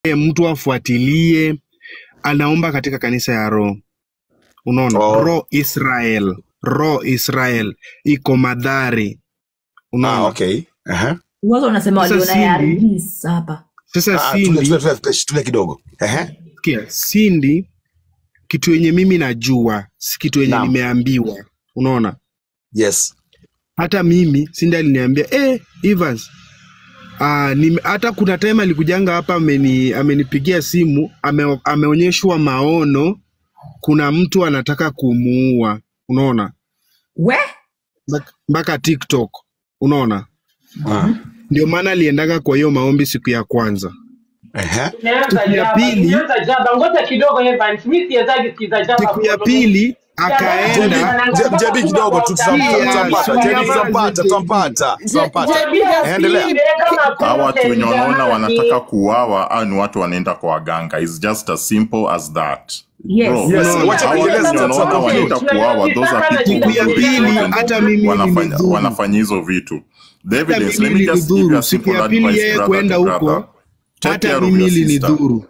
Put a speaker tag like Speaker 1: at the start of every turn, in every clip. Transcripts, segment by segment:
Speaker 1: mtu afuatilie, anaomba katika kanisa ya Roho. Unaona,
Speaker 2: Oh.
Speaker 1: Roho Israel, Roho Israel iko Madhari.
Speaker 2: Ah,
Speaker 1: Unaona,
Speaker 2: okay. Aha.
Speaker 3: Wazo wanasema
Speaker 1: Sasa
Speaker 3: waliona
Speaker 1: Cindy-
Speaker 3: ARVs hapa.
Speaker 1: sasa
Speaker 2: Ah, tulia,
Speaker 1: Cindy,
Speaker 2: tulia, tulia, tulia, tulia kidogo. Ehe.
Speaker 1: sikia, Cindy, kitu yenye mimi najua si kitu yenye
Speaker 2: Naam.
Speaker 1: nimeambiwa. Unaona,
Speaker 2: Yes.
Speaker 1: hata mimi Cindy aliniambia eh, Evans Ah, nime, hata kuna time alikujanga hapa ameni, amenipigia simu ame, ameonyeshwa maono kuna mtu anataka kumuua unaona
Speaker 3: We?
Speaker 1: Mpaka- mpaka TikTok unaona
Speaker 2: Ah.
Speaker 1: ndio maana aliendaga kwa hiyo maombi siku ya kwanza
Speaker 2: Ehe.
Speaker 4: Imeanza
Speaker 1: siku ya
Speaker 4: jaba,
Speaker 1: pili
Speaker 4: imeanza jaba. Ngoja kidogo Evans, mimi siwezagi sikiza jaba.
Speaker 1: siku ya
Speaker 4: kwa-
Speaker 1: pili
Speaker 2: Jebi,
Speaker 1: akaenda
Speaker 2: Je- Jebi kidogo tu tutam-
Speaker 1: Sikia,
Speaker 2: tutampata.
Speaker 1: sikia,
Speaker 2: Jebi
Speaker 1: sikia,
Speaker 2: tutampata, tutampata, tutampata. Endelea.
Speaker 5: hawa watu wenye wanaona wanataka kuuawa au ni watu wanaenda kwa waganga It's just as simple as that
Speaker 3: Yes.
Speaker 5: Bro,
Speaker 2: Yes,
Speaker 5: hawa
Speaker 2: wacha
Speaker 5: watu
Speaker 2: kuendeleza,
Speaker 5: wenye wanaona
Speaker 2: tutakuwa
Speaker 5: wanaenda kuuawa those are people
Speaker 1: siku ya
Speaker 5: who
Speaker 1: pili hata mimi
Speaker 5: wanafanya,
Speaker 1: ilinidhuru
Speaker 5: wanafanya hizo vitu the
Speaker 1: hata
Speaker 5: evidence let
Speaker 1: mimi
Speaker 5: me just give you
Speaker 1: ilinidhuru
Speaker 5: a
Speaker 1: siku
Speaker 5: simple
Speaker 1: ya pili
Speaker 5: advice
Speaker 1: yeye
Speaker 5: brother
Speaker 1: kwenda
Speaker 5: to brother
Speaker 1: huko
Speaker 5: take
Speaker 1: hata
Speaker 5: care of
Speaker 1: mimi
Speaker 5: your sister
Speaker 1: ilinidhuru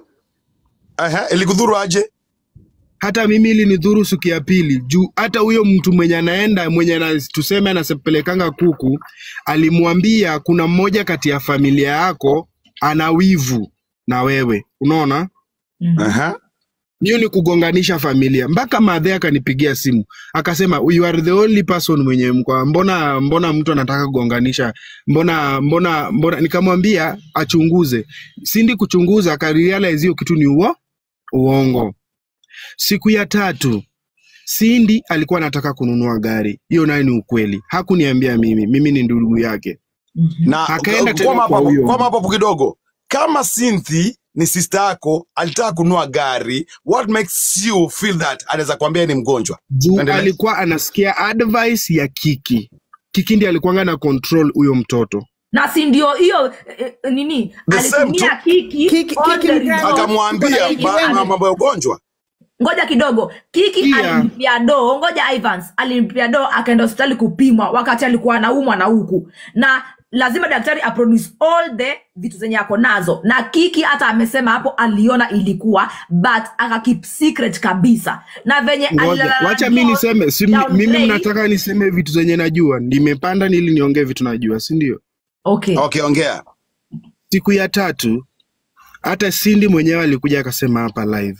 Speaker 2: Ehe, ilikudhuru aje?
Speaker 1: hata mimi ilinidhuru siku ya pili juu hata huyo mtu mwenye anaenda mwenye ana, tuseme anasepelekanga kuku alimwambia kuna mmoja kati ya familia yako ana wivu na wewe unaona
Speaker 2: Ehe.
Speaker 1: hiyo ni kugonganisha familia mpaka madhe akanipigia simu akasema you are the only person mwenye mkwa mbona mbona mtu anataka kugonganisha mbona mbona mbona nikamwambia achunguze sindi kuchunguza akarealize hiyo kitu ni uo uongo siku ya tatu Sindi alikuwa anataka kununua gari, hiyo nayo ni ukweli. Hakuniambia mimi, mimi ni ndugu yake.
Speaker 2: Na
Speaker 1: Akaenda tena
Speaker 2: kwama
Speaker 1: kwa
Speaker 2: hapo
Speaker 1: huyo.
Speaker 2: kwama hapo kidogo. Kama Cynthia ni sister yako alitaka kununua gari, what makes you feel that anaweza kuambia ni mgonjwa?
Speaker 1: Juu
Speaker 2: Endelea.
Speaker 1: alikuwa anasikia advice ya Kiki. Kiki ndiye alikuwanga na control huyo mtoto.
Speaker 3: na si ndio hiyo eh, eh, nini
Speaker 2: The same
Speaker 3: alitumia
Speaker 2: tu.
Speaker 3: kiki,
Speaker 6: Kiki-
Speaker 3: on
Speaker 6: Kiki
Speaker 3: the
Speaker 6: mgani?
Speaker 3: result.
Speaker 2: Akamwambia
Speaker 3: Kiki
Speaker 2: ba-
Speaker 3: gani?
Speaker 2: mambo ya ugonjwa.
Speaker 3: ngoja kidogo kiki
Speaker 1: Pia-
Speaker 3: alimlipia doo ngoja ivans alimlipia doo akaenda hospitali kupimwa wakati alikuwa anaumwa na huku na lazima daktari aproduce all the vitu zenye ako nazo na kiki hata amesema hapo aliona ilikuwa but akakip secret kabisa na venye
Speaker 1: Ngoja,
Speaker 3: alilala
Speaker 1: wacha
Speaker 3: na
Speaker 1: mi
Speaker 3: John
Speaker 1: niseme si,
Speaker 3: down
Speaker 1: mimi
Speaker 3: drain.
Speaker 1: mnataka niseme vitu zenye najua. Nimepanda nili niongee vitu najua, si ndio?
Speaker 3: okay
Speaker 2: Okay, ongea.
Speaker 1: Siku ya tatu hata Sindi mwenyewe alikuja akasema hapa live,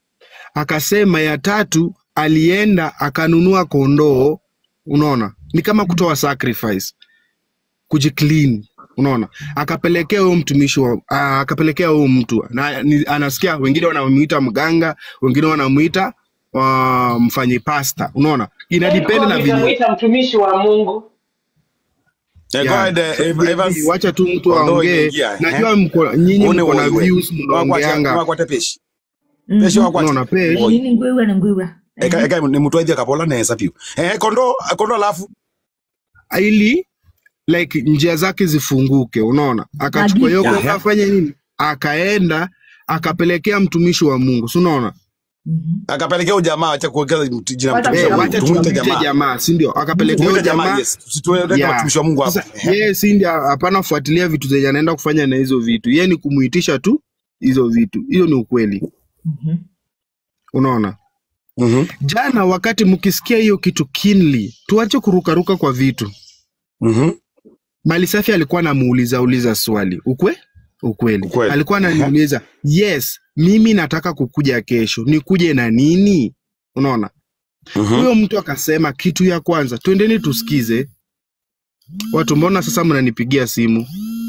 Speaker 1: akasema ya tatu alienda akanunua kondoo. Unaona, ni kama kutoa sacrifice, kujiclean. Unaona, akapelekea huyo mtumishi wa, ah, akapelekea huyo mtu na ni, anasikia wengine wanamuita mganga, wengine wanamuita uh, mfanyi pasta. Unaona, inadepend na vile
Speaker 4: Nitamuita mtumishi wa Mungu.
Speaker 2: Eh, go
Speaker 1: Yeah.
Speaker 2: ahead, eh, Ev- Evans.
Speaker 1: wacha tu mtu
Speaker 2: Kondoo
Speaker 1: aongee.
Speaker 2: imeingia, eh.
Speaker 1: Najua mko nyinyi
Speaker 2: Une
Speaker 1: mko na
Speaker 2: wewe.
Speaker 1: views
Speaker 2: Wakwate-
Speaker 1: mnaongeanga.
Speaker 2: wakwate peshi.
Speaker 3: Mhm.
Speaker 2: Peshi wakwate.
Speaker 1: Unaona page
Speaker 2: Oi.
Speaker 3: nini ngwiwe na ngwiwe
Speaker 2: Eka eka ni mtu aidha kapola na hesa pio. Eh, kondo kondo alafu
Speaker 1: ili like njia zake zifunguke, unaona, akachukua hiyo
Speaker 3: Magic.
Speaker 1: kondoo
Speaker 2: Aha.
Speaker 1: afanye nini, akaenda akapelekea mtumishi wa Mungu, si unaona?
Speaker 3: Mhm.
Speaker 2: akapelekea ujamaa acha kuongeza mtu- jina
Speaker 3: Wacha
Speaker 2: mtumishi
Speaker 1: Eh,
Speaker 2: wa
Speaker 3: Mungu.
Speaker 1: wacha
Speaker 2: Mungu. Tumuite
Speaker 1: tumwite
Speaker 2: jamaa.
Speaker 1: jamaa, si ndio? Akapelekea huyo
Speaker 2: Tumuite jamaa,
Speaker 1: jamaa
Speaker 2: yes. Tusituweke
Speaker 1: Yeah.
Speaker 2: mtumishi wa Mungu hapo.
Speaker 1: Sasa yeye si ndio, hapana fuatilia vitu zenye anaenda kufanya na hizo vitu, yeye ni kumuitisha tu hizo vitu. Hiyo ni ukweli,
Speaker 3: Mhm.
Speaker 1: unaona.
Speaker 2: Mhm.
Speaker 1: Jana wakati mkisikia hiyo kitu kinly, tuache kurukaruka kwa vitu.
Speaker 2: Mhm.
Speaker 1: Mali Safi alikuwa anamuuliza uliza swali ukwe ukweli.
Speaker 2: Ukweli.
Speaker 1: alikuwa ananiuliza yes, mimi nataka kukuja kesho, nikuje na nini? Unaona,
Speaker 2: Mhm.
Speaker 1: huyo mtu akasema kitu ya kwanza, twendeni tusikize watu. Mbona sasa mnanipigia simu?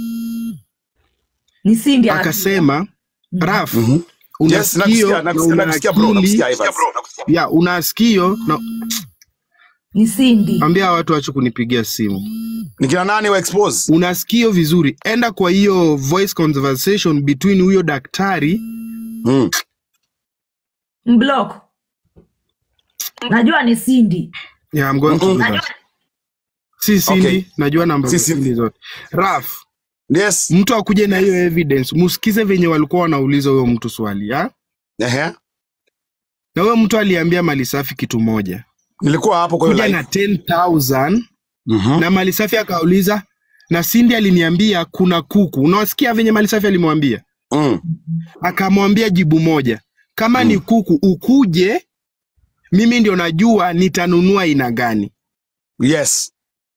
Speaker 3: ni sindi
Speaker 1: Akasema Raf,
Speaker 2: Mhm.
Speaker 1: una
Speaker 2: Yes,
Speaker 1: sikio
Speaker 2: nakusikia,
Speaker 1: na
Speaker 2: nakusikia,
Speaker 1: una
Speaker 2: nakusikia bro,
Speaker 1: akili
Speaker 2: nakusikia Evans.
Speaker 1: ya una sikio na
Speaker 3: ni sindi
Speaker 1: ambia watu wache kunipigia simu.
Speaker 2: Ni kina nani wa expose?
Speaker 1: Una sikio vizuri, enda kwa hiyo voice conversation between huyo daktari
Speaker 2: Mm.
Speaker 3: mblock najua ni sindi
Speaker 1: Yeah, I'm going to do
Speaker 2: Mhm.
Speaker 1: that. Si Cindy,
Speaker 2: Okay.
Speaker 1: najua namba
Speaker 2: Si
Speaker 1: za
Speaker 2: Cindy.
Speaker 1: Cindy zote. Raf,
Speaker 2: Yes.
Speaker 1: mtu akuje na hiyo evidence, musikize venye walikuwa wanauliza huyo mtu swali ya?
Speaker 2: Ehe.
Speaker 1: Na huyo mtu aliambia Mali Safi kitu moja,
Speaker 2: Nilikuwa hapo kwa hiyo
Speaker 1: kuja
Speaker 2: live.
Speaker 1: na 10,000
Speaker 2: Mhm.
Speaker 1: na Mali Safi akauliza na Cindy aliniambia kuna kuku. Unawasikia venye Mali Safi alimwambia
Speaker 2: Mm.
Speaker 1: akamwambia jibu moja, kama ni kuku ukuje, mimi ndio najua nitanunua aina gani.
Speaker 2: Yes.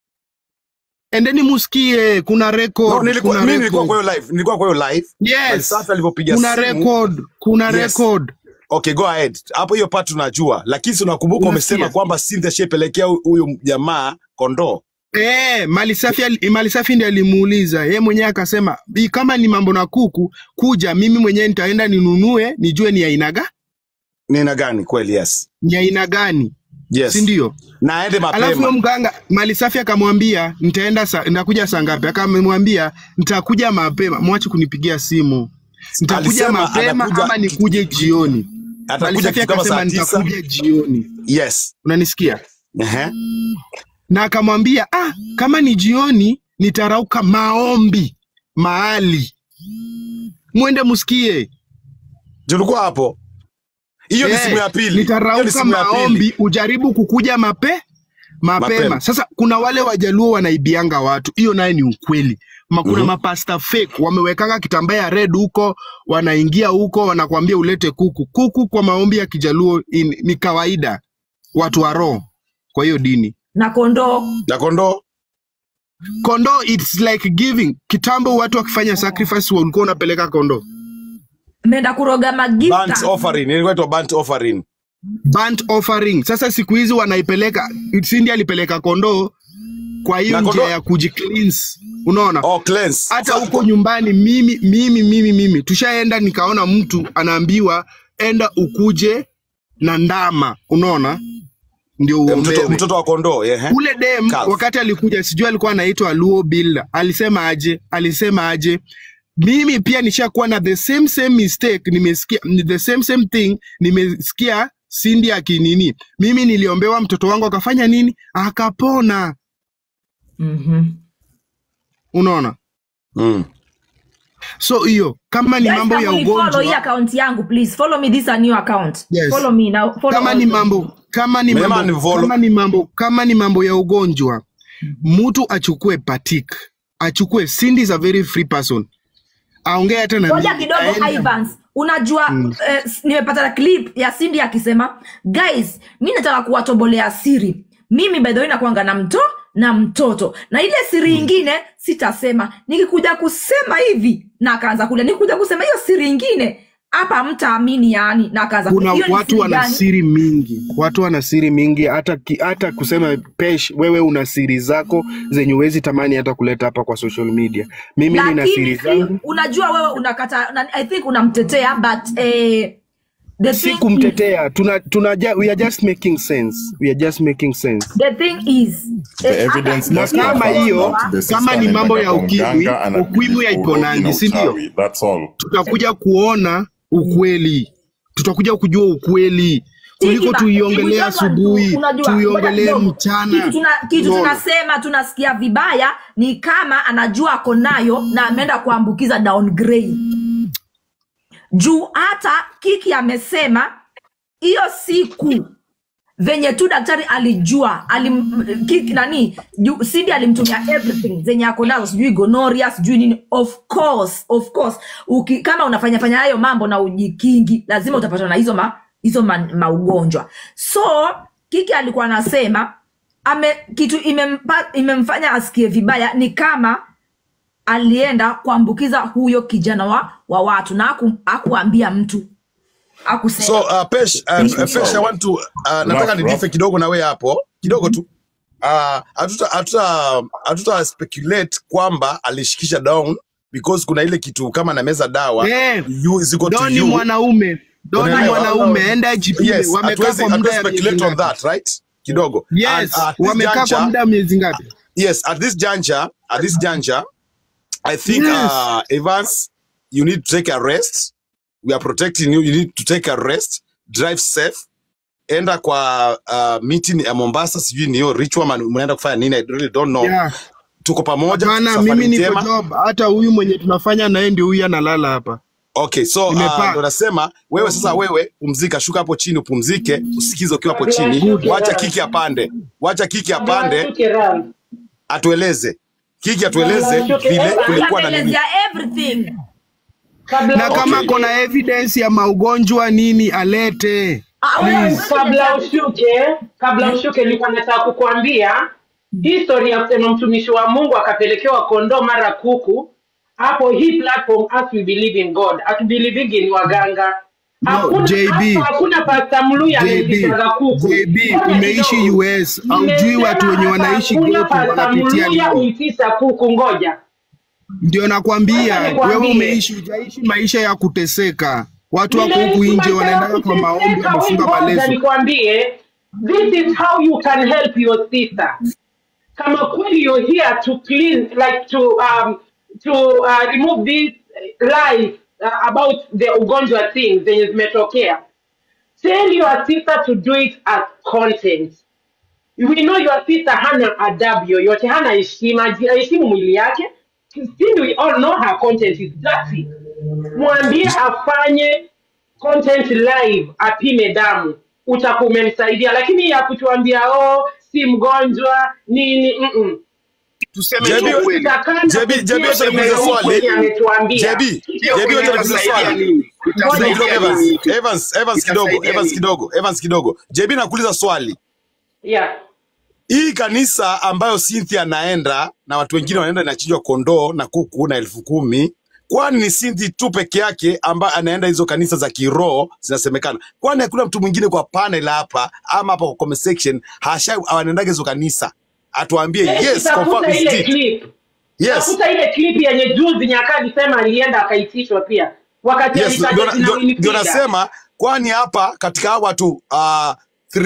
Speaker 1: Endeni musikie, kuna record,
Speaker 2: No, nilikuwa,
Speaker 1: kuna
Speaker 2: mimi nilikuwa
Speaker 1: record.
Speaker 2: kwa hiyo live. Nilikuwa kwa hiyo live.
Speaker 1: Yes,
Speaker 2: Malisafi alivyopiga
Speaker 1: kuna
Speaker 2: simu.
Speaker 1: record, kuna
Speaker 2: Yes.
Speaker 1: record.
Speaker 2: Okay, go ahead. Hapo hiyo part tunajua. Lakini si unakumbuka umesema
Speaker 1: Unasikia?
Speaker 2: kwamba Cynthia shepelekea huyu jamaa kondoo.
Speaker 1: Eh, Malisafi ali- Malisafi ndiye alimuuliza yeye mwenyewe akasema, "Bi, kama ni mambo na kuku kuja, mimi mwenyewe nitaenda ninunue, nijue ni aina ga
Speaker 2: Ni aina gani kweli? Yes.
Speaker 1: ni aina gani,
Speaker 2: Yes.
Speaker 1: si ndio?
Speaker 2: Na aende
Speaker 1: Alafu huyo
Speaker 2: mapema.
Speaker 1: mganga Malisafi akamwambia nitaenda sa, nitakuja saa ngapi? Akamwambia nitakuja mapema, mwache kunipigia simu. Nitakuja
Speaker 2: Alisema
Speaker 1: mapema
Speaker 2: anakuja-
Speaker 1: ama nikuje jioni.
Speaker 2: Atakuja
Speaker 1: Malisafi
Speaker 2: kitu kama
Speaker 1: akasema
Speaker 2: saa tisa.
Speaker 1: nitakuja jioni.
Speaker 2: Yes.
Speaker 1: Unanisikia?
Speaker 2: Ehe.
Speaker 1: Na akamwambia ah, kama ni jioni nitarauka maombi mahali, mwende musikie.
Speaker 2: Tulikuwa hapo. Hiyo ni
Speaker 1: Eh,
Speaker 2: simu ya pili. Hiyo ni
Speaker 1: Nitarauka
Speaker 2: simu ya pili.
Speaker 1: maombi, ujaribu kukuja mape mapema.
Speaker 2: Mapema.
Speaker 1: Sasa kuna wale wajaluo wanaibianga watu, hiyo naye ni ukweli. Ma, kuna
Speaker 2: Mhm.
Speaker 1: mapasta fake wamewekanga kitambaa ya red huko, wanaingia huko, wanakwambia ulete kuku. Kuku kwa maombi ya kijaluo in, ni kawaida, watu wa roho kwa hiyo dini.
Speaker 3: na kondoo
Speaker 2: Na kondoo.
Speaker 1: Kondoo it's like giving. Kitambo watu wakifanya sacrifice walikuwa unapeleka kondoo.
Speaker 3: mmeenda kuroga
Speaker 2: Burnt
Speaker 3: magifta
Speaker 2: offering. Ilikuwa inaitwa burnt offering.
Speaker 1: burnt offering. Sasa siku hizi wanaipeleka, Cindy alipeleka kondoo kwa hiyo
Speaker 2: Na
Speaker 1: njia
Speaker 2: kondoo-
Speaker 1: ya kujicleanse, unaona
Speaker 2: Oh, cleanse.
Speaker 1: hata huko nyumbani mimi mimi mimi mimi tushaenda nikaona mtu anaambiwa enda ukuje na ndama unaona ndio
Speaker 2: Eh, Mtoto,
Speaker 1: uombewe
Speaker 2: mtoto wa kondoo. Ehe.
Speaker 1: ule dem
Speaker 2: Calf.
Speaker 1: wakati alikuja sijui alikuwa anaitwa Luo Builder alisema aje alisema aje mimi pia nishakuwa na the same same mistake nimesikia ni the same same thing nimesikia Cindy akinini mimi niliombewa mtoto wangu akafanya nini akapona
Speaker 3: Mhm.
Speaker 1: unaona
Speaker 2: Mm.
Speaker 1: so hiyo kama ni
Speaker 3: Guys,
Speaker 1: mambo ya
Speaker 3: kama unifollow hii
Speaker 1: ugonjwa
Speaker 3: account yangu please follow me this a new account
Speaker 1: Yes.
Speaker 3: follow me now follow
Speaker 1: kama ni
Speaker 3: also.
Speaker 1: mambo kama ni
Speaker 2: Mema
Speaker 1: mambo,
Speaker 2: ni follow.
Speaker 1: kama ni mambo kama ni mambo ya ugonjwa mtu achukue patik achukue Cindy is a very free person aongee hata na
Speaker 3: ngoja
Speaker 1: mimi,
Speaker 3: kidogo
Speaker 1: aende-
Speaker 3: Ivans unajua eh, s- nimepata clip ya Cindy akisema guys mi nataka kuwatobolea siri mimi by the way nakuanga na mto na mtoto na ile siri ingine sitasema nikikuja kusema hivi na akaanza kulia nikikuja kusema hiyo siri ingine hapa mtaamini yani na akaanza
Speaker 1: kuna
Speaker 3: kulia. Hiyo ni
Speaker 1: watu
Speaker 3: siri
Speaker 1: wana
Speaker 3: gani?
Speaker 1: siri mingi watu wana siri mingi hata ki, hata kusema pesh wewe una siri zako zenye uwezi tamani hata kuleta hapa kwa social media mimi nina siri
Speaker 3: lakini si,
Speaker 1: zangu
Speaker 3: unajua wewe unakata na, i think unamtetea but eh, the
Speaker 1: si
Speaker 3: thing is,
Speaker 1: kumtetea tuna, tuna, ju- we are just making sense we are just making sense
Speaker 3: the thing is
Speaker 5: The
Speaker 3: eh,
Speaker 5: evidence
Speaker 3: hata-
Speaker 1: na
Speaker 5: does
Speaker 1: kama
Speaker 5: confirm
Speaker 1: hiyo
Speaker 5: that the sister
Speaker 1: kama ni mambo ya
Speaker 5: anaendaga kwa
Speaker 1: ukimwi
Speaker 5: mganga, anabidi
Speaker 1: ukimwi
Speaker 5: urogi na
Speaker 1: haiponangi si ndio
Speaker 5: uchawi. That's all.
Speaker 1: tutakuja kuona ukweli tutakuja kujua ukweli kuliko
Speaker 3: Tiki ba-
Speaker 1: tuiongelee
Speaker 3: we don't want to-
Speaker 1: asubuhi
Speaker 3: unajua,
Speaker 1: tuiongelee
Speaker 3: ngoja kidogo.
Speaker 1: mchana
Speaker 3: kitu, tuna, kitu
Speaker 1: Unaona?
Speaker 3: tunasema tunasikia vibaya ni kama anajua ako nayo na ameenda kuambukiza downgrade juu hata kiki amesema hiyo siku venye tu daktari alijua alim, kiki, nani ju- sidi alimtumia everything zenye ako nazo sijui gonoria sijui nini of course of course Uki, kama unafanya fanya hayo mambo na ujikingi lazima utapatwa na hizo ma, hizo ma, maugonjwa so kiki alikuwa anasema ame kitu imempa, imemfanya asikie vibaya ni kama alienda kuambukiza huyo kijana wa, wa watu na aku, akuambia mtu akusema
Speaker 2: So uh, Pesh, uh,
Speaker 5: Yes,
Speaker 2: Pesh, I want to uh, nataka
Speaker 5: Rough,
Speaker 2: nidife
Speaker 5: rough.
Speaker 2: kidogo na wewe hapo kidogo tu. Uh, hatuta hatuta hatuta speculate kwamba alishikisha down because kuna ile kitu kama na meza dawa
Speaker 1: Eh,
Speaker 2: you ziko to
Speaker 1: Doni
Speaker 2: you.
Speaker 1: mwanaume Doni
Speaker 2: Unaelewa?
Speaker 1: mwanaume enda jipime
Speaker 2: Yes,
Speaker 1: wamekaa
Speaker 2: hatuwezi
Speaker 1: kwa muda
Speaker 2: hatuwezi
Speaker 1: ya miezi
Speaker 2: speculate on
Speaker 1: ngapi
Speaker 2: that, right? Kidogo. And,
Speaker 1: yes
Speaker 2: uh, at this
Speaker 1: wamekaa kwa
Speaker 2: juncture,
Speaker 1: muda ya miezi ngapi
Speaker 2: yes, at this juncture, at this juncture, I think
Speaker 1: Yes.
Speaker 2: uh, Evans, you need to take a rest. We are protecting you. You need to take a rest. Drive safe. Enda kwa uh, meeting ya Mombasa, sijui ni hiyo ritual man, mnaenda kufanya nini? I really don't know.
Speaker 1: yeah.
Speaker 2: Tuko pamoja,
Speaker 1: Hapana,
Speaker 2: safari
Speaker 1: mimi niko
Speaker 2: njema.
Speaker 1: job. Hata huyu mwenye tunafanya naye ndio huyu analala hapa.
Speaker 2: Okay, so uh,
Speaker 1: Nimepaa.
Speaker 2: ndo nasema wewe sasa, wewe pumzika, shuka hapo chini upumzike, usikize ukiwa hapo chini,
Speaker 4: Good.
Speaker 2: wacha kiki apande, wacha kiki apande,
Speaker 4: Washuke round.
Speaker 2: atueleze kiki atueleze
Speaker 4: Washuke.
Speaker 2: vile
Speaker 4: Eva,
Speaker 2: kulikuwa na nini.
Speaker 3: ameelezea everything
Speaker 4: Kabla
Speaker 1: na kama
Speaker 2: Okay.
Speaker 1: kona evidence ya maugonjwa nini alete
Speaker 3: Ah, wewe-
Speaker 1: please.
Speaker 4: kabla ushuke kabla ushuke nilikuwa nataka kukuambia history ya kusema mtumishi wa mungu akapelekewa kondoo mara kuku hapo hii platform as we believe in god atubelieving in waganga
Speaker 1: No,
Speaker 4: Hakuna-
Speaker 1: JB.
Speaker 4: hapa hakuna pasta mluya
Speaker 1: JB,
Speaker 4: amezitaga kuku
Speaker 1: JB,
Speaker 4: Ngoja
Speaker 1: umeishi
Speaker 4: kidogo.
Speaker 1: US, haujui watu wenye
Speaker 4: Nimesema
Speaker 1: wanaishi
Speaker 4: hakuna
Speaker 1: ghetto
Speaker 4: pasta
Speaker 1: wanapitia
Speaker 4: mluya
Speaker 1: nini.
Speaker 4: uitisa kuku ngoja
Speaker 1: Ndio nakwambia
Speaker 4: Wacha nikwambie.
Speaker 1: wewe umeishi hujaishi maisha ya kuteseka. Watu wako
Speaker 4: Nimeishi
Speaker 1: huku nje
Speaker 4: maisha ya
Speaker 1: wanaendaga kwa maombi,
Speaker 4: kuteseka,
Speaker 1: wamefunga
Speaker 4: wewe ngoja
Speaker 1: maleso.
Speaker 4: nikwambie this is how you can help your sister kama kweli you're here to clean like to um to uh, remove this lies uh, about the ugonjwa thing zenye zimetokea tell your sister to do it as content we know your sister hana adabu yoyote hana heshima ji- heshimu mwili yake still we all know her content is dirty mwambie afanye content live apime damu utakuwa umemsaidia lakini ya kutuambia oh si mgonjwa nini mm-mm.
Speaker 1: Tuseme
Speaker 2: JB,
Speaker 1: tu ukweli.
Speaker 2: JB, JB, wacha nikuulize swali. JB, JB, wacha nikuulize swali.
Speaker 1: Itasaidia
Speaker 2: Kidogo,
Speaker 1: nini?
Speaker 2: Evans,
Speaker 1: Itasaidia
Speaker 2: Evans, Evans kidogo,
Speaker 1: Itasaidia
Speaker 2: Evans
Speaker 1: nini?
Speaker 2: kidogo, Evans kidogo. JB nakuuliza swali.
Speaker 4: yeah.
Speaker 2: Hii kanisa ambayo Cynthia anaenda na watu wengine wanaenda inachinjwa kondoo na kuku na elfu kumi kwani ni Cynthia tu peke yake ambaye anaenda hizo kanisa za kiroho zinasemekana? Kwani hakuna mtu mwingine kwa panel hapa ama hapa kwa comment section hasha anaendaga hizo kanisa atuambie yes, confirm
Speaker 4: tafuta
Speaker 2: is
Speaker 4: ile
Speaker 2: it.
Speaker 4: clip
Speaker 2: Yes.
Speaker 4: tafuta ile clip yenye juzi nyaka alisema alienda akaitishwa pia wakati
Speaker 2: Yes,
Speaker 4: alitaja
Speaker 2: ndio-
Speaker 4: jina
Speaker 2: ndio-
Speaker 4: Winnie
Speaker 2: ndio
Speaker 4: Fida.
Speaker 2: nasema kwani hapa katika hawa watu uh,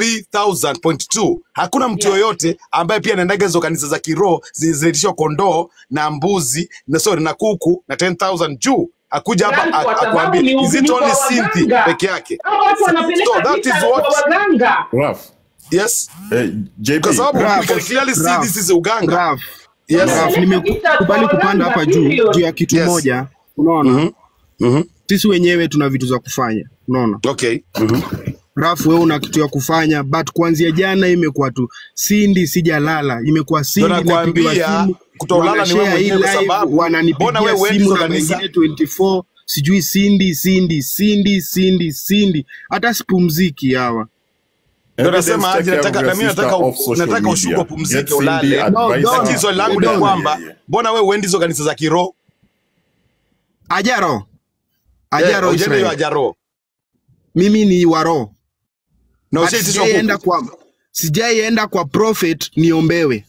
Speaker 2: 3000.2 hakuna mtu
Speaker 4: Yeah.
Speaker 2: yoyote ambaye pia anaendaga hizo kanisa za kiroho zi- zinaitishwa kondoo na mbuzi na sorry na kuku na 10000 juu akuja hapa
Speaker 4: Yaani kwa
Speaker 2: ak-
Speaker 4: sababu
Speaker 2: akuambie
Speaker 4: ni
Speaker 2: is it
Speaker 4: uvumi
Speaker 2: only
Speaker 4: kwa
Speaker 2: Cynthia
Speaker 4: waganga.
Speaker 2: peke yake
Speaker 4: Hao watu
Speaker 2: so
Speaker 4: wanapeleka
Speaker 2: that is
Speaker 4: vita kwa
Speaker 2: what
Speaker 4: waganga
Speaker 5: Raf,
Speaker 2: yes
Speaker 5: eh, JB,
Speaker 2: kwa sababu
Speaker 1: Raf,
Speaker 2: we can clearly see
Speaker 1: Raf,
Speaker 2: this is uganga
Speaker 1: Raf,
Speaker 2: yes
Speaker 1: Raf, nimekubali kupanda hapa juu juu ya kitu
Speaker 2: Yes.
Speaker 1: moja. Unaona,
Speaker 2: Mhm. Mhm.
Speaker 1: sisi wenyewe tuna vitu za kufanya. Unaona,
Speaker 2: okay Mhm.
Speaker 1: Rafu, wewe una kitu ya kufanya, but kuanzia jana imekuwa tu sindi, sijalala, imekuwa sindi,
Speaker 2: Ndio
Speaker 1: napigiwa
Speaker 2: nakwambia,
Speaker 1: simu,
Speaker 2: kutolala ni wewe
Speaker 1: wanashare hii
Speaker 2: mwenyewe kwa
Speaker 1: live,
Speaker 2: sababu, mbona
Speaker 1: wananipigia
Speaker 2: wewe huendi
Speaker 1: simu
Speaker 2: hizo
Speaker 1: na
Speaker 2: kanisa?
Speaker 1: wengine 24 sijui sindi sindi sindi sindi sindi, hata sipumziki hawa.
Speaker 2: Ndio
Speaker 5: evidence
Speaker 2: nasema aje,
Speaker 5: take care
Speaker 2: nataka
Speaker 5: of
Speaker 2: na
Speaker 5: your
Speaker 2: mimi
Speaker 5: sister
Speaker 2: nataka
Speaker 5: off social
Speaker 2: nataka ushuke
Speaker 5: media.
Speaker 2: upumzike
Speaker 5: Get Cindy,
Speaker 2: ulale.
Speaker 5: advise
Speaker 1: No,
Speaker 5: her.
Speaker 2: Lakini swali langu ni
Speaker 1: Don't.
Speaker 2: kwamba
Speaker 5: Yeah, yeah.
Speaker 2: mbona wewe uendi hizo kanisa za kiroho?
Speaker 1: Ajaro,
Speaker 2: Eh,
Speaker 1: Ajaro
Speaker 2: ujende hiyo
Speaker 1: Israel,
Speaker 2: ajaro.
Speaker 1: mimi ni waro
Speaker 2: Na
Speaker 1: But
Speaker 2: ushaitishwa
Speaker 1: sijaienda
Speaker 2: kuku.
Speaker 1: kwa sijaienda kwa prophet niombewe.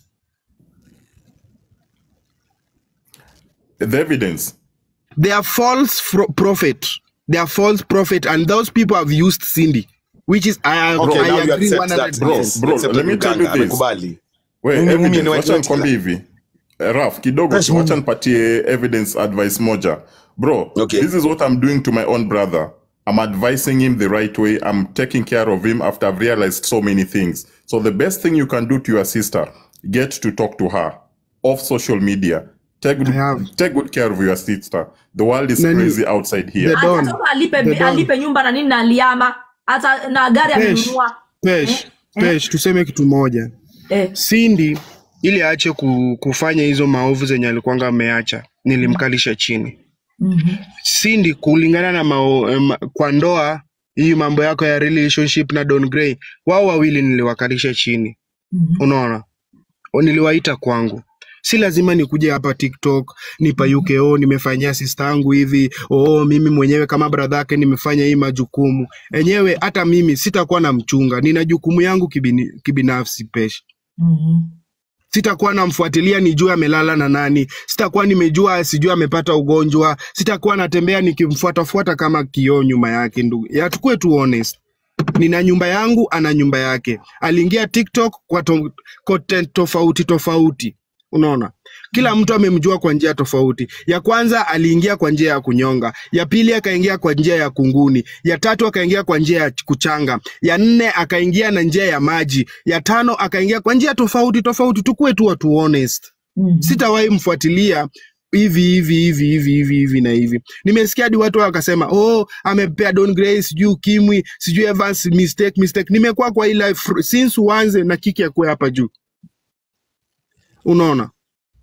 Speaker 5: The evidence.
Speaker 1: They are false fro- prophet. They are false prophet, and those people have used Cindy, which is I,
Speaker 2: Okay,
Speaker 1: I
Speaker 2: now you
Speaker 1: agree
Speaker 2: accept
Speaker 1: one
Speaker 2: that.
Speaker 1: hundred
Speaker 5: Bro,
Speaker 2: Yes,
Speaker 5: bro,
Speaker 2: accept
Speaker 5: let me tell you
Speaker 2: mganga,
Speaker 5: this.
Speaker 2: amekubali.
Speaker 5: We,
Speaker 2: Mimi- mimi
Speaker 5: evidence,
Speaker 2: ni
Speaker 5: wacha
Speaker 2: white
Speaker 5: nikwambie
Speaker 2: killer.
Speaker 5: hivi Eh, Raf, kidogo
Speaker 2: Fresh
Speaker 5: tu, wacha nipatie evidence advice moja. Bro,
Speaker 2: Okay.
Speaker 5: this is what I'm doing to my own brother. I'm advising him the right way. I'm taking care of him after I've realized so many things. So the best thing you can do to your sister, get to talk to her off social media. Take good,
Speaker 1: I have.
Speaker 5: take good care of your sister. The world is
Speaker 1: Nani-
Speaker 5: crazy outside here.
Speaker 1: The Don.
Speaker 3: atatoka alipe,
Speaker 1: The Don.
Speaker 3: alipe nyumba na nini na aliama hata na gari
Speaker 1: Pesh,
Speaker 3: amenunua
Speaker 1: pesh, pesh, tuseme kitu moja.
Speaker 3: eh.
Speaker 1: Cindy ili aache ku, kufanya hizo maovu zenye alikuwanga ameacha, nilimkalisha chini.
Speaker 3: mm-hmm.
Speaker 1: Cindy kulingana na mao, em, kwa ndoa hii mambo yako ya relationship na Don Gray, wao wawili niliwakalisha chini.
Speaker 3: Mm-hmm.
Speaker 1: unaona O, niliwaita kwangu si lazima nikuje hapa tiktok nipayuke oh nimefanyia sista yangu hivi oh mimi mwenyewe kama bradha yake nimefanya hii majukumu enyewe hata mimi sitakuwa na mchunga nina jukumu yangu kibini, kibinafsi pesh
Speaker 3: Mm-hmm.
Speaker 1: sitakuwa namfuatilia nijue amelala na nani sitakuwa nimejua sijui amepata ugonjwa sitakuwa natembea nikimfuatafuata kama kioo nyuma yake ndugu ya tukue tu honest nina nyumba yangu ana nyumba yake aliingia tiktok kwa to content tofauti tofauti unaona kila mtu amemjua kwa njia tofauti ya kwanza aliingia kwa njia ya kunyonga ya pili akaingia kwa njia ya kunguni ya tatu akaingia kwa njia ya kuchanga ya nne akaingia na njia ya maji ya tano akaingia kwa njia tofauti tofauti tukuwe tu watu honest
Speaker 3: Mm-hmm.
Speaker 1: sitawahi mfuatilia hivi hivi hivi hivi hivi hivi na hivi nimesikia hadi watu wakasema oh amepea don gray sijui ukimwi sijui evans mistake mistake nimekuwa kwa hii life fr- since uanze na kiki akuwe hapa juu unaona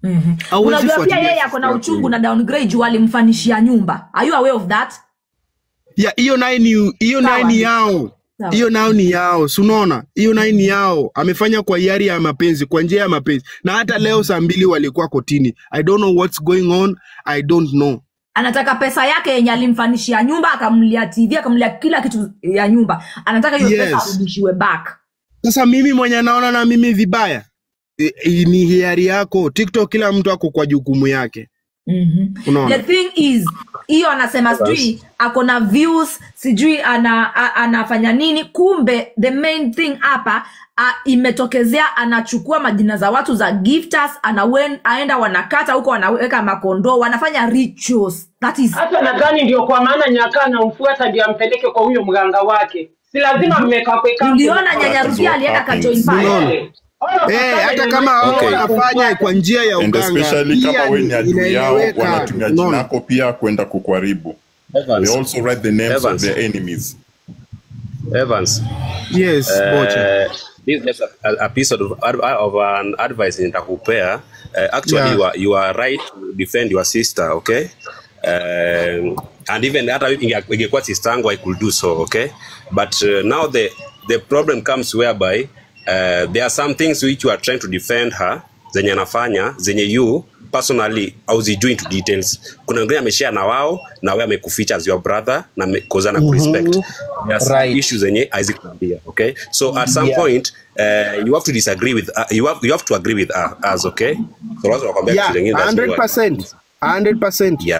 Speaker 3: Mhm.
Speaker 1: Hauwezi
Speaker 3: unajua pia
Speaker 1: fuatilia
Speaker 3: yeye ako na
Speaker 1: sister
Speaker 3: uchungu
Speaker 1: yako.
Speaker 3: na downgrade juu alimfanishia nyumba are you aware of that
Speaker 1: ya hiyo naye ni hiyo naye
Speaker 3: Sawa.
Speaker 1: ni yao
Speaker 3: Sawa.
Speaker 1: hiyo nayo ni yao si unaona hiyo naye ni yao amefanya kwa hiari ya mapenzi kwa njia ya mapenzi na hata leo saa mbili walikuwa kotini i don't know what's going on i don't know
Speaker 3: anataka pesa yake yenye alimfanishia nyumba akamlia tv akamlia kila kitu ya nyumba anataka hiyo
Speaker 1: Yes.
Speaker 3: pesa arudishiwe back
Speaker 1: sasa mimi mwenye naona na mimi vibaya e, e, ni hiari yako tiktok kila mtu ako kwa jukumu yake
Speaker 3: mm-hmm.
Speaker 1: unaona
Speaker 3: the thing is hiyo anasema sijui ako na views sijui ana, a, anafanya nini kumbe the main thing hapa a, imetokezea anachukua majina za watu za gifters anawen, aenda wanakata huko wanaweka makondoo wanafanya rituals that is
Speaker 4: hata nadhani ndio kwa maana nyaka anamfuata ndio ampeleke kwa huyo mganga wake si lazima mmekakweka
Speaker 3: uliona nyanya
Speaker 5: That is
Speaker 3: rusia
Speaker 5: what
Speaker 3: alienda
Speaker 5: happens.
Speaker 3: kajoin pale
Speaker 1: Unaona? Eh, hata kama hao
Speaker 5: Okay.
Speaker 1: wanafanya kwa njia ya
Speaker 5: and
Speaker 1: uganga
Speaker 5: especially kama
Speaker 1: pia
Speaker 5: we
Speaker 1: ni
Speaker 5: ni adui yao
Speaker 1: inaeleweka
Speaker 5: wanatumia jina
Speaker 1: unaona
Speaker 5: lako pia kwenda kukuharibu
Speaker 6: Evans,
Speaker 5: they also write the names of
Speaker 6: Evans.
Speaker 5: their enemies
Speaker 6: Evans,
Speaker 1: yes bocha
Speaker 6: uh, this is just a, a piece of, of an advice nitakupea. Uh, actually,
Speaker 1: Yeah.
Speaker 6: you, are, you are right to defend your sister, okay? Um, and even hata inge- ingekuwa sister yangu I could do so, okay? But uh, now the, the problem comes whereby uh, there are some things which you are trying to defend her zenye anafanya zenye you personally hauzijui into details kuna wengine ameshare na wao na wewe amekuficha as your brother na kozana mm kurespect there are some
Speaker 7: Right.
Speaker 6: issues zenye haizikuambia okay so at some
Speaker 7: Yeah.
Speaker 6: point uh, you have to disagree with uh, you have you have to agree with uh, us okay so lazima wakwambia
Speaker 1: yeah
Speaker 6: kitu zingine that's what-
Speaker 1: 100% 100%
Speaker 6: yeah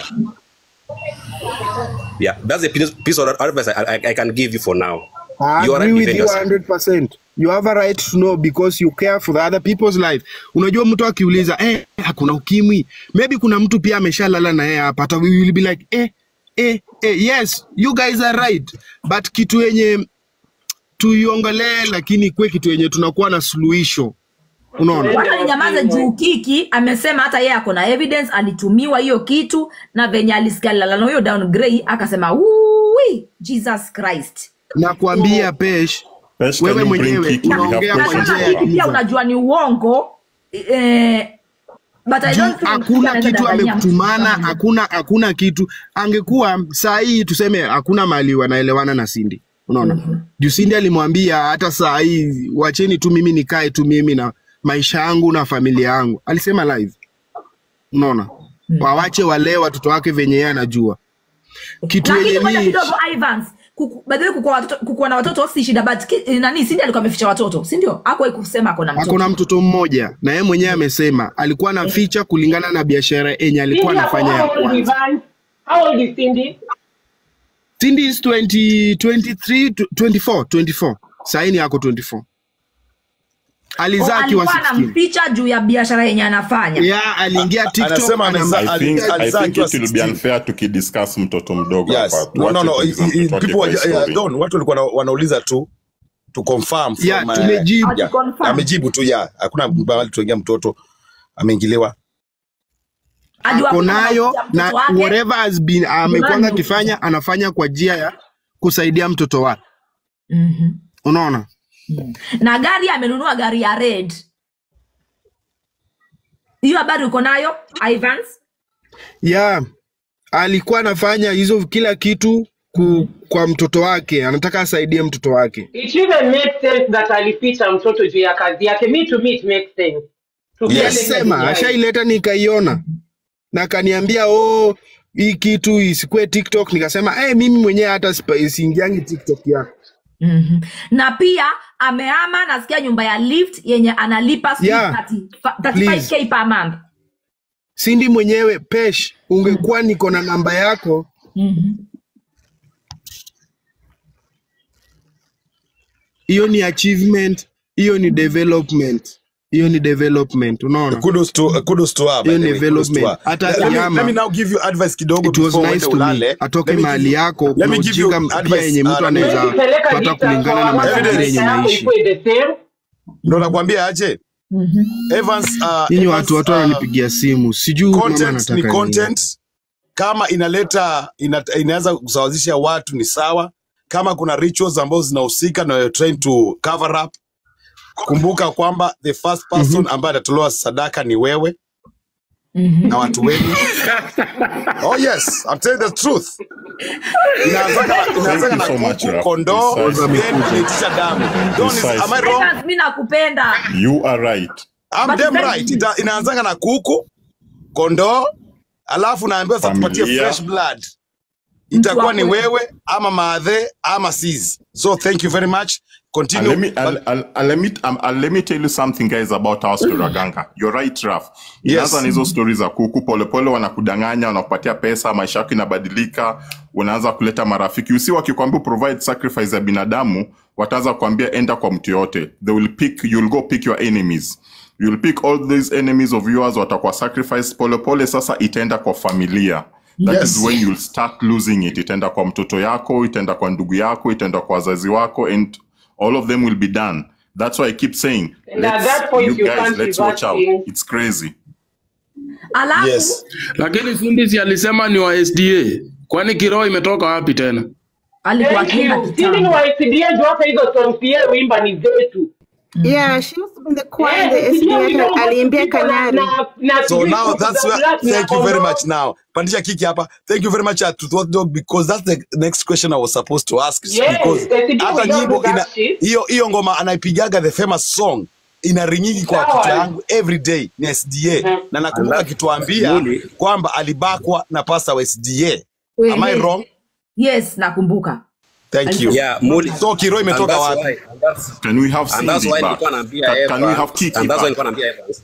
Speaker 6: yeah that's a piece, piece of advice I, I, I can give you for now
Speaker 1: I
Speaker 6: You are
Speaker 1: agree
Speaker 6: right,
Speaker 1: with
Speaker 6: defend
Speaker 1: you
Speaker 6: yourself.
Speaker 1: 100%. You have a right to know because you care for the other people's life. Unajua mtu akiuliza eh, hakuna ukimwi, maybe kuna mtu pia ameshalala na yeye hapa, hata we will be like eh, eh, eh, yes you guys are right, but kitu yenye tuiongelee, lakini kwe kitu yenye tunakuwa na suluhisho, unaona
Speaker 3: wacha ninyamaze juu kiki amesema hata yeye ako na evidence alitumiwa hiyo kitu na venye alisikia lala na huyo downgrade akasema "Wui, jesus christ
Speaker 1: nakwambia Pesh,
Speaker 5: Pesh, can
Speaker 1: wewe
Speaker 5: you bring
Speaker 1: mwenyewe
Speaker 5: Kiki? We have
Speaker 1: unaongea
Speaker 3: na
Speaker 1: kwa
Speaker 5: questions
Speaker 3: kama
Speaker 1: njia ya
Speaker 5: for her.
Speaker 3: kiki pia
Speaker 1: giza.
Speaker 3: unajua ni uongo eh, but I
Speaker 1: juu
Speaker 3: don't think
Speaker 1: hakuna
Speaker 3: anaweza
Speaker 1: kitu
Speaker 3: danganyia mtu
Speaker 1: amekutumana,
Speaker 3: kama hiyo.
Speaker 1: hakuna hakuna kitu. Angekuwa saa hii tuseme hakuna mahali wanaelewana na Cindy, unaona juu Cindy alimwambia hata saa hii wacheni tu mimi nikae tu mimi na maisha yangu na familia yangu, alisema live, unaona wawache walee watoto wake venye yeye anajua kitu
Speaker 3: lakini
Speaker 1: yenye
Speaker 3: moja
Speaker 1: mi
Speaker 3: kidogo Ivans kuku- by the way kukuwa watoto kukuwa na watoto si shida but ki, eh, nani Cindy alikuwa ameficha watoto si ndio hakuwahi kusema ako na
Speaker 1: ako
Speaker 3: mtoto
Speaker 1: na mtoto mmoja na yeye mwenyewe amesema alikuwa na ficha kulingana na biashara yenye alikuwa
Speaker 4: Cindy ako
Speaker 1: anafanya ya
Speaker 4: how old
Speaker 1: kwanza.
Speaker 4: Ivan? How old is Cindy?
Speaker 1: Cindy is 20, 23, 24, 24. Saini yako 24. Alizaa
Speaker 3: Oh,
Speaker 1: akiwa
Speaker 3: alikuwa
Speaker 1: 16.
Speaker 3: anamficha juu ya biashara yenye anafanya
Speaker 1: Yeah, aliingia TikTok
Speaker 2: Anasema amezaa-
Speaker 1: anam-
Speaker 5: I think, I
Speaker 2: Alizaa
Speaker 5: think
Speaker 2: akiwa
Speaker 5: it will be
Speaker 2: 16.
Speaker 5: unfair tukidiscuss mtoto mdogo
Speaker 2: Yes.
Speaker 5: hapa.
Speaker 2: No, no,
Speaker 5: Tuache
Speaker 2: no.
Speaker 5: kuuliza
Speaker 2: I- I-
Speaker 5: mtoto wake
Speaker 2: people
Speaker 5: kwa
Speaker 2: are- yeah,
Speaker 5: story.
Speaker 2: Don, watu walikuwa wana- wanauliza tu to confirm from,
Speaker 1: Yeah,
Speaker 2: uh,
Speaker 1: tumejibu.
Speaker 2: yeah.
Speaker 3: Confirm.
Speaker 2: amejibu tu ya hakuna mahali tuingia mtoto ameingiliwa
Speaker 3: Ajua
Speaker 1: ako
Speaker 3: kuna
Speaker 1: nayo
Speaker 3: mtoto
Speaker 1: na
Speaker 3: wake.
Speaker 1: whatever has been amekwanga
Speaker 3: Nani?
Speaker 1: akifanya anafanya kwa njia ya kusaidia mtoto wake.
Speaker 3: Mhm.
Speaker 1: Unaona?
Speaker 3: na gari amenunua gari ya red hiyo habari uko nayo Ivans
Speaker 1: Yeah. Alikuwa anafanya hizo kila kitu ku, kwa mtoto wake, anataka asaidie mtoto wake.
Speaker 4: It even makes sense that alificha mtoto juu ya kazi yake. Me to me it makes sense. Tukieleza
Speaker 1: Alisema
Speaker 4: vijana.
Speaker 1: ashaileta nikaiona na akaniambia oh, hii kitu isikue TikTok. Nikasema eh, mimi mwenyewe hata sipa- siingiangi TikTok yako.
Speaker 3: mm-hmm. na pia amehama nasikia nyumba ya lift yenye analipa sijui
Speaker 1: Yeah.
Speaker 3: 30 fa- 35k per month
Speaker 1: Sindi mwenyewe Pesh, ungekuwa niko na namba yako
Speaker 3: mm-hmm.
Speaker 1: hiyo ni achievement, hiyo ni development, hiyo ni development. Unaona,
Speaker 2: kudos to, uh, kudos to her, by
Speaker 1: Hiyo
Speaker 2: the
Speaker 1: ni
Speaker 2: way, kudos to
Speaker 1: development.
Speaker 2: her.
Speaker 1: Hata
Speaker 2: Let- let me-
Speaker 1: Kiyama,
Speaker 2: let me now give you advice kidogo
Speaker 1: it was
Speaker 2: before
Speaker 1: nice
Speaker 2: uende
Speaker 1: to me.
Speaker 2: ulale.
Speaker 1: Atoke
Speaker 2: Let me
Speaker 1: mahali
Speaker 2: give you-
Speaker 1: yako,
Speaker 2: let
Speaker 1: kuna
Speaker 2: me give you
Speaker 1: ujinga pia
Speaker 2: advice,
Speaker 1: yenye
Speaker 2: uh,
Speaker 1: mtu
Speaker 2: let me-
Speaker 1: anaweza
Speaker 4: Huwezi peleka
Speaker 1: pata
Speaker 4: distance
Speaker 1: kulingana na
Speaker 4: kwa
Speaker 1: mazingira
Speaker 2: Evidence.
Speaker 1: yenye
Speaker 4: maisha yako
Speaker 1: naishi.
Speaker 4: ikuwe the same.
Speaker 2: ndo nakwambia aje Evans, uh,
Speaker 1: Nyinyi
Speaker 2: Evans,
Speaker 1: watu watu
Speaker 2: uh,
Speaker 1: wananipigia simu, sijui huyu mama
Speaker 2: content ni
Speaker 1: anataka nini.
Speaker 2: content kama inaleta ina, inaweza kusawazisha watu ni sawa kama kuna rituals ambazo zinahusika na you're trying to cover up kumbuka kwamba the first person ambaye atatolewa sadaka ni wewe na watu wenu. Oh yes, I'm telling the truth. Inaanzaga na- inaanzaga
Speaker 5: Thank
Speaker 2: na
Speaker 5: you so much,
Speaker 2: kuku,
Speaker 5: Raf.
Speaker 2: kondoo,
Speaker 5: Precisely.
Speaker 2: then inaitisha damu. Don't is, am I wrong?
Speaker 3: Evans, mi nakupenda
Speaker 5: You are right.
Speaker 2: I'm
Speaker 3: But
Speaker 2: damn
Speaker 3: then-
Speaker 2: right. Ita, inaanzanga na kuku, kondoo, alafu naambiwa sasa tupatie
Speaker 5: Familia.
Speaker 2: fresh blood. Itakuwa ni
Speaker 3: wako.
Speaker 2: wewe ama maadhe ama sis. So thank you very much.
Speaker 5: And
Speaker 2: Continue.
Speaker 5: let me, I'll, I'll, I'll, let me, um, I'll, let me tell you something guys about our story Raganga. You're right, Raf. Inaanza na hizo stori za kuku, polepole wanakudanganya, wanakupatia pesa, maisha yako inabadilika, unaanza kuleta marafiki. Usi wakikwambia provide sacrifice ya binadamu, wataanza kuambia enda kwa mtu yote. They will pick, you'll go pick your enemies. You'll pick all these enemies of yours, watakuwa sacrifice. Polepole sasa itaenda kwa familia. That
Speaker 2: Yes.
Speaker 5: is when you'll start losing it. Itaenda kwa mtoto yako, itaenda kwa ndugu yako, itaenda kwa wazazi wako, and all of them will be done. That's why I keep saying,
Speaker 4: And at that point,
Speaker 5: you
Speaker 4: you
Speaker 5: guys,
Speaker 4: can't
Speaker 5: let's
Speaker 4: reverse
Speaker 5: watch out.
Speaker 4: things.
Speaker 5: It's crazy.
Speaker 3: alafu
Speaker 2: Yes.
Speaker 7: lakini Sindisi alisema ni wa SDA. Kwani kiroho imetoka wapi tena?
Speaker 3: alikuwa
Speaker 4: Thank
Speaker 3: akienda
Speaker 4: you. Sisi ni
Speaker 3: kitambo
Speaker 4: wa SDA ndio hata hizo songs yeye wimba ni zetu.
Speaker 8: Yeah, she used to be in the choir in
Speaker 4: Eh,
Speaker 8: the
Speaker 4: sijui
Speaker 8: SDA.
Speaker 4: kidogo
Speaker 8: Aliimbia
Speaker 4: ziko na-
Speaker 8: Kanari.
Speaker 4: na- na
Speaker 2: So
Speaker 4: sijui
Speaker 2: now
Speaker 4: kuku
Speaker 2: that's
Speaker 4: za
Speaker 2: where,
Speaker 4: black na
Speaker 2: thank you very
Speaker 4: kondoo.
Speaker 2: much now. Pandisha Kiki hapa. Thank you very much uh, to Thought Dog because that's the next question I was supposed to ask.
Speaker 4: Yes,
Speaker 2: because
Speaker 4: the CD
Speaker 2: hata
Speaker 4: we don't
Speaker 2: nyimbo
Speaker 4: do
Speaker 2: ina
Speaker 4: that shit.
Speaker 2: hiyo hiyo ngoma anaipigaga the famous song inaringigi kwa
Speaker 4: Sawa.
Speaker 2: kichwa yangu every day ni SDA
Speaker 4: Mhm.
Speaker 2: na nakumbuka
Speaker 6: Alafu,
Speaker 2: akituambia
Speaker 6: Muli.
Speaker 2: kwamba alibakwa na pasta wa SDA. Am I
Speaker 3: Wewe.
Speaker 2: wrong?
Speaker 3: yes nakumbuka
Speaker 2: Thank you.
Speaker 6: Yeah, Muli.
Speaker 2: So Kiro
Speaker 6: And
Speaker 2: imetoka
Speaker 6: that's
Speaker 2: wapi?
Speaker 6: why, and that's,
Speaker 5: Can we have
Speaker 6: and that's
Speaker 5: Cindy
Speaker 6: why
Speaker 5: back?
Speaker 6: nilikuwa naambia
Speaker 5: Can, can we have
Speaker 6: Evans,
Speaker 5: Kiki
Speaker 6: and that's why
Speaker 5: back?
Speaker 6: nilikuwa naambia Evans.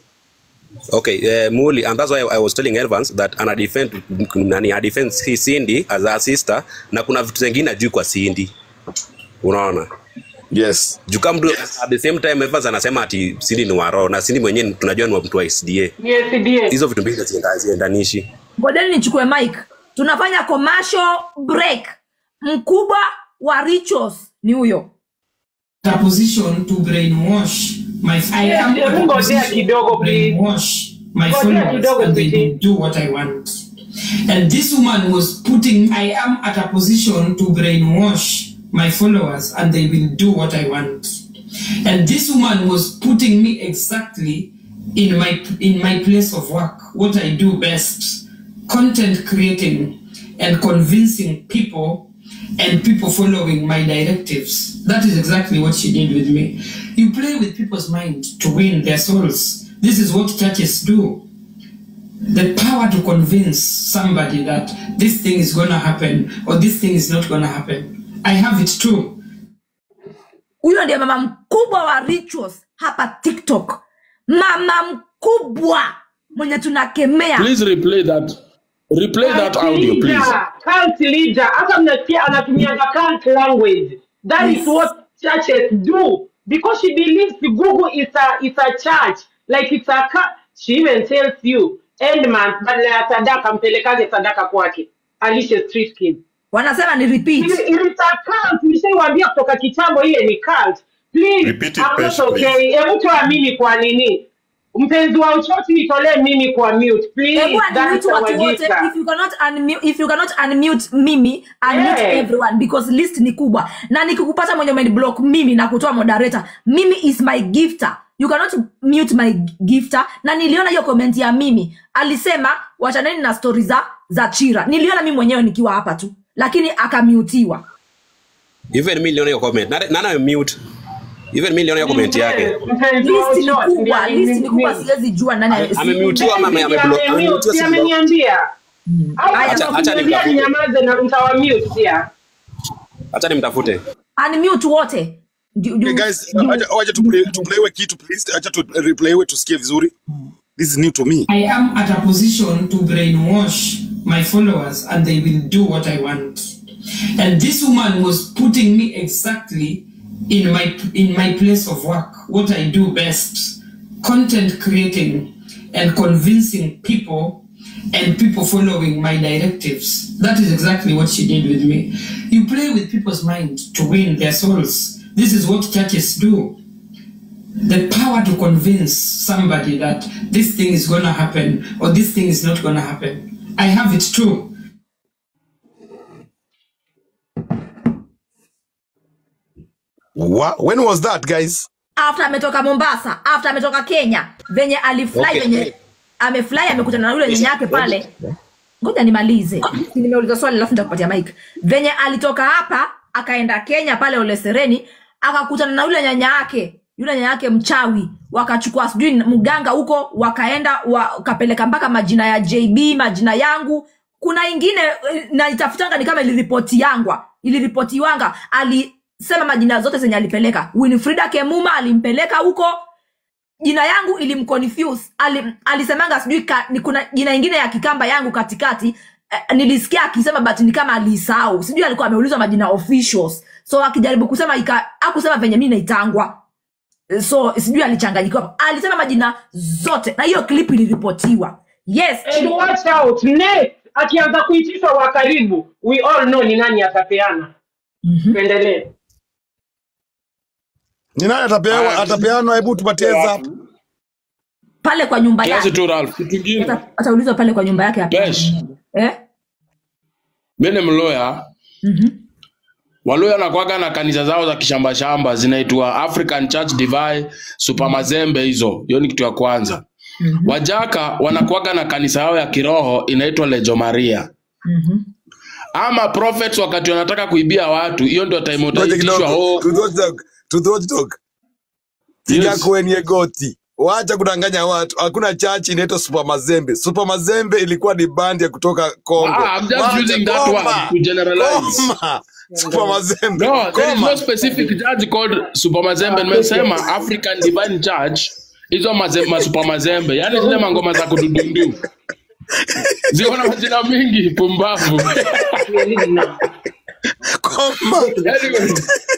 Speaker 6: Okay, uh, Muli, and that's why I was telling Evans that ana defend nani ana defend hii Cindy as a sister na kuna vitu zingine juu kwa Cindy. Unaona?
Speaker 2: Yes.
Speaker 6: Juu kama mtu at the same time Evans anasema ati Cindy ni waro na Cindy mwenyewe tunajua ni wa mtu wa SDA.
Speaker 4: Ni SDA.
Speaker 6: Hizo vitu mbili hazienda- haziendanishi.
Speaker 3: ngojeni nichukue mic tunafanya commercial break mkubwa wa rituals ni huyo
Speaker 9: a position to brainwash my I
Speaker 4: Yes,
Speaker 9: am
Speaker 4: yes,
Speaker 9: at a
Speaker 4: ngojea
Speaker 9: position
Speaker 4: kidogo,
Speaker 9: to
Speaker 4: please.
Speaker 9: brainwash my
Speaker 4: Ngojea
Speaker 9: followers
Speaker 4: kidogo,
Speaker 9: and they
Speaker 4: Titi.
Speaker 9: will do what I want. And this woman was putting I am at a position to brainwash my followers and they will do what I want. And this woman was putting me exactly in my in my place of work, what I do best, content creating and convincing people and people following my directives. That is exactly what she did with me. You play with people's mind to win their souls. This is what churches do. The power to convince somebody that this thing is going to happen or this thing is not going to happen. I have it too.
Speaker 3: huyo ndiye mama mkubwa wa rituals hapa tiktok mama mkubwa mwenye tunakemea
Speaker 7: Please replay that. Replay that
Speaker 4: Cult
Speaker 7: audio, please.
Speaker 4: leader, cult leader. Hata mnasikia anatumianga cult language. That is
Speaker 3: Yes.
Speaker 4: what churches do. Because she believes the Google is a is a church. Like it's a cult. She even tells you end month badala ya sadaka mpelekage sadaka kwake. Alishe street kid.
Speaker 3: wanasema ni repeat
Speaker 4: It is a cult. Nishaiwaambia kutoka kitambo ile ni cult. Please,
Speaker 5: Repeat it,
Speaker 4: I'm not
Speaker 5: Pesh,
Speaker 4: okay. Hebu toa mimi kwa nini? Mpenzi wa uchochi nitolee mimi kwa mute. Please,
Speaker 3: Hebu
Speaker 4: that
Speaker 3: unmute
Speaker 4: is our
Speaker 3: watu wote
Speaker 4: gift.
Speaker 3: if you cannot unmute, if you cannot unmute mimi unmute
Speaker 4: Yeah.
Speaker 3: everyone because list ni kubwa na nikikupata mwenye umeniblock mimi na kutoa moderator mimi is my gifter you cannot mute my gifter na niliona hiyo comment ya mimi alisema wachaneni na stori za za chira niliona mimi mwenyewe nikiwa hapa tu lakini akamutiwa
Speaker 6: Even mi niliona hiyo comment. Nana, nana mute. Even mi niliona hiyo comment yake.
Speaker 4: Mpenzi wa
Speaker 3: list ni
Speaker 4: uchochi,
Speaker 3: kubwa
Speaker 4: ndio
Speaker 3: list ni kubwa
Speaker 4: mimi.
Speaker 3: siwezi jua nani
Speaker 6: Ame-
Speaker 3: si-
Speaker 6: amemute. ama ame- ame-
Speaker 4: Ameniambia,
Speaker 6: amemute,
Speaker 4: si
Speaker 6: si
Speaker 4: ameniambia. Au
Speaker 3: Aya,
Speaker 6: acha- acha
Speaker 4: akiniambia
Speaker 6: nimtafute.
Speaker 4: ninyamaze na mtawamute pia.
Speaker 6: Acha nimtafute.
Speaker 3: unmute wote Ju- ju-
Speaker 2: Okay, guys,
Speaker 3: ju-
Speaker 2: acha acha tuplay tuplaywe kitu please. Acha tu replaywe tusikie vizuri. This is new to me.
Speaker 9: I am at a position to brainwash my followers and they will do what I want. And this woman was putting me exactly in my in my place of work, what I do best, content creating and convincing people and people following my directives. That is exactly what she did with me. You play with people's mind to win their souls. This is what churches do the power to convince somebody that this thing is going to happen or this thing is not going to happen. I have it too.
Speaker 2: Wha- When was that, guys?
Speaker 3: after ametoka mombasa after ametoka kenya venye alifly
Speaker 6: Okay.
Speaker 3: venye amefly amekutana na yule nyanya yake pale ngoja nimalize nimeuliza swali alafu nitakupatia mike venye alitoka hapa akaenda kenya pale olesereni akakutana na yule nyanya yake yule nyanya yake mchawi wakachukua sijui mganga huko wakaenda wakapeleka mpaka majina ya jb majina yangu kuna ingine eh, naitafutanga ni kama iliripoti yangwa iliripotiwanga alisema majina zote zenye alipeleka winfrida kemuma alimpeleka huko jina yangu ilimconfuse Ali, alisemanga sijui ka- ni kuna jina ingine ya kikamba yangu katikati eh, nilisikia akisema but ni kama alisahau sijui alikuwa ameulizwa majina officials so akijaribu kusema ika akusema venye mi naitangwa Eh, so sijui alichanganyikiwa alisema majina zote na hiyo clip iliripotiwa yes
Speaker 4: And watch out next akianza kuitishwa wa karibu we all know ni nani atapeana tuendelee
Speaker 2: Ni nani atapewa
Speaker 7: Ah,
Speaker 2: atapeana? Hebu tupatie heads up.
Speaker 3: pale kwa nyumba
Speaker 7: kiasi
Speaker 3: yake
Speaker 7: tu Ralph. Kitu kingine
Speaker 3: Ata- ataulizwa pale kwa nyumba yake apeane.
Speaker 7: Besh,
Speaker 3: eh?
Speaker 7: mimi ni mloya
Speaker 3: Mhm.
Speaker 7: Waluya nakwaga na kanisa zao za kishamba shamba zinaitwa African Church Divine Super Mazembe hizo. Hiyo ni kitu ya kwanza. Wajaka wanakuaga na kanisa yao ya kiroho inaitwa Lejo Maria.
Speaker 3: Mhm.
Speaker 7: Ama prophets wakati wanataka kuibia watu, hiyo ndio time
Speaker 2: Ngoja
Speaker 7: utaitishwa
Speaker 2: kidogo.
Speaker 7: oh,
Speaker 2: To those dog. To those dog. Tiga
Speaker 7: yes.
Speaker 2: kwenye goti. Wacha kudanganya watu. Hakuna church inaitwa Super Mazembe. Super Mazembe ilikuwa ni band ya kutoka Kongo.
Speaker 7: Ah, I'm just
Speaker 2: Wacha
Speaker 7: using that word
Speaker 2: koma.
Speaker 7: to generalize.
Speaker 2: Koma. Super Mazembe.
Speaker 7: No, there is
Speaker 2: Koma.
Speaker 7: no specific church called Super Mazembe. Nimesema African Divine Church hizo maze, ma Super Mazembe, yaani zile mangoma za kududundu ziko na majina mingi pumbavu.
Speaker 4: Clearly now.
Speaker 2: Koma.
Speaker 7: anyway,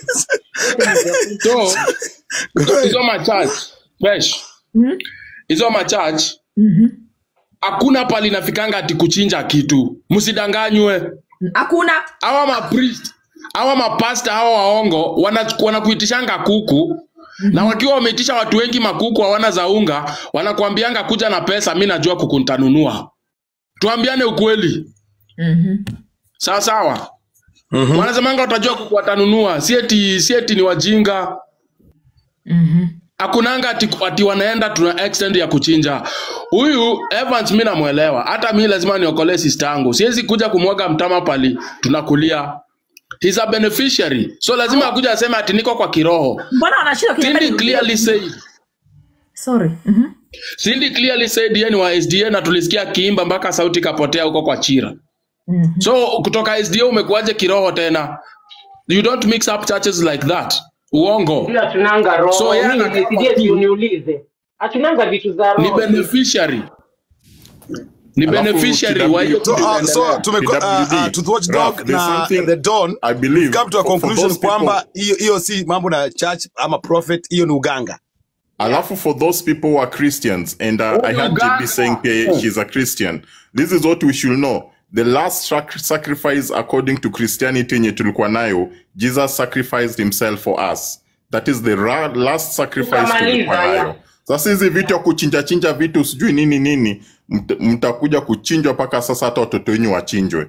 Speaker 7: so hizo- hizo machurch fresh
Speaker 3: Mhm.
Speaker 7: hizo machurch
Speaker 3: Mhm.
Speaker 7: hakuna pali nafikanga ati kuchinja kitu, msidanganywe.
Speaker 3: hakuna
Speaker 7: Hawa mapriest hawa mapasta hawa waongo wana- wanakuitishanga kuku na wakiwa wameitisha watu wengi makuku hawana za unga, wanakuambianga kuja na pesa, mi najua kuku nitanunua. Tuambiane ukweli,
Speaker 3: Mhm.
Speaker 7: sawa sawa. Wanasemanga watajua kuku watanunua, si eti si eti ni wajinga.
Speaker 3: Mhm.
Speaker 7: Hakunanga ati, ati wanaenda tuna extend ya kuchinja. Huyu Evans mi namwelewa, hata mi lazima niokolee sister yangu. Siwezi kuja kumwaga mtama pali tunakulia. He's a beneficiary, so lazima akuja aseme ati niko kwa kiroho.
Speaker 3: mbona wanashindwa
Speaker 7: Cindy
Speaker 3: kuniambia
Speaker 7: clearly said
Speaker 3: sorry Mhm.
Speaker 7: Cindy clearly said yeye ni wa SDA na tulisikia akiimba mpaka sauti ikapotea huko kwa Chira.
Speaker 3: Mhm.
Speaker 7: So kutoka SDA umekuwaje kiroho tena? You don't mix up churches like that. Uongo.
Speaker 4: Sio hatunanga roho
Speaker 7: So yeye
Speaker 4: mimi
Speaker 7: anataka
Speaker 4: nisije
Speaker 7: tu-
Speaker 4: uniulize hatunanga vitu za
Speaker 7: Ni
Speaker 4: roho
Speaker 7: beneficiary. Ni
Speaker 5: Alafu
Speaker 7: beneficiary
Speaker 5: TW
Speaker 7: wa hiyo
Speaker 2: So, uh,
Speaker 7: kitu.
Speaker 2: so tumeko, uh, uh,
Speaker 5: PWD,
Speaker 2: to watch
Speaker 5: Ralph,
Speaker 2: dog
Speaker 5: there's
Speaker 2: na
Speaker 5: something
Speaker 2: the Don
Speaker 5: I believe
Speaker 2: come to a
Speaker 5: for- for
Speaker 2: conclusion
Speaker 5: those people-
Speaker 2: kwamba hiyo hiyo si mambo na church ama prophet, hiyo ni uganga.
Speaker 5: Alafu for those people who are Christians, and uh,
Speaker 7: Oh,
Speaker 5: I had
Speaker 7: Uganda.
Speaker 5: JB saying uh, she's a Christian. This is what we should know. The last sac- sacrifice according to Christianity yenye tulikuwa nayo, Jesus sacrificed himself for us. That is the ra- last sacrifice
Speaker 4: Tukamaliza,
Speaker 5: tulikuwa nayo.
Speaker 4: yeah.
Speaker 5: Sasa hizi vitu ya kuchinja chinja vitu sijui nini nini, mt- mtakuja kuchinjwa mpaka sasa hata watoto wenyu wachinjwe.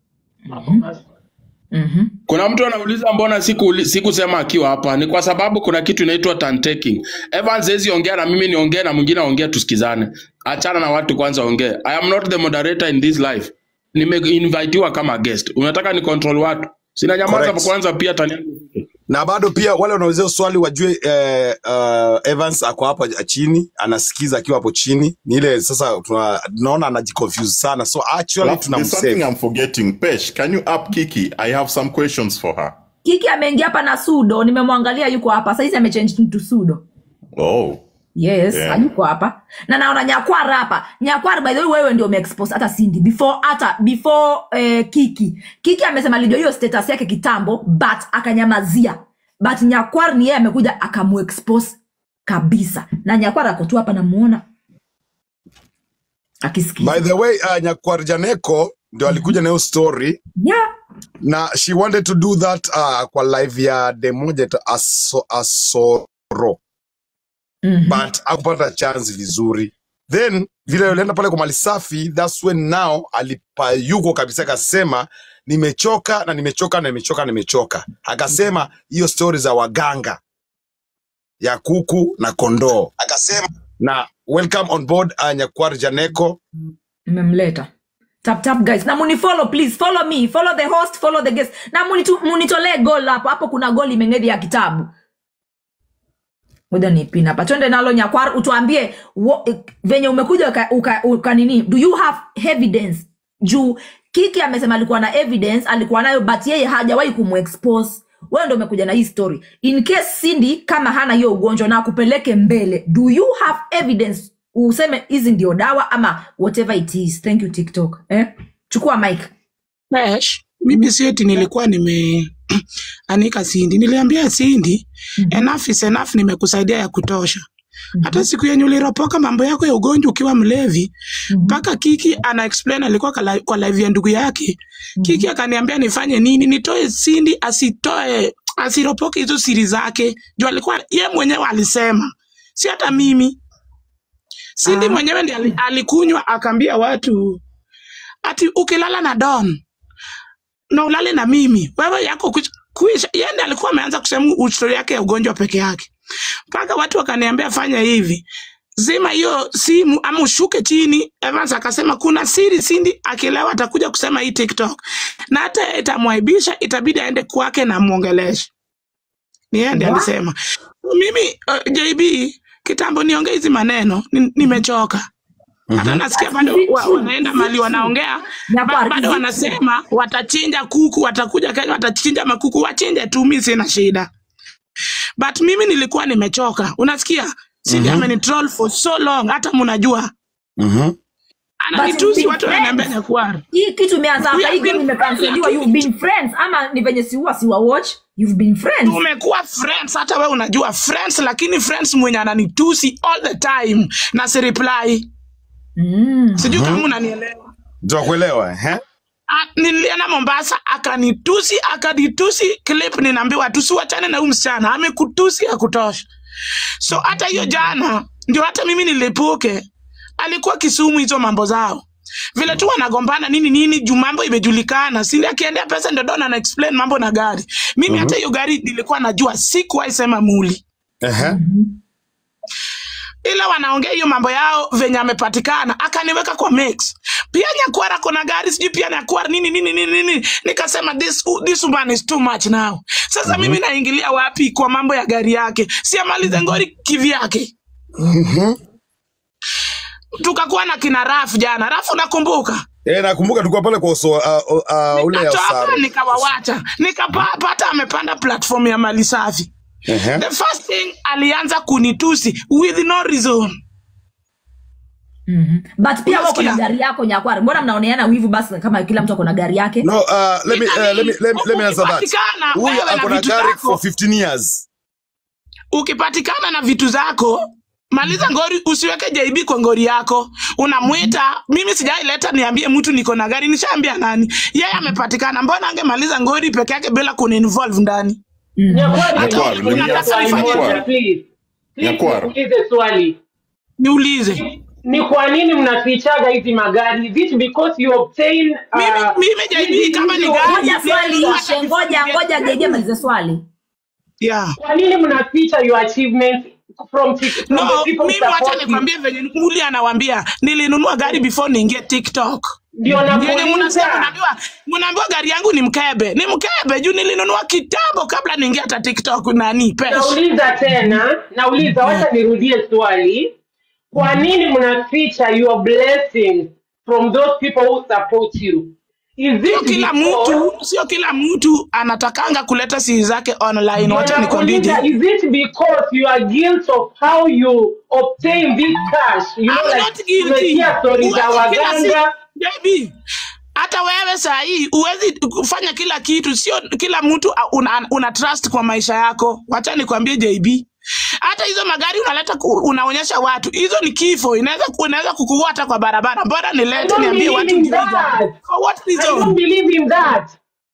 Speaker 3: Mhm.
Speaker 7: Kuna mtu anauliza mbona siku sikusema akiwa hapa. Ni kwa sababu kuna kitu inaitwa turn taking. Evans hezi ongea na mimi niongee na mwingine aongee tusikizane. Achana na watu kwanza ongee. I am not the moderator in this life. Nimeinvitiwa kama guest. Unataka ni control watu. Sina nyamaza
Speaker 2: Correct.
Speaker 7: kwanza pia tani.
Speaker 2: na bado pia wale wanaulizia swali wajue eh, uh, Evans ako hapa chini anasikiza akiwa hapo chini ni ile sasa tuna- tunaona anajiconfuse sana so actually
Speaker 5: Alafu, there's something
Speaker 2: tunamsave
Speaker 5: I'm forgetting. Pesh, can you up Kiki? I have some questions for her.
Speaker 3: kiki ameingia hapa na sudo nimemwangalia yuko hapa saizi amechange to sudo
Speaker 5: Oh.
Speaker 3: yes
Speaker 5: Yeah.
Speaker 3: hayuko hapa na naona nyakwara hapa nyakwara by the way wewe ndio umeexpose hata Cindy before hata before eh, kiki kiki amesema alijua hiyo status yake kitambo but akanyamazia but nyakwar ni yeye amekuja akamuexpose kabisa na nyakwara ako tu hapa namuona akisikia
Speaker 2: by the way uh, Nyakwarjaneko ndio alikuja na hiyo story
Speaker 3: yeah.
Speaker 2: na she wanted to do that uh, kwa live ya demoja aso, asoro
Speaker 3: mm-hmm.
Speaker 2: but akupata chance vizuri then vile alienda pale kwa mali safi thats when now alipayuko kabisa akasema nimechoka na nimechoka na nimechoka na nimechoka akasema hiyo stori za waganga ya kuku na kondoo akasema na welcome on board uh, Nyakwar Janeko.
Speaker 3: nimemleta tap tap guys na munifollow please follow me follow the host follow the guest na munitu- munitolee goal hapo hapo kuna goal imengedhi ya kitabu moja ni pin hapa twende nalo nyakwar utuambie wo- eh, venye umekuja uka, uka, uka nini do you have evidence juu kiki amesema alikuwa na evidence alikuwa nayo but yeye hajawahi kumexpose wewe ndo umekuja na hii story in case cindy kama hana hiyo ugonjwa na akupeleke mbele do you have evidence useme hizi ndio dawa ama whatever it is thank you tiktok eh? chukua mike
Speaker 10: Fresh, mimi sieti nilikuwa nime anika Sindi, niliambia Sindi enough is enough, nimekusaidia ya kutosha. Hata siku yenye uliropoka mambo yako ya ugonjwa ukiwa mlevi, mpaka Kiki ana explain alikuwa kala- kwa live ya ndugu yake. Kiki akaniambia nifanye nini, nitoe Sindi asitoe asiropoke hizo siri zake, juu alikuwa ye mwenyewe alisema, si hata mimi. Sindi mwenyewe ndiye ali- alikunywa akaambia watu ati ukilala na Don na ulale na mimi wewe yako kuch- kuisha. Yeye ndiye alikuwa ameanza kusema ustori yake ya ugonjwa peke yake, mpaka watu wakaniambia fanya hivi, zima hiyo simu ama ushuke chini. Evans akasema kuna siri Sindi akilewa atakuja kusema hii TikTok, na hata itamwaibisha, itabidi aende kwake na muongeleshe. Ni yeye ndiye
Speaker 3: What?
Speaker 10: alisema. Mimi uh, JB kitambo niongee hizi maneno, ni- nimechoka hata nasikia
Speaker 3: But
Speaker 10: bado
Speaker 3: is it
Speaker 10: wa,
Speaker 3: true?
Speaker 10: wanaenda
Speaker 3: Is it
Speaker 10: mali
Speaker 3: true?
Speaker 10: wanaongea ba,
Speaker 3: Nyakwar,
Speaker 10: bado
Speaker 3: is it true?
Speaker 10: wanasema watachinja kuku, watakuja Kenya watachinja makuku, wachinje tu, mi sina shida, but mimi nilikuwa nimechoka. Unasikia, Sindi
Speaker 2: Mhm.
Speaker 10: amenitroll for so long, hata mnajua
Speaker 2: Mhm.
Speaker 3: But you've
Speaker 10: ananitusi,
Speaker 3: been
Speaker 10: watu wananiambia
Speaker 3: friends.
Speaker 10: Nyakwar,
Speaker 3: hii kitu imeanza
Speaker 10: we
Speaker 3: hapa hii
Speaker 10: have
Speaker 3: game
Speaker 10: been friends,
Speaker 3: imekanseliwa you've
Speaker 10: lakini
Speaker 3: been friends ama ni venye siua siwa watch you've been friends
Speaker 10: tumekuwa friends, hata we unajua friends, lakini friends mwenye ananitusi all the time na si reply,
Speaker 3: mm.
Speaker 10: sijui kama unanielewa.
Speaker 2: Tutakuelewa eh?
Speaker 10: Ah, nilienda Mombasa akanitusi akanitusi clip, ninaambiwa tusiwachane na huyu msichana amekutusi ya kutosha. So hata hiyo jana ndio hata mimi nilipuke, alikuwa Kisumu hizo mambo zao vile tu wanagombana nini nini, juu mambo imejulikana. Sindi akiendea pesa ndio Don ana explain mambo na gari. Mimi hata hiyo gari nilikuwa najua, sikuwahi sema muli,
Speaker 2: Ehe.
Speaker 10: ila wanaongea hiyo mambo yao venye amepatikana, akaniweka kwa mix. Pia Nyakwara kuna gari sijui pia Nyakwara nini nini nini nini, nikasema this, this woman is too much now. Sasa mimi naingilia wapi kwa mambo ya gari yake? Si amalize ngori kivyake. Tukakuwa na kina Rafu jana, Rafu nakumbuka
Speaker 2: Eh, nakumbuka tulikuwa pale kwa uso, uh, uh, ule ya
Speaker 10: nikatoka
Speaker 2: Osaro.
Speaker 10: nikawawacha, nikapata amepanda platform ya mali safi.
Speaker 2: Ehe.
Speaker 10: The first thing alianza kunitusi with no reason.
Speaker 3: mm-hmm. but pia wako na
Speaker 10: Unasikia?
Speaker 3: gari yako nyakwari mbona mnaoneana wivu basi kama kila mtu ako na gari yake
Speaker 2: No, uh, let me, uh, let me, let me, let me answer that.
Speaker 10: Ukipatikana
Speaker 2: Huyu
Speaker 10: wewe na
Speaker 2: ako na
Speaker 10: vitu
Speaker 2: gari
Speaker 10: zako,
Speaker 2: for 15 years.
Speaker 10: ukipatikana na vitu zako maliza ngori, usiweke JB kwa ngori yako. Unamwita mimi, sijaileta niambie mtu niko na gari, nishaambia nani? Yeye amepatikana, mbona angemaliza ngori peke yake bila kuninvolve ndani?
Speaker 4: Nyakwari,
Speaker 10: Hata
Speaker 5: Nyakwar,
Speaker 4: niulize
Speaker 10: unataka
Speaker 4: swali
Speaker 10: nifanye
Speaker 4: moja,
Speaker 5: Nyakwar,
Speaker 4: please. Please,
Speaker 5: Nyakwar.
Speaker 4: niulize swali.
Speaker 10: Niulize
Speaker 4: Ni kwa nini mnafichaga hizi magari? Is it because you obtain
Speaker 10: mimi,
Speaker 4: uh,
Speaker 10: mimi JB
Speaker 4: hizi-
Speaker 10: kama ni
Speaker 4: hizi-
Speaker 10: gari
Speaker 3: ngoja swali
Speaker 10: nilinunua
Speaker 3: ishe
Speaker 10: hata
Speaker 3: ngoja
Speaker 10: before
Speaker 3: ngoja jeje malize swali
Speaker 10: yeah.
Speaker 4: kwa nini mnaficha your achievements from, ti- from
Speaker 10: No,
Speaker 4: the people
Speaker 10: mimi wacha
Speaker 4: support you?
Speaker 10: nikwambie venye muli anawambia nilinunua gari before niingie TikTok.
Speaker 4: Ndio
Speaker 10: Yenye mnasikia
Speaker 4: nakuuliza.
Speaker 10: mnaambiwa mnaambiwa gari yangu ni mkebe. Ni mkebe juu nilinunua kitambo kabla niingie hata TikTok nani pesh.
Speaker 4: Nauliza tena, nauliza, wacha nirudie swali. Kwa nini mnaficha your blessings from those people who support you? Is
Speaker 10: Sio
Speaker 4: it
Speaker 10: kila
Speaker 4: because
Speaker 10: mtu, sio kila mtu anatakanga kuleta siri zake online.
Speaker 4: Ndio
Speaker 10: Wacha nikwambie
Speaker 4: nakuuliza,
Speaker 10: je.
Speaker 4: is it because you are guilt of how you obtain this cash? You know,
Speaker 10: I'm
Speaker 4: like,
Speaker 10: not guilty.
Speaker 4: umesikia story za
Speaker 10: Huwezi kila si
Speaker 4: waganga
Speaker 10: baby. Hata wewe saa hii huwezi kufanya kila kitu, sio kila mtu uh, una, una trust kwa maisha yako. Wacha nikwambie JB, hata hizo magari unaleta ku- unaonyesha watu, hizo ni kifo, inaweza unaweza kukuua hata kwa barabara. Bora
Speaker 4: I
Speaker 10: nilete
Speaker 4: don't
Speaker 10: niambie
Speaker 4: believe
Speaker 10: watu
Speaker 4: in
Speaker 10: ndio
Speaker 4: that.
Speaker 10: For what
Speaker 4: I don't
Speaker 10: reason?
Speaker 4: believe in that.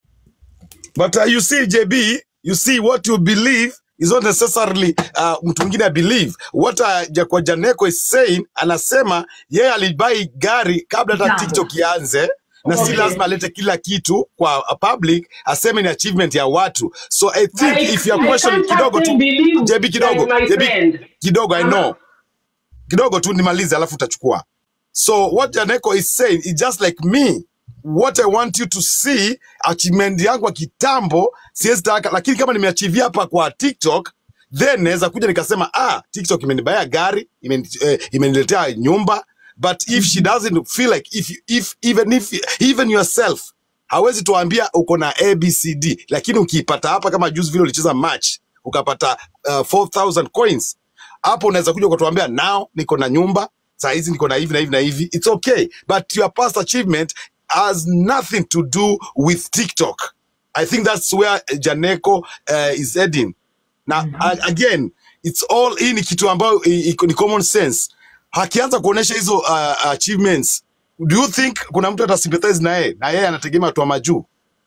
Speaker 2: But uh, you see, JB, you see what you believe is not necessarily uh, mtu mwingine believe. What uh, Jakwa Janeko is saying, anasema yeye alibai gari kabla hata
Speaker 3: Kitambo.
Speaker 2: TikTok ianze na si
Speaker 4: Okay.
Speaker 2: lazima alete kila kitu kwa uh, public, aseme ni achievement ya watu. So I think
Speaker 4: I,
Speaker 2: if your
Speaker 4: I
Speaker 2: question
Speaker 4: can't have
Speaker 2: kidogo
Speaker 4: them
Speaker 2: tu,
Speaker 4: believe
Speaker 2: JB kidogo,
Speaker 4: like my
Speaker 2: JB
Speaker 4: friend.
Speaker 2: kidogo, I
Speaker 4: Uh-huh.
Speaker 2: know kidogo tu nimalize alafu utachukua so what janeko is saying is just like me what i want you to see achievement yangu ya kitambo siwezi taka lakini kama nimeachivia hapa kwa tiktok then naweza kuja nikasema ah tiktok imenibaya gari imeni- eh, imeniletea nyumba but if she doesn't feel like if, if even if even yourself hawezi tuambia uko na abcd lakini ukiipata hapa kama juzi vile ulicheza match ukapata uh, 4000 coins hapo unaweza kuja ukatuambia now niko na nyumba saa hizi niko na hivi na hivi na hivi it's okay but your past achievement has nothing to do with tiktok i think that's where janeko uh, is heading na a- again it's all hii ni kitu ambayo i- iko- ni common sense akianza kuonyesha hizo uh, achievements do you think kuna mtu atasympathize na yeye na yeye anategemea watu wa majuu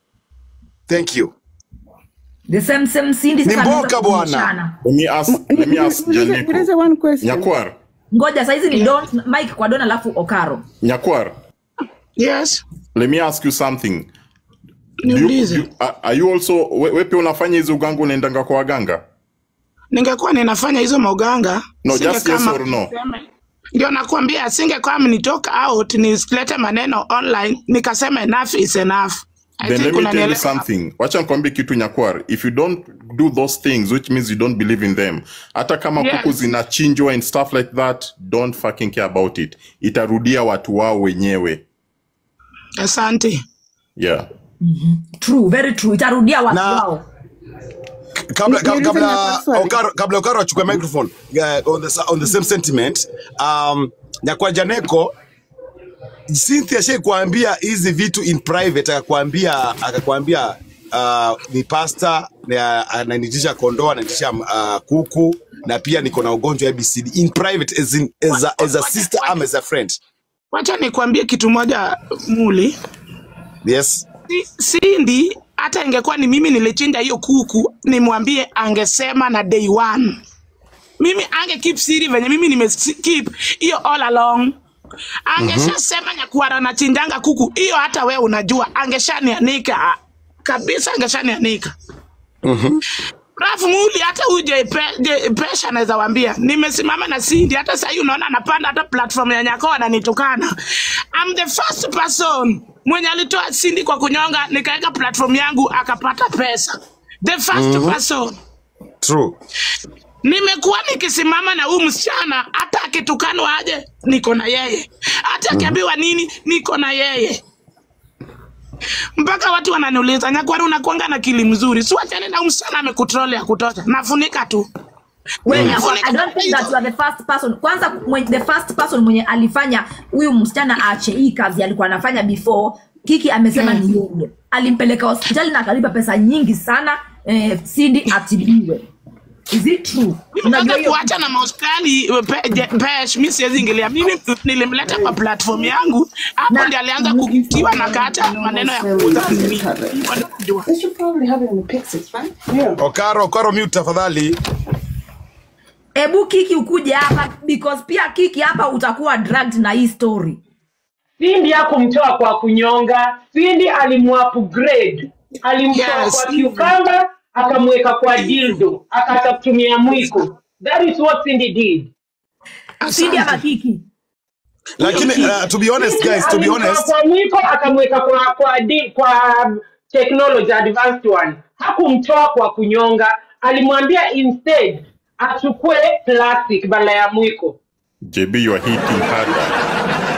Speaker 2: thank you
Speaker 3: the same same Cindy
Speaker 2: ni
Speaker 3: sasa anaanza
Speaker 2: mboka bwana
Speaker 3: kubishana.
Speaker 5: Let me ask, let me ask Janeko.
Speaker 8: Niulize one question.
Speaker 5: Nyakwar,
Speaker 3: ngoja saizi ni don mike kwa don alafu okaro
Speaker 5: Nyakwar,
Speaker 10: yes
Speaker 5: let me ask you something. Do you, do
Speaker 10: niulize
Speaker 5: you, are are you also, we, we pia unafanya hizo uganga unaendanga kwa waganga?
Speaker 10: ningekuwa ninafanya hizo mauganga
Speaker 5: No, just yes
Speaker 10: singekama
Speaker 5: or no.
Speaker 10: ndio nakwambia singekuwa nitoka out nisilete maneno online nikasema enough is enough I
Speaker 5: Then
Speaker 10: think
Speaker 5: let me tell you
Speaker 10: unanielewa
Speaker 5: something. Wacha nikwambie kitu Nyakwar. If you don't do those things, which means you don't believe in them, hata kama
Speaker 10: Yes.
Speaker 5: kuku zinachinjwa and stuff like that, don't fucking care about it. Itarudia watu wao wenyewe.
Speaker 10: asante
Speaker 5: Yeah.
Speaker 3: true very true itarudia watu
Speaker 2: na
Speaker 3: wao
Speaker 2: kabla
Speaker 8: Ni-
Speaker 2: kabla
Speaker 8: niulize
Speaker 2: kabla
Speaker 8: Nyakwar swali.
Speaker 2: Okaro kabla Okaro achukue microphone uh, on the sa- on the same sentiment um Nyakwa Janeko Cynthia shai kuambia hizi vitu in private akakwambia akakwambia uh, ni pasta na ananitisha kondoo ananitisha uh, kuku na pia niko na ugonjwa wa ABCD in private as, in, as, a, as a sister am as a friend
Speaker 10: wacha nikwambie kitu moja muli
Speaker 2: yes
Speaker 10: Si- Cindy hata ingekuwa ni mimi nilichinja hiyo kuku nimwambie angesema na day one mimi ange keep siri venye mimi nime keep hiyo all along angeshasema nyakuara nachinjanga kuku hiyo hata we unajua angeshanianika kabisa angeshanianika Rafu muli hata huyu Je- Pe- Je- pesha anaweza wambia nimesimama na Cindy hata sahii unaona anapanda hata platform ya Nyako ananitukana. I'm the first person mwenye alitoa Cindy kwa kunyonga nikaweka platform yangu akapata pesa. The first
Speaker 2: Mhm.
Speaker 10: person.
Speaker 2: true
Speaker 10: Nimekuwa nikisimama na huyu msichana hata akitukanwa aje niko na yeye. Hata akiambiwa nini niko na yeye. mpaka watu wananiuliza Nyakwari, unakuanga na kili mzuri, si wachane na huyu msichana amekutrol ya kutosha. Nafunika tu
Speaker 3: When,
Speaker 10: nafunika
Speaker 3: I don't think that you are the first person. Kwanza mwenye, the first person mwenye alifanya huyu msichana aache hii kazi alikuwa anafanya before Kiki amesema ni yeye. Alimpeleka hospitali na akalipa pesa nyingi sana eh, Cindy atibiwe. Is it true? Unajua
Speaker 10: Nataka
Speaker 3: hiyo
Speaker 10: kuacha na mahospitali pe- je- pesh, mi siwezi ingilia. Mimi nilimleta kwa platform yangu, hapo ndi alianza kukitiwa na kata maneno ya kuuza mimi. Hivyo ndio kujua.
Speaker 2: Okaro Okaro mute tafadhali
Speaker 3: Ebu Kiki ukuje hapa because pia Kiki hapa utakuwa dragged na hii story.
Speaker 4: Cindy hakumtoa kwa kunyonga. Cindy alimuupgrade, alimtoa
Speaker 10: Yes.
Speaker 4: kwa cucumber akamweka kwa dildo, akatumia mwiko. That is what Cindy did.
Speaker 3: Cindy ama Kiki?
Speaker 2: lakini uh, to be honest guys to be
Speaker 4: Alimtoa
Speaker 2: honest
Speaker 4: kwa mwiko akamweka kwa kwa di, kwa um, technology advanced one. Hakumtoa kwa kunyonga, alimwambia instead achukue plastic badala ya mwiko.
Speaker 5: JB, you are hitting harder.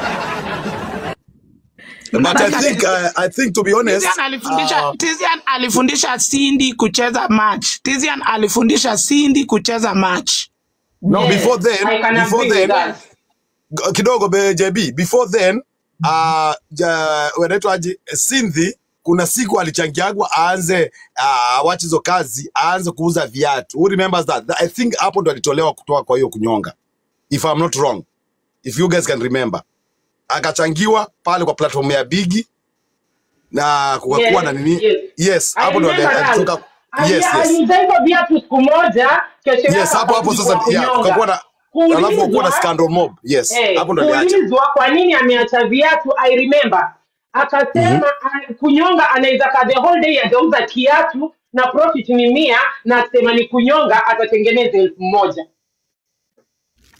Speaker 2: but I think uh, I think to be honest
Speaker 10: Tizian alifundisha
Speaker 2: uh,
Speaker 10: Tizian alifundisha Cindy kucheza match. Tizian alifundisha Cindy kucheza match.
Speaker 2: no
Speaker 4: Yes,
Speaker 2: before then
Speaker 4: I can
Speaker 2: before
Speaker 4: agree with
Speaker 2: then
Speaker 4: that.
Speaker 2: g- kidogo be JB before then uh, ja, wanaitwaje Cindy kuna siku alichangiagwa aanze uh, awache hizo kazi aanze kuuza viatu who remembers that I think hapo ndo alitolewa kutoka kwa hiyo kunyonga if I'm not wrong if you guys can remember akachangiwa pale kwa platform ya Bigi na kukakuwa na
Speaker 4: Yes,
Speaker 2: nini
Speaker 4: yes.
Speaker 2: yes
Speaker 4: I
Speaker 2: hapo ndo ali-
Speaker 4: remember that.
Speaker 2: alitoka
Speaker 4: Ali-
Speaker 2: yes yes
Speaker 4: Aliuza hivyo viatu siku moja, kesho
Speaker 2: yes
Speaker 4: yake
Speaker 2: hapo hapo
Speaker 4: akarudi
Speaker 2: sasa
Speaker 4: kwa
Speaker 2: yeah, kukakuwa
Speaker 4: kunyonga.
Speaker 2: na alafu kukakuwa na
Speaker 4: Kuulizwa
Speaker 2: scandal mob yes
Speaker 4: eh,
Speaker 2: hapo ndo aliacha
Speaker 4: kuulizwa kwa nini ameacha viatu, I remember akasema mm kunyonga anaweza kaa the whole day ajauza kiatu na profit ni mia na asema ni kunyonga atatengeneza elfu moja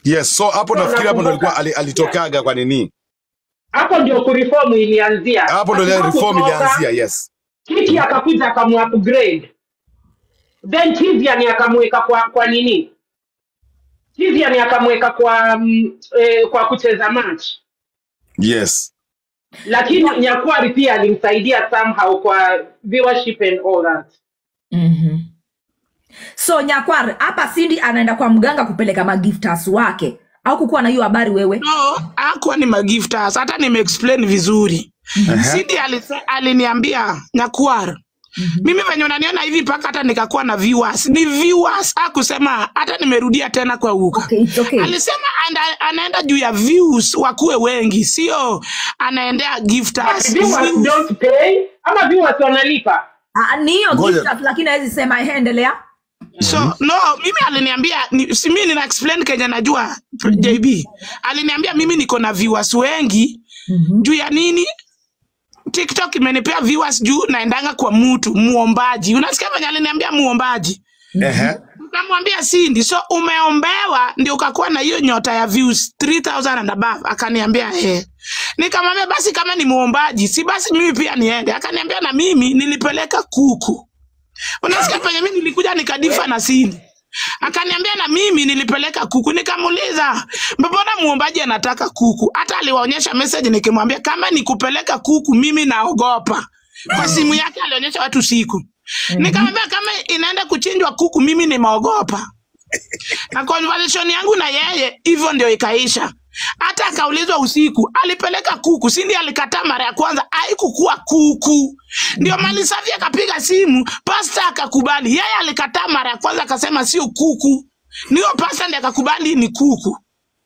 Speaker 2: yes so hapo
Speaker 4: So
Speaker 2: nafikiri hapo ndo
Speaker 4: nakumbuka
Speaker 2: alikuwa ali- alitokaga kwa nini
Speaker 4: hapo ndio kureform ilianzia.
Speaker 2: hapo ndo ile reform
Speaker 4: Alipokutoka,
Speaker 2: ilianzia yes
Speaker 4: Kiki akakuja akamuupgrade, then Tizian akamweka kwa kwa nini, Tizian akamweka kwa mm, eh, kwa kucheza match,
Speaker 2: yes
Speaker 4: lakini Nyakwari pia alimsaidia somehow kwa viewership and all that.
Speaker 3: mm-hmm. so nyakwar hapa sindi anaenda kwa mganga kupeleka magiftas wake au kukuwa na hiyo habari wewe
Speaker 10: no akuwa ni magiftas hata nimeexplain vizuri sidi alise- aliniambia nyakuar mimi venye unaniona hivi mpaka hata nikakuwa na viewers ni viewers akusema hata nimerudia tena kwa uka
Speaker 3: okay, it's okay.
Speaker 10: alisema anda, anaenda juu ya views wakuwe wengi sio anaendea
Speaker 4: But
Speaker 10: gifters
Speaker 4: viewers
Speaker 10: views.
Speaker 4: don't pay ama viewers wanalipa.
Speaker 3: Ah, ni hiyo
Speaker 2: Ngoja.
Speaker 3: giftas lakini awezi sema ehe, endelea
Speaker 10: so no mimi aliniambia ni, si mimi nina explain kenye najua jb aliniambia mimi niko na viewers wengi juu ya nini tiktok imenipea viewers juu naendanga kwa mtu muombaji unasikia venye aliniambia muombaji
Speaker 2: Ehe.
Speaker 10: nikamwambia sindi so umeombewa ndio ukakuwa na hiyo nyota ya views 3000 and above akaniambia eh nikamwambia basi kama ni muombaji si basi mimi pia niende akaniambia na mimi nilipeleka kuku unasikia penye mimi nilikuja nikadifa na sindi akaniambia na mimi nilipeleka kuku nikamuuliza mbona muombaji anataka kuku hata aliwaonyesha message nikimwambia kama nikupeleka kuku mimi naogopa kwa simu yake alionyesha watu siku nikamwambia kama inaenda kuchinjwa kuku mimi nimeogopa na conversation yangu na yeye hivyo ndio ikaisha hata akaulizwa usiku alipeleka kuku sindi alikataa mara ya kwanza haikukuwa kuku ndio mali safi akapiga simu pasta akakubali yeye alikataa mara ya kwanza akasema sio kuku niyo pasta ndi akakubali ni kuku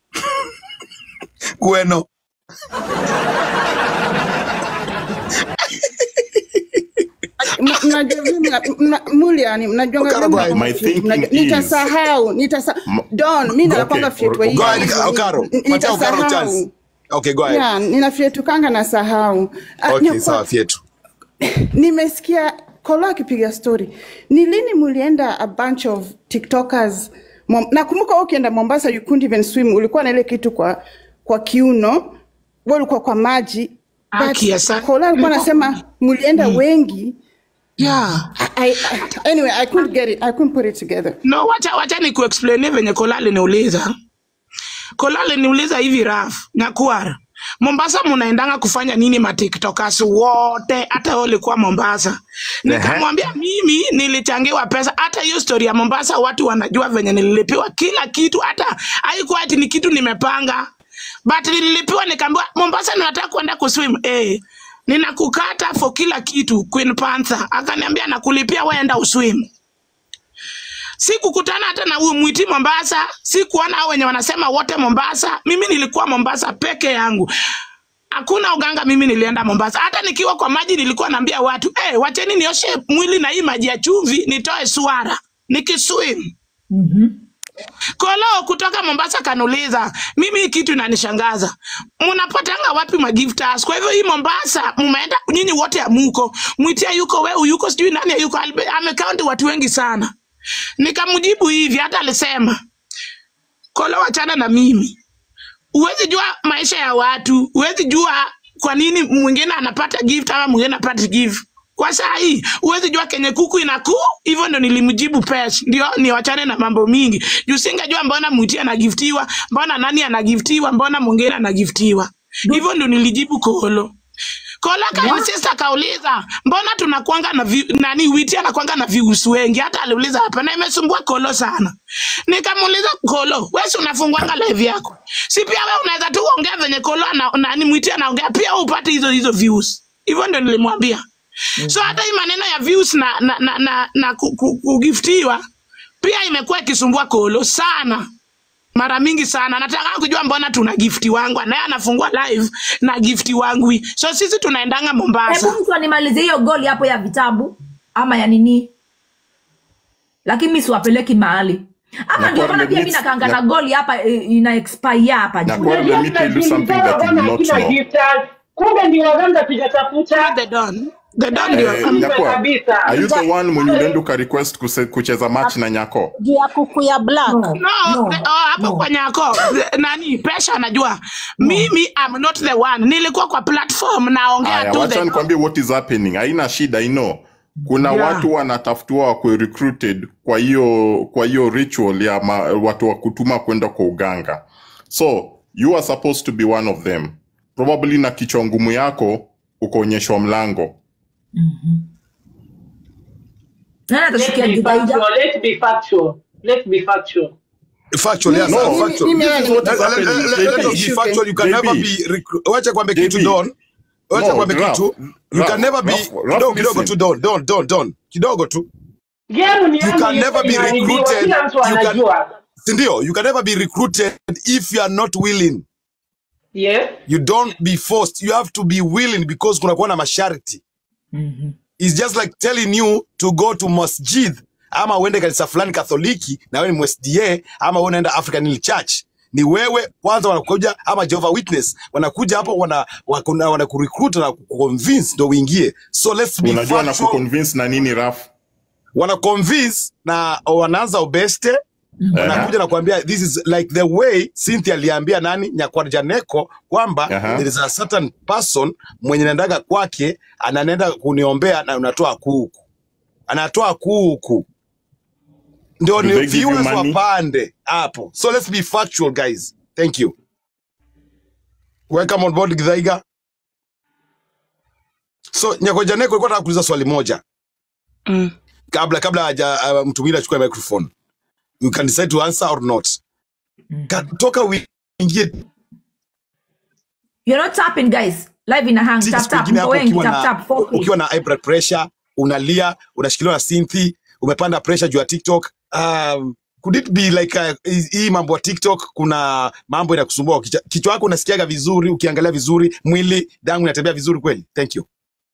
Speaker 2: kweno
Speaker 8: M- mnajua mimi na- mna- muliani mnajuanga
Speaker 2: Okaro,
Speaker 8: mimi
Speaker 2: go ahead.
Speaker 8: nakwanga
Speaker 5: My
Speaker 8: fit.
Speaker 5: thinking
Speaker 8: Mnajua-
Speaker 5: is-
Speaker 8: nitasahau nitasa
Speaker 5: M-
Speaker 8: don mi nakwanga
Speaker 5: Okay,
Speaker 8: fyetwa
Speaker 5: or-
Speaker 8: hii
Speaker 2: go ahead okaro patia okaro chance
Speaker 8: nitasahau
Speaker 2: okay go ahead
Speaker 8: ya ninafyetukanga na sahau Ah,
Speaker 2: okay
Speaker 8: nyakwa-
Speaker 2: sawa fyetu
Speaker 8: nimesikia kolo akipiga story ni lini mulienda a bunch of tiktokers Mom, nakumbuka wewe ukienda mombasa you couldn't even swim ulikuwa na ile kitu kwa kwa kiuno wewe ulikuwa kwa maji
Speaker 10: Aki, asante.
Speaker 8: kolo alikuwa anasema mulienda wengi
Speaker 10: yeah.
Speaker 8: I, I, anyway i couldn't get it i couldn't put it together
Speaker 10: no wacha, wacha ni kuexplainia venye kola aliniuliza kola aliniuliza hivi raf nyakuara mombasa munaendanga kufanya nini matiktokas wote hata wewe ulikuwa mombasa nikamwambia mimi nilichangiwa pesa hata hiyo story ya mombasa watu wanajua venye nililipiwa kila kitu hata haikuwa ati ni kitu nimepanga but nililipiwa nikaambiwa mombasa ninataka kwenda kuswim eh ninakukata for kila kitu queen panther akaniambia nakulipia weenda uswim sikukutana hata na huyu mwiti Mombasa, sikuona hao wenye wanasema wote Mombasa. Mimi nilikuwa Mombasa peke yangu, hakuna uganga. Mimi nilienda Mombasa, hata nikiwa kwa maji nilikuwa naambia watu hey, wacheni nioshe mwili na hii maji ya chumvi nitoe swara nikiswim. Kolo kutoka Mombasa kanuliza, mimi hii kitu inanishangaza, mnapatanga wapi magiftas? Kwa hivyo hii Mombasa mumeenda nyinyi wote amuko, mwitia yuko weu yuko sijui nani yuko, amekaunti watu wengi sana. Nikamjibu hivi, hata alisema Kolo, wachana na mimi, huwezi jua maisha ya watu, huwezi jua kwa nini mwingine anapata gift ama mwingine anapata gift. Kwa saa hii huwezi jua kenye kuku inakuu. Hivyo ndo nilimjibu Pesh, ndio niwachane na mambo mingi juu singejua mbona mwiti anagiftiwa, mbona nani anagiftiwa, mbona mwingine anagiftiwa. Hivyo ndo nilijibu Kolo. Kola kainsista kauliza mbona tunakwanga na vi, nani witi anakwanga na views wengi, hata aliuliza hapa na imesumbua Kolo sana. Nikamuuliza Kolo, wewe si unafungwanga live yako, si pia wewe unaweza tu kuongea venye Kolo na, nani mwiti anaongea pia wewe upate hizo hizo views. Hivyo ndio nilimwambia. So hata hii maneno ya views na na na, na, na ku- ku- kugiftiwa pia imekuwa ikisumbua Kolo sana mara mingi sana nataka kujua mbona tuna gifti wangu naye anafungua live na gifti wangu so sisi tunaendanga mombasa
Speaker 3: hebu mtu animalize hiyo goli hapo ya vitabu ama ya nini lakini mi siwapeleki mahali ama
Speaker 5: Na
Speaker 3: ndio
Speaker 5: kwa
Speaker 3: maana pia mi
Speaker 5: limits-
Speaker 3: nakanga
Speaker 5: na-
Speaker 3: na goli hapa eh, ina expire hapa
Speaker 5: Na
Speaker 3: juu.
Speaker 5: kwa- let me tell you something that you do not know.
Speaker 4: kumbe ndio waganga tujatafuta
Speaker 10: the don the dad ndio
Speaker 5: Eh,
Speaker 10: am-
Speaker 5: Nyakwa,
Speaker 4: kabisa.
Speaker 5: are you the one mwenye ulienda ukarequest kuse- kucheza match na Nyako?
Speaker 11: juu ya kuku ya black
Speaker 3: No,
Speaker 10: no
Speaker 3: no,
Speaker 10: the- oh, hapo
Speaker 3: no.
Speaker 10: kwa nyako the- nani pesha anajua mimi am not the one nilikuwa kwa platform naongea
Speaker 5: Aya,
Speaker 10: tu
Speaker 5: wacha
Speaker 10: the
Speaker 5: nikwambie what is happening. Haina shida, I know. Kuna
Speaker 10: Yeah.
Speaker 5: watu wanatafutiwa wakwe recruited kwa hiyo kwa hiyo ritual ya ma, watu wa kutuma kwenda kwa uganga. So you are supposed to be one of them. Probably na kichwa ngumu yako ukaonyeshwa mlango.
Speaker 3: nani
Speaker 4: Let's
Speaker 3: atashikia
Speaker 4: be
Speaker 3: Githaida?
Speaker 4: factual. Let's be factual. Let's be factual.
Speaker 2: Factual, yes,
Speaker 5: No,
Speaker 2: sir, factual.
Speaker 8: mimi
Speaker 2: This is
Speaker 8: yani
Speaker 2: what-
Speaker 5: What's
Speaker 2: let-
Speaker 5: happening?
Speaker 2: let- let-
Speaker 5: JB.
Speaker 2: let us be factual. You can
Speaker 5: JB.
Speaker 2: never be recru- wacha kwambe kitu
Speaker 5: JB.
Speaker 2: don wacha
Speaker 5: No,
Speaker 2: kwambe
Speaker 5: Ralph,
Speaker 2: kitu you
Speaker 5: Ralph,
Speaker 2: can never be
Speaker 5: Ralph, Ralph,
Speaker 2: kidogo kidogo
Speaker 5: listen.
Speaker 2: tu don don don don kidogo tu
Speaker 4: Game ni
Speaker 2: you
Speaker 4: yangu
Speaker 2: can never be
Speaker 4: imeharibiwa,
Speaker 2: recruited
Speaker 4: kila mtu
Speaker 2: you can
Speaker 4: anajua.
Speaker 2: sindio you can never be recruited if you are not willing
Speaker 4: Yes.
Speaker 2: you don't be forced you have to be willing because kunakuwa na masharti It's just like telling you to go to masjid ama uende kanisa fulani katholiki na wewe ni msda ama wewe unaenda african Hill church ni wewe kwanza wanakuja ama Jehovah Witness wanakuja hapo wana wana, wana kurecruit na kuconvince ndo uingie so let's be
Speaker 5: Unajua na
Speaker 2: factual
Speaker 5: kuconvince na nini Raf?
Speaker 2: wana convince na wanaanza ubeste wanakuja na kuambia this is like the way Cynthia aliambia nani Nyakwarjaneko kwamba
Speaker 5: Aha.
Speaker 2: there is a certain person mwenye naendaga kwake ananenda kuniombea na unatoa kuku anatoa kuku ndio
Speaker 5: Do
Speaker 2: ni
Speaker 5: they give you
Speaker 2: viewers
Speaker 5: money?
Speaker 2: wapande hapo so let's be factual guys thank you welcome on board Githaiga so Nyakwarjaneko alikuwa nataka kuuliza swali moja
Speaker 10: mm.
Speaker 2: kabla kabla haja uh, mtu mwingine achukue microphone you can decide to answer or not Ka, toka uingie
Speaker 3: You're not tapping guys. Live ina hang.
Speaker 2: tiki
Speaker 3: Tap
Speaker 2: siku
Speaker 3: tap.
Speaker 2: ingine
Speaker 3: Mko
Speaker 2: hapo
Speaker 3: wengi
Speaker 2: ukiwa
Speaker 3: tap
Speaker 2: na
Speaker 3: tap. Focus.
Speaker 2: ukiwa na high blood pressure unalia unashikiliwa na synthi umepanda pressure juu ya tiktok um, could it be like uh, hii hii mambo ya tiktok kuna mambo inakusumbua kichwa kichwa yako unasikiaga vizuri ukiangalia vizuri mwili damu inatembea vizuri kweli thank you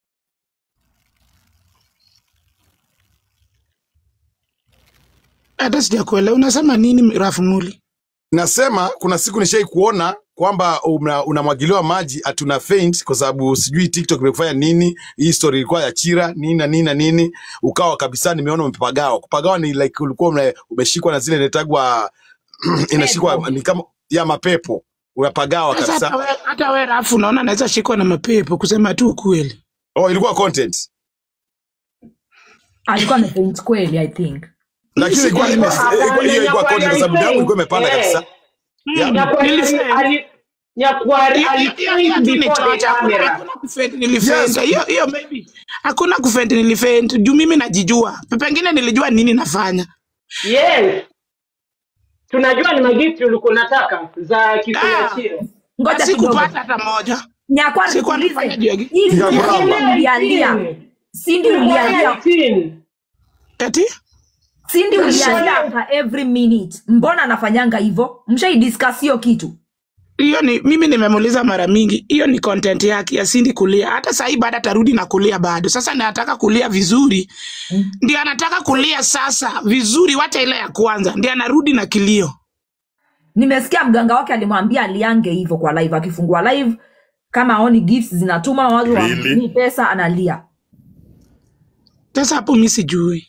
Speaker 10: hata sijakuelewa unasema nini rafu muli
Speaker 2: nasema kuna siku nishai kuona kwamba una- unamwagiliwa maji atuna faint kwa sababu sijui tiktok imekufanya nini hii story ilikuwa ya chira nini na nini na nini ukawa kabisa nimeona umepagawa kupagawa ni like ulikuwa ume- umeshikwa na zile netagwa inashikwa ni kama ya mapepo unapagawa
Speaker 10: sasa hata
Speaker 2: kabisa
Speaker 10: we, hata we rafu unaona naweza shikwa na mapepo kusema tu ukweli
Speaker 2: oh ilikuwa content
Speaker 3: Alikuwa amefaint kweli I think.
Speaker 2: lakini ilikuwa ime- ilikuwa- hiyo ilikuwa content kwa sababu damu ilikuwa imepanda kabisa Yeah.
Speaker 4: Nyakwari
Speaker 10: Nilifeli.
Speaker 4: ali- Nyakwari
Speaker 10: Hiyo- hiyo- hiyo- hiyo
Speaker 4: alifaint
Speaker 10: tu ni
Speaker 4: before the
Speaker 10: chocha. Hakuna-
Speaker 4: camera.
Speaker 10: hakuna kufendi nilifenda
Speaker 2: Yes.
Speaker 10: hiyo hiyo maybe hakuna kufendi nilifenda juu mimi najijua pengine nilijua nini nafanya
Speaker 4: Yes. Tunajua ni magifti ulikuwa unataka za
Speaker 10: Ah.
Speaker 4: kikuachio.
Speaker 3: Ngoja kidogo.
Speaker 10: sikupata hata moja
Speaker 3: Nyakwari
Speaker 10: Sikuwa
Speaker 3: tuulize.
Speaker 10: nafanya juu ya gi-
Speaker 3: Hii
Speaker 2: Ya
Speaker 3: Cindy
Speaker 2: kuramba.
Speaker 3: ulialia. Cindy ulialia.
Speaker 10: eti
Speaker 3: Cindy ulialia after every minute. Mbona anafanyanga hivyo? Mshai discuss hiyo kitu.
Speaker 10: hiyo ni mimi nimemuuliza mara mingi hiyo ni content yake ya Cindy kulia hata sahii baada atarudi na kulia bado sasa nataka kulia vizuri ndio anataka kulia sasa vizuri wacha ile ya kwanza ndio anarudi na kilio
Speaker 3: Nimesikia mganga wake alimwambia aliange hivyo kwa live, akifungua live kama aoni gifts zinatuma watu
Speaker 5: Really?
Speaker 3: wamtumie pesa analia.
Speaker 10: sasa hapo mi sijui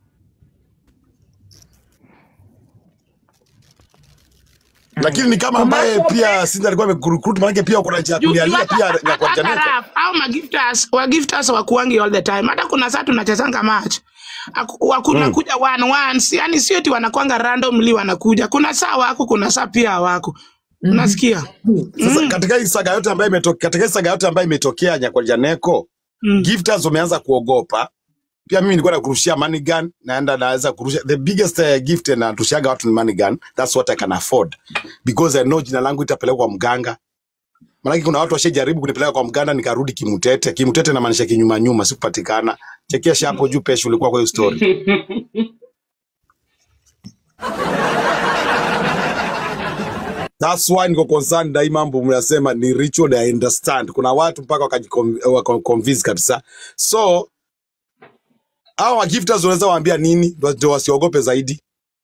Speaker 2: lakini ni kama ambaye pia sinzi alikuwa amekurecruit manake pia kuna njia ya
Speaker 10: Juu- juu
Speaker 2: kulialia
Speaker 10: hata-
Speaker 2: pia
Speaker 10: hata- hata
Speaker 2: Nyakwarjaneko
Speaker 10: rap, au magiftas wagiftas wakuangi all the time hata kuna saa tunachezanga match Aku- wakunakuja one ones yani sio ti wanakwanga randomly wanakuja kuna saa wako kuna saa pia hawako unasikia
Speaker 2: Sasa katika hii saga yote ambayo imetokea, katika hii saga yote ambayo imetokea Nyakwarjaneko,
Speaker 10: Mm.
Speaker 2: gifters wameanza kuogopa. Pia mimi nilikuwa nakurushia money gun, naenda naweza kurusha the biggest uh, gift na tushaga watu ni money gun. That's what I can afford because I know jina langu itapelekwa kwa mganga. Maanake kuna watu washajaribu kunipeleka kwa mganga nikarudi kimutete. Kimutete namaanisha kinyuma nyuma, sikupatikana. Chekesha hapo juu pesho ulikuwa kwa hiyo story. That's why niko concerned na hii mambo mnasema ni ritual I understand. Kuna watu mpaka wakajiconvince kabisa. So hao gifters unaweza waambia nini ndio ndio wasiogope zaidi?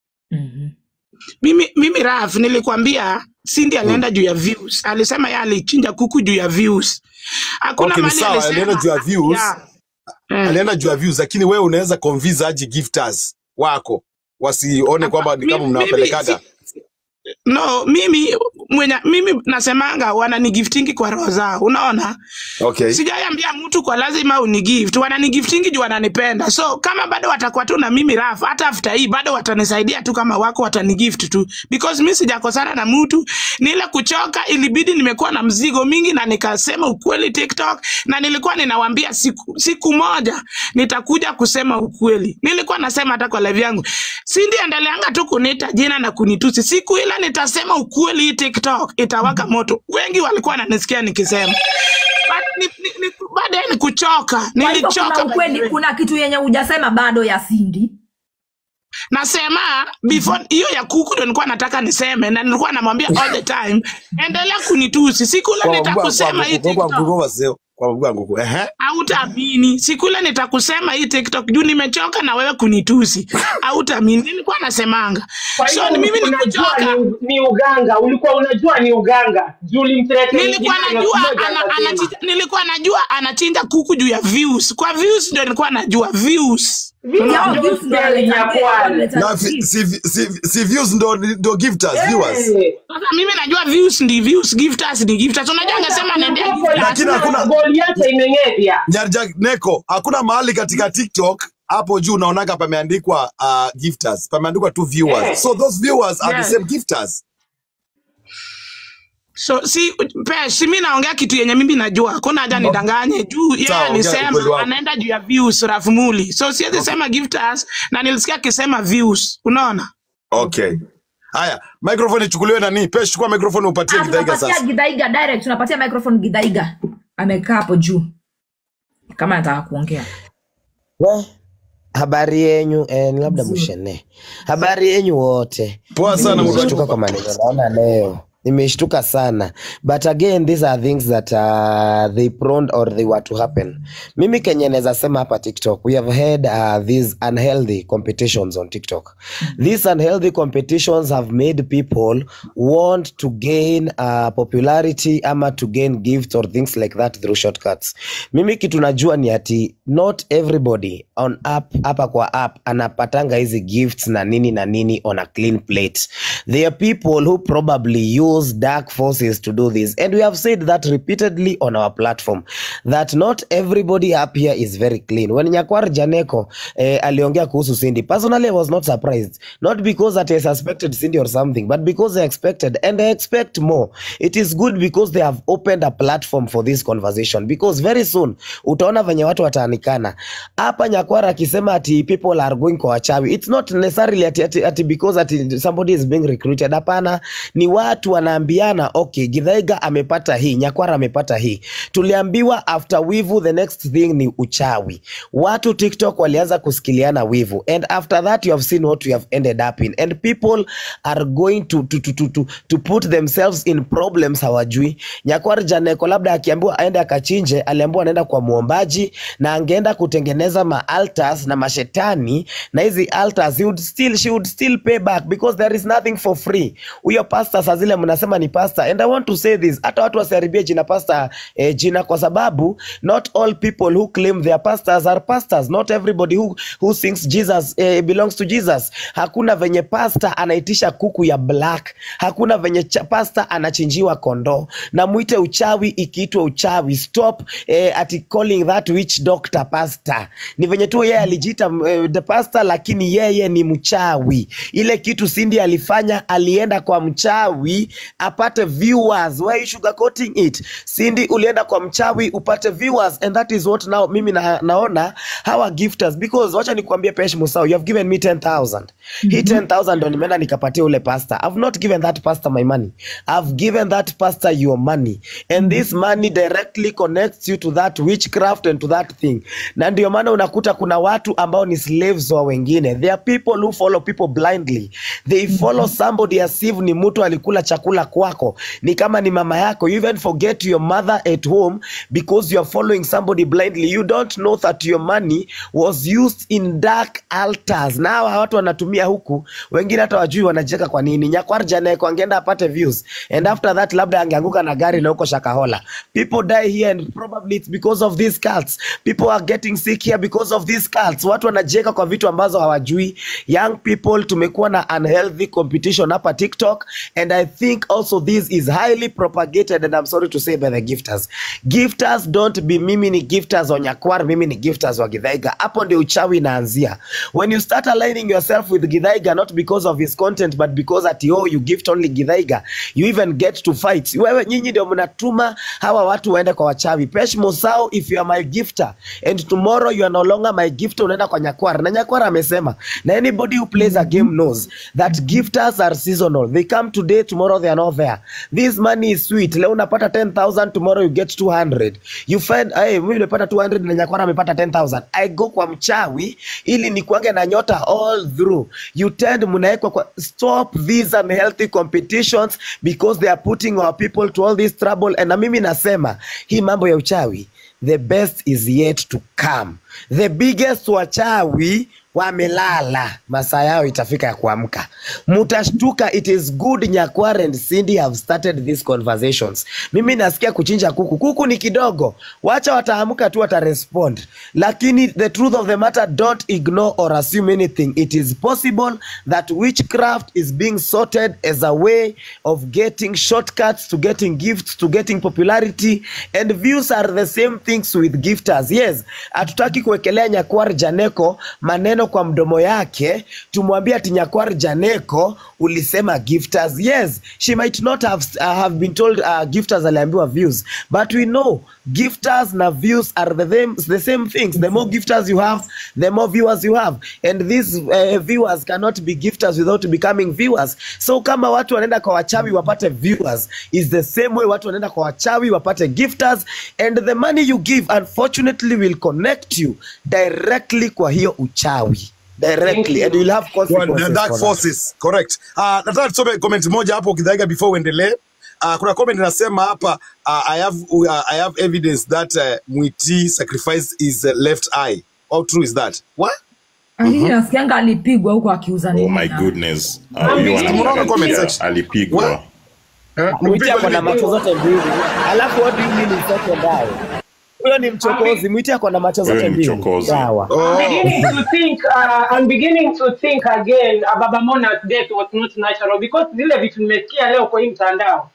Speaker 10: mimi mimi raf nilikwambia Cindy alienda juu ya views alisema yeye alichinja kuku juu ya views hakuna
Speaker 2: Okay, ni
Speaker 10: mali
Speaker 2: sawa, alienda juu ya views.
Speaker 10: Yeah.
Speaker 2: alienda juu ya views lakini wewe unaweza convince aje gifters wako wasione kwamba ni kama
Speaker 10: mimi, mimi,
Speaker 2: mnawapelekaga
Speaker 10: si, no mimi mwenye, mimi nasemanga wananigiftingi kwa roho zao unaona
Speaker 2: okay
Speaker 10: sijaiambia mtu kwa lazima unigift wananigiftingi juu wananipenda so kama bado watakuwa tu na mimi raf hata after hii bado watanisaidia tu kama wako watanigift tu because mi sijakosana na mtu ni ile kuchoka ilibidi nimekuwa na mzigo mingi na nikasema ukweli tiktok na nilikuwa ninawambia siku, siku moja nitakuja kusema ukweli nilikuwa nasema hata kwa live yangu sindi endeleanga tu kunita jina na kunitusi siku ile nitasema ukweli hii tiktok itawaka moto wengi walikuwa wananisikia nikisema But ni, ni, ni, baadaye ni kuchoka
Speaker 3: kwa hivyo kuna
Speaker 10: nilichoka by the
Speaker 3: ukweli
Speaker 10: way.
Speaker 3: kuna kitu yenye hujasema bado ya sindi
Speaker 10: nasema before hiyo ya kuku ndo nilikuwa nataka niseme na nilikuwa namwambia all the time endelea kunitusi siku ile
Speaker 2: kwa mabua kwa
Speaker 10: nitakusema hii
Speaker 2: nguku kwa
Speaker 10: tiktok
Speaker 2: nguku wasio kwa mabua nguku ehe
Speaker 10: hautaamini siku ile nitakusema hii tiktok juu nimechoka na wewe kunitusi hautaamini nilikuwa nasemanga
Speaker 4: Kwa
Speaker 10: so
Speaker 4: hivyo
Speaker 10: ni mimi
Speaker 4: unajua
Speaker 10: nikuchoka
Speaker 4: ni, ni uganga, ulikuwa unajua ni uganga juu ulimtretea
Speaker 10: nilikuwa
Speaker 4: mwingine
Speaker 10: najua
Speaker 4: anakuja
Speaker 10: ana,
Speaker 4: akasema.
Speaker 10: anachinja, nilikuwa najua anachinja kuku juu ya views kwa views ndio nilikuwa najua views
Speaker 4: Views
Speaker 3: Yao
Speaker 4: ndio
Speaker 3: views ndio
Speaker 4: spelling ya
Speaker 3: wanaleta-
Speaker 4: kwani.
Speaker 3: wanaleta
Speaker 2: na vi-
Speaker 3: views.
Speaker 2: si, si, si views ndo ndo gifters viewers
Speaker 4: Eh.
Speaker 10: sasa mimi najua views ndi views gifters ni gifters unajua angesema naendea
Speaker 4: Hapo
Speaker 10: gifters
Speaker 2: Lakini
Speaker 4: lazima
Speaker 2: hakuna-
Speaker 4: goli yake imeng'evya.
Speaker 2: Nyarja Neko, hakuna mahali katika TikTok hapo juu unaonaga pameandikwa uh, gifters, pameandikwa tu viewers.
Speaker 4: Yes.
Speaker 2: So those viewers are
Speaker 10: Yes.
Speaker 2: the same gifters.
Speaker 10: so si pe si mi naongea kitu yenye mimi najua hakuna haja nidanganye juu yeye
Speaker 2: Sawa, ongea
Speaker 10: alisema
Speaker 2: ukweli wako.
Speaker 10: anaenda juu ya views rafumuli so siwezi sema gifters na nilisikia akisema views unaona
Speaker 2: Okay. Haya, microphone ichukuliwe nani? Pesh, chukua microphone upatie
Speaker 3: Ah,
Speaker 2: Githaiga
Speaker 3: tunapatia
Speaker 2: sasa.
Speaker 3: gidhaiga direct tunapatia microphone gidhaiga amekaa hapo juu kama anataka kuongea
Speaker 11: We, habari yenyu eh, ni labda mushene. Habari yenyu wote.
Speaker 2: Poa sana mtu
Speaker 11: Nimeshtuka kwa maneno naona leo. Nimeshtuka sana. But again these are things that uh, they prone or they were to happen. Mimi kenye naweza sema hapa TikTok, we have had uh, these unhealthy competitions on TikTok. These unhealthy competitions have made people want to gain uh, popularity ama to gain gifts or things like that through shortcuts. Mimi kitu najua ni ati not everybody on app hapa kwa app anapatanga hizi gifts na nini na nini on a clean plate. There are people who probably use dark forces to do this and we have said that repeatedly on our platform that not everybody up here is very clean. When Nyakwar Janeko eh, aliongea kuhusu Cindy, personally I was not surprised not because that I suspected Cindy or something but because I expected and I expect more. It is good because they have opened a platform for this conversation because very soon utaona venye watu wataanikana hapa. Nyakwara akisema ati people are going kwa wachawi, it's not necessarily ati, ati, ati because ati somebody is being recruited. Hapana, ni watu wanaambiana okay, Githaiga amepata hii, Nyakwara amepata hii. Tuliambiwa after wivu the next thing ni uchawi. Watu TikTok walianza kusikiliana wivu and after that you have seen what we have ended up in and people are going to, to, to, to, to, to put themselves in problems hawajui. Nyakwar Janeko labda akiambiwa aende akachinje, aliambiwa anaenda kwa muombaji na angeenda kutengeneza ma altars na mashetani na hizi altars he would still, she would still pay back because there is nothing for free. Huyo pastor saa zile mnasema ni pastor and I want to say this, hata watu wasiharibie jina pastor eh, jina kwa sababu not all people who claim they are pastors are pastors. Not everybody who, who sings Jesus eh, belongs to Jesus. Hakuna venye pastor anaitisha kuku ya black, hakuna venye cha- pastor anachinjiwa kondoo. Na mwite uchawi ikiitwa uchawi. Stop eh, ati calling that witch doctor pastor. Ni venye tu yeye alijiita eh, the pastor, lakini yeye ni mchawi. Ile kitu Cindy alifanya, alienda kwa mchawi apate viewers. Why you sugarcoating it? Cindy, ulienda kwa mchawi upate viewers and that is what now mimi na, naona hawa gifters because wacha nikuambie Pesh Musau, you have given me 10000 hii 10000 ndo nimeenda nikapatia ule pastor. I've not given that pastor my money. I've given that pastor your money and this money directly connects you to that witchcraft and to that thing. Na ndio maana unakuta kuna watu ambao ni slaves wa wengine. There are people who follow people blindly. They follow somebody as if ni mtu alikula chakula kwako. Ni kama ni mama yako. You even forget your mother at home because you are following somebody blindly. You don't know that your money was used in dark altars. Na hawa watu wanatumia huku, wengine hata wajui wanajiweka kwa nini. Nyakwar Janeko angeenda apate views and after that labda angeanguka na gari na huko Shakahola. People die here and probably it's because of these cults. People are getting sick here because of these cults watu wanajieka kwa vitu ambazo hawajui young people tumekuwa na unhealthy competition hapa tiktok and i think also this is highly propagated and i'm sorry to say by the gifters gifters don't be mimi ni gifters wa nyakwar mimi ni gifters wa githaiga hapo ndio uchawi inaanzia when you start aligning yourself with githaiga not because of his content but because at oh you gift only githaiga you even get to fight wewe nyinyi ndio mnatuma hawa watu waende kwa wachawi pesh mosao if you are my gifter and tomorrow you are no longer my gifter unaenda kwa nyakwar na nyakwar amesema na anybody who plays a game knows that gifters are seasonal they come today tomorrow they are not there this money is sweet leo unapata 10000 tomorrow you get 200 you find hey, mimi nimepata 200 na nyakwara amepata 10000 i go kwa mchawi ili nikuange na nyota all through you tend mnaekwa kwa stop these unhealthy competitions because they are putting our people to all this trouble and na mimi nasema hii mambo ya uchawi the best is yet to come the biggest wachawi wamelala masaa yao itafika ya kuamka mutashtuka it is good nyakwar and cindy have started these conversations mimi nasikia kuchinja kuku kuku ni kidogo wacha wataamka tu watarespond lakini the truth of the matter don't ignore or assume anything it is possible that witchcraft is being sorted as a way of getting shortcuts to getting gifts to getting popularity and views are the same things with gifters yes hatutaki kuwekelea nyakwar janeko maneno kwa mdomo yake tumwambie ati nyakwar janeko ulisema gifters yes she might not have, uh, have been told uh, gifters aliambiwa views but we know gifters na views are the same, the same things the more gifters you have the more viewers you have and these uh, viewers cannot be gifters without becoming viewers so kama watu wanaenda kwa wachawi wapate viewers is the same way watu wanaenda kwa wachawi wapate gifters and the money you give unfortunately will connect you directly kwa hiyo uchawi directly and you'll have
Speaker 2: Well,
Speaker 11: consequences
Speaker 2: the dark
Speaker 11: for that.
Speaker 2: forces correct uh, nataka tusome comment moja hapo kidhaiga before uendelee uh, kuna comment inasema hapa uh, I have uh, I have evidence that uh, Mwiti sacrificed his uh, left eye how true is that what
Speaker 3: Lakini nasikianga alipigwa huko akiuza
Speaker 5: Oh
Speaker 3: nini
Speaker 5: my
Speaker 3: na-
Speaker 5: goodness. Uh,
Speaker 4: I'm
Speaker 5: huyu
Speaker 4: beginning
Speaker 2: Tumeona
Speaker 4: to
Speaker 2: comment
Speaker 5: ananiangalia
Speaker 2: section
Speaker 5: alipigwa.
Speaker 2: what eh,
Speaker 11: mwiti
Speaker 2: mpigwa
Speaker 11: ako na
Speaker 2: nini
Speaker 11: macho zote mbili alafu what do you mean is second eye huyo ni
Speaker 4: I'm,
Speaker 11: mchokozi
Speaker 4: be-
Speaker 11: mwiti ako na macho
Speaker 5: Wewe
Speaker 11: zote
Speaker 5: ni
Speaker 11: mbili
Speaker 5: mchokozi.
Speaker 11: sawa
Speaker 4: I'm
Speaker 2: oh
Speaker 4: beginning to think uh, I'm beginning to think again uh, Baba Mona's death was not natural because zile vitu nimesikia leo kwa hii mtandao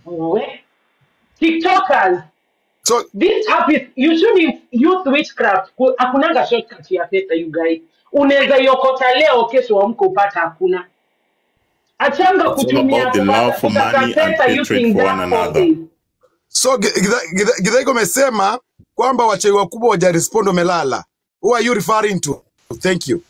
Speaker 4: we TikTokers
Speaker 2: so
Speaker 4: this app is you shouldn't use witchcraft Ku- hakunanga shortcut ya pesa you guys unaweza iokota leo kesho amko upata hakuna achanga
Speaker 5: It's all
Speaker 4: kutumia
Speaker 5: about the love for
Speaker 4: kutafuta
Speaker 5: money and
Speaker 4: pesa
Speaker 5: hatred
Speaker 4: using
Speaker 5: for one
Speaker 4: dark
Speaker 5: another.
Speaker 4: forces
Speaker 2: so Githaiko amesema kwamba wachawi wakubwa wajarespond wamelala who are you referring to thank you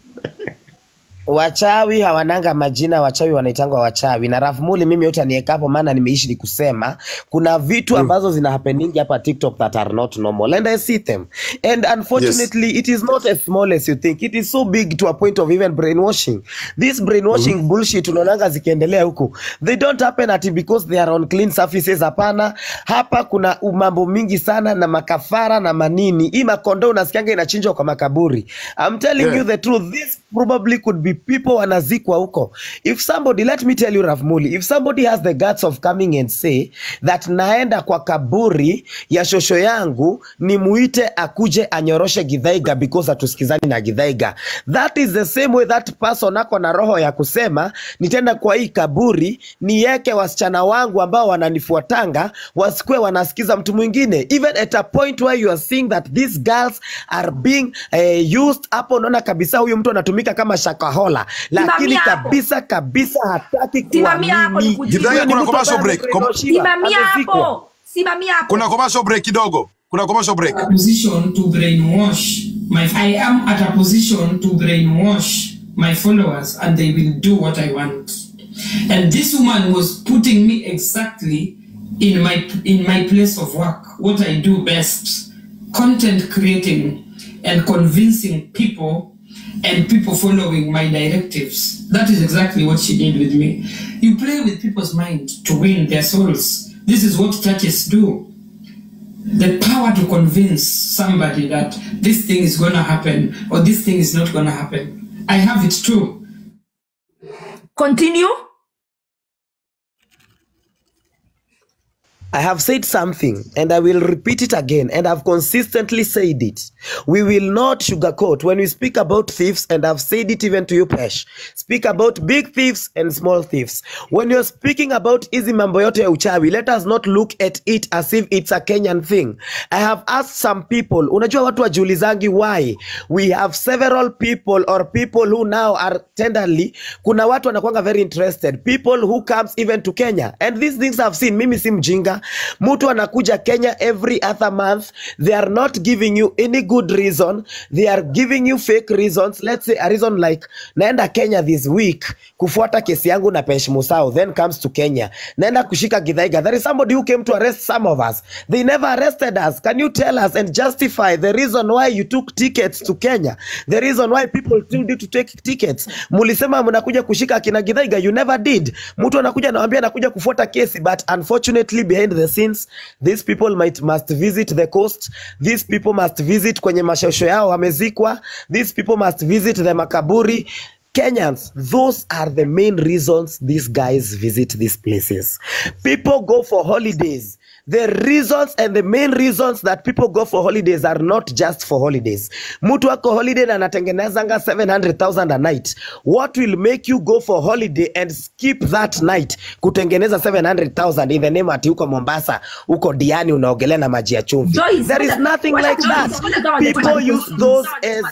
Speaker 11: wachawi hawananga majina wachawi wanaitangwa wachawi na rafmuli mimi yote aniekapo maana nimeishi ni kusema kuna vitu ambazo zina happening hapa tiktok that are not normal and i see them and
Speaker 2: yes
Speaker 11: unfortunately it is not as small as you think it is so big to a point of even brainwashing this brainwashing
Speaker 2: Mhm.
Speaker 11: bullshit unaonanga zikiendelea huku they don't happen ati because they are on clean surfaces hapana hapa kuna mambo mingi sana na makafara na manini hii makondo unasikianga inachinjwa kwa makaburi i'm telling you
Speaker 2: yeah
Speaker 11: the truth this probably could be people wanazikwa huko if somebody let me tell you Rafmuli if somebody has the guts of coming and say that naenda kwa kaburi ya shosho yangu nimuite akuje anyoroshe gidhaiga because hatusikizani na gidhaiga that is the same way that person ako na roho ya kusema nitenda kwa hii kaburi niweke wasichana wangu ambao wananifuatanga wasikue wanasikiza mtu mwingine even at a point where you are seeing that these girls are being uh, used hapo unaona kabisa huyu mtu anatumika kama shakahola lakini
Speaker 3: simamia hapo
Speaker 11: kabisa kabisa hataki
Speaker 3: simamia hapo
Speaker 11: kuamini
Speaker 3: nikujibu
Speaker 2: Githaika
Speaker 11: huyo ni
Speaker 2: kuna
Speaker 11: mtu ambaye
Speaker 2: commercial break Com
Speaker 11: amebrainwashiwa
Speaker 3: simamia
Speaker 11: amezikwa
Speaker 3: hapo simamia
Speaker 2: kuna
Speaker 3: hapo
Speaker 2: commercial break kidogo kuna commercial break
Speaker 9: a position to brainwash my I am at a position to brainwash my followers and they will do what I want. And this woman was putting me exactly in my in my place of work, what I do best, content creating and convincing people and people following my directives. That is exactly what she did with me. You play with people's mind to win their souls. This is what churches do the power to convince somebody that this thing is going to happen or this thing is not going to happen. I have it too.
Speaker 3: continue
Speaker 11: I have said something and I will repeat it again, and I've consistently said it. We will not sugarcoat when we speak about thieves, and I've said it even to you, Pesh. Speak about big thieves and small thieves. When you're speaking about hizi mambo yote ya uchawi, let us not look at it as if it's a Kenyan thing. I have asked some people, unajua watu wajiulizangi why we have several people or people who now are tenderly, kuna watu wanakuanga very interested, people who comes even to Kenya and these things I've seen. Mimi si mjinga, mtu anakuja Kenya every other month, they are not giving you any good reason, they are giving you fake reasons. Let's say a reason like naenda Kenya this week kufuata kesi yangu na Pesh Musau, then comes to Kenya, naenda kushika Githaiga. There is somebody who came to arrest some of us. They never arrested us. Can you tell us and justify the reason why you took tickets to Kenya? The reason why people told you to take tickets. Mulisema mnakuja kushika kina Githaiga, you never did. Mtu anakuja anawaambia anakuja kufuata kesi, but unfortunately behind the scenes these people might must visit the coast. These people must visit kwenye mashosho yao wamezikwa. These people must visit the makaburi. Kenyans, those are the main reasons these guys visit these places. People go for holidays. The reasons and the main reasons that people go for holidays are not just for holidays. Mtu ako holiday na anatengenezanga 700,000 a night. What will make you go for holiday and skip that night kutengeneza 700,000 in the name ati uko Mombasa, uko Diani unaogelea na maji ya chumvi.
Speaker 3: Joyce,
Speaker 11: There is
Speaker 3: ngoja-
Speaker 11: nothing
Speaker 3: ngoja
Speaker 11: like
Speaker 3: Joyce,
Speaker 11: that.
Speaker 3: ngoja kama
Speaker 11: People
Speaker 3: ningepata
Speaker 11: use
Speaker 3: question.
Speaker 11: those as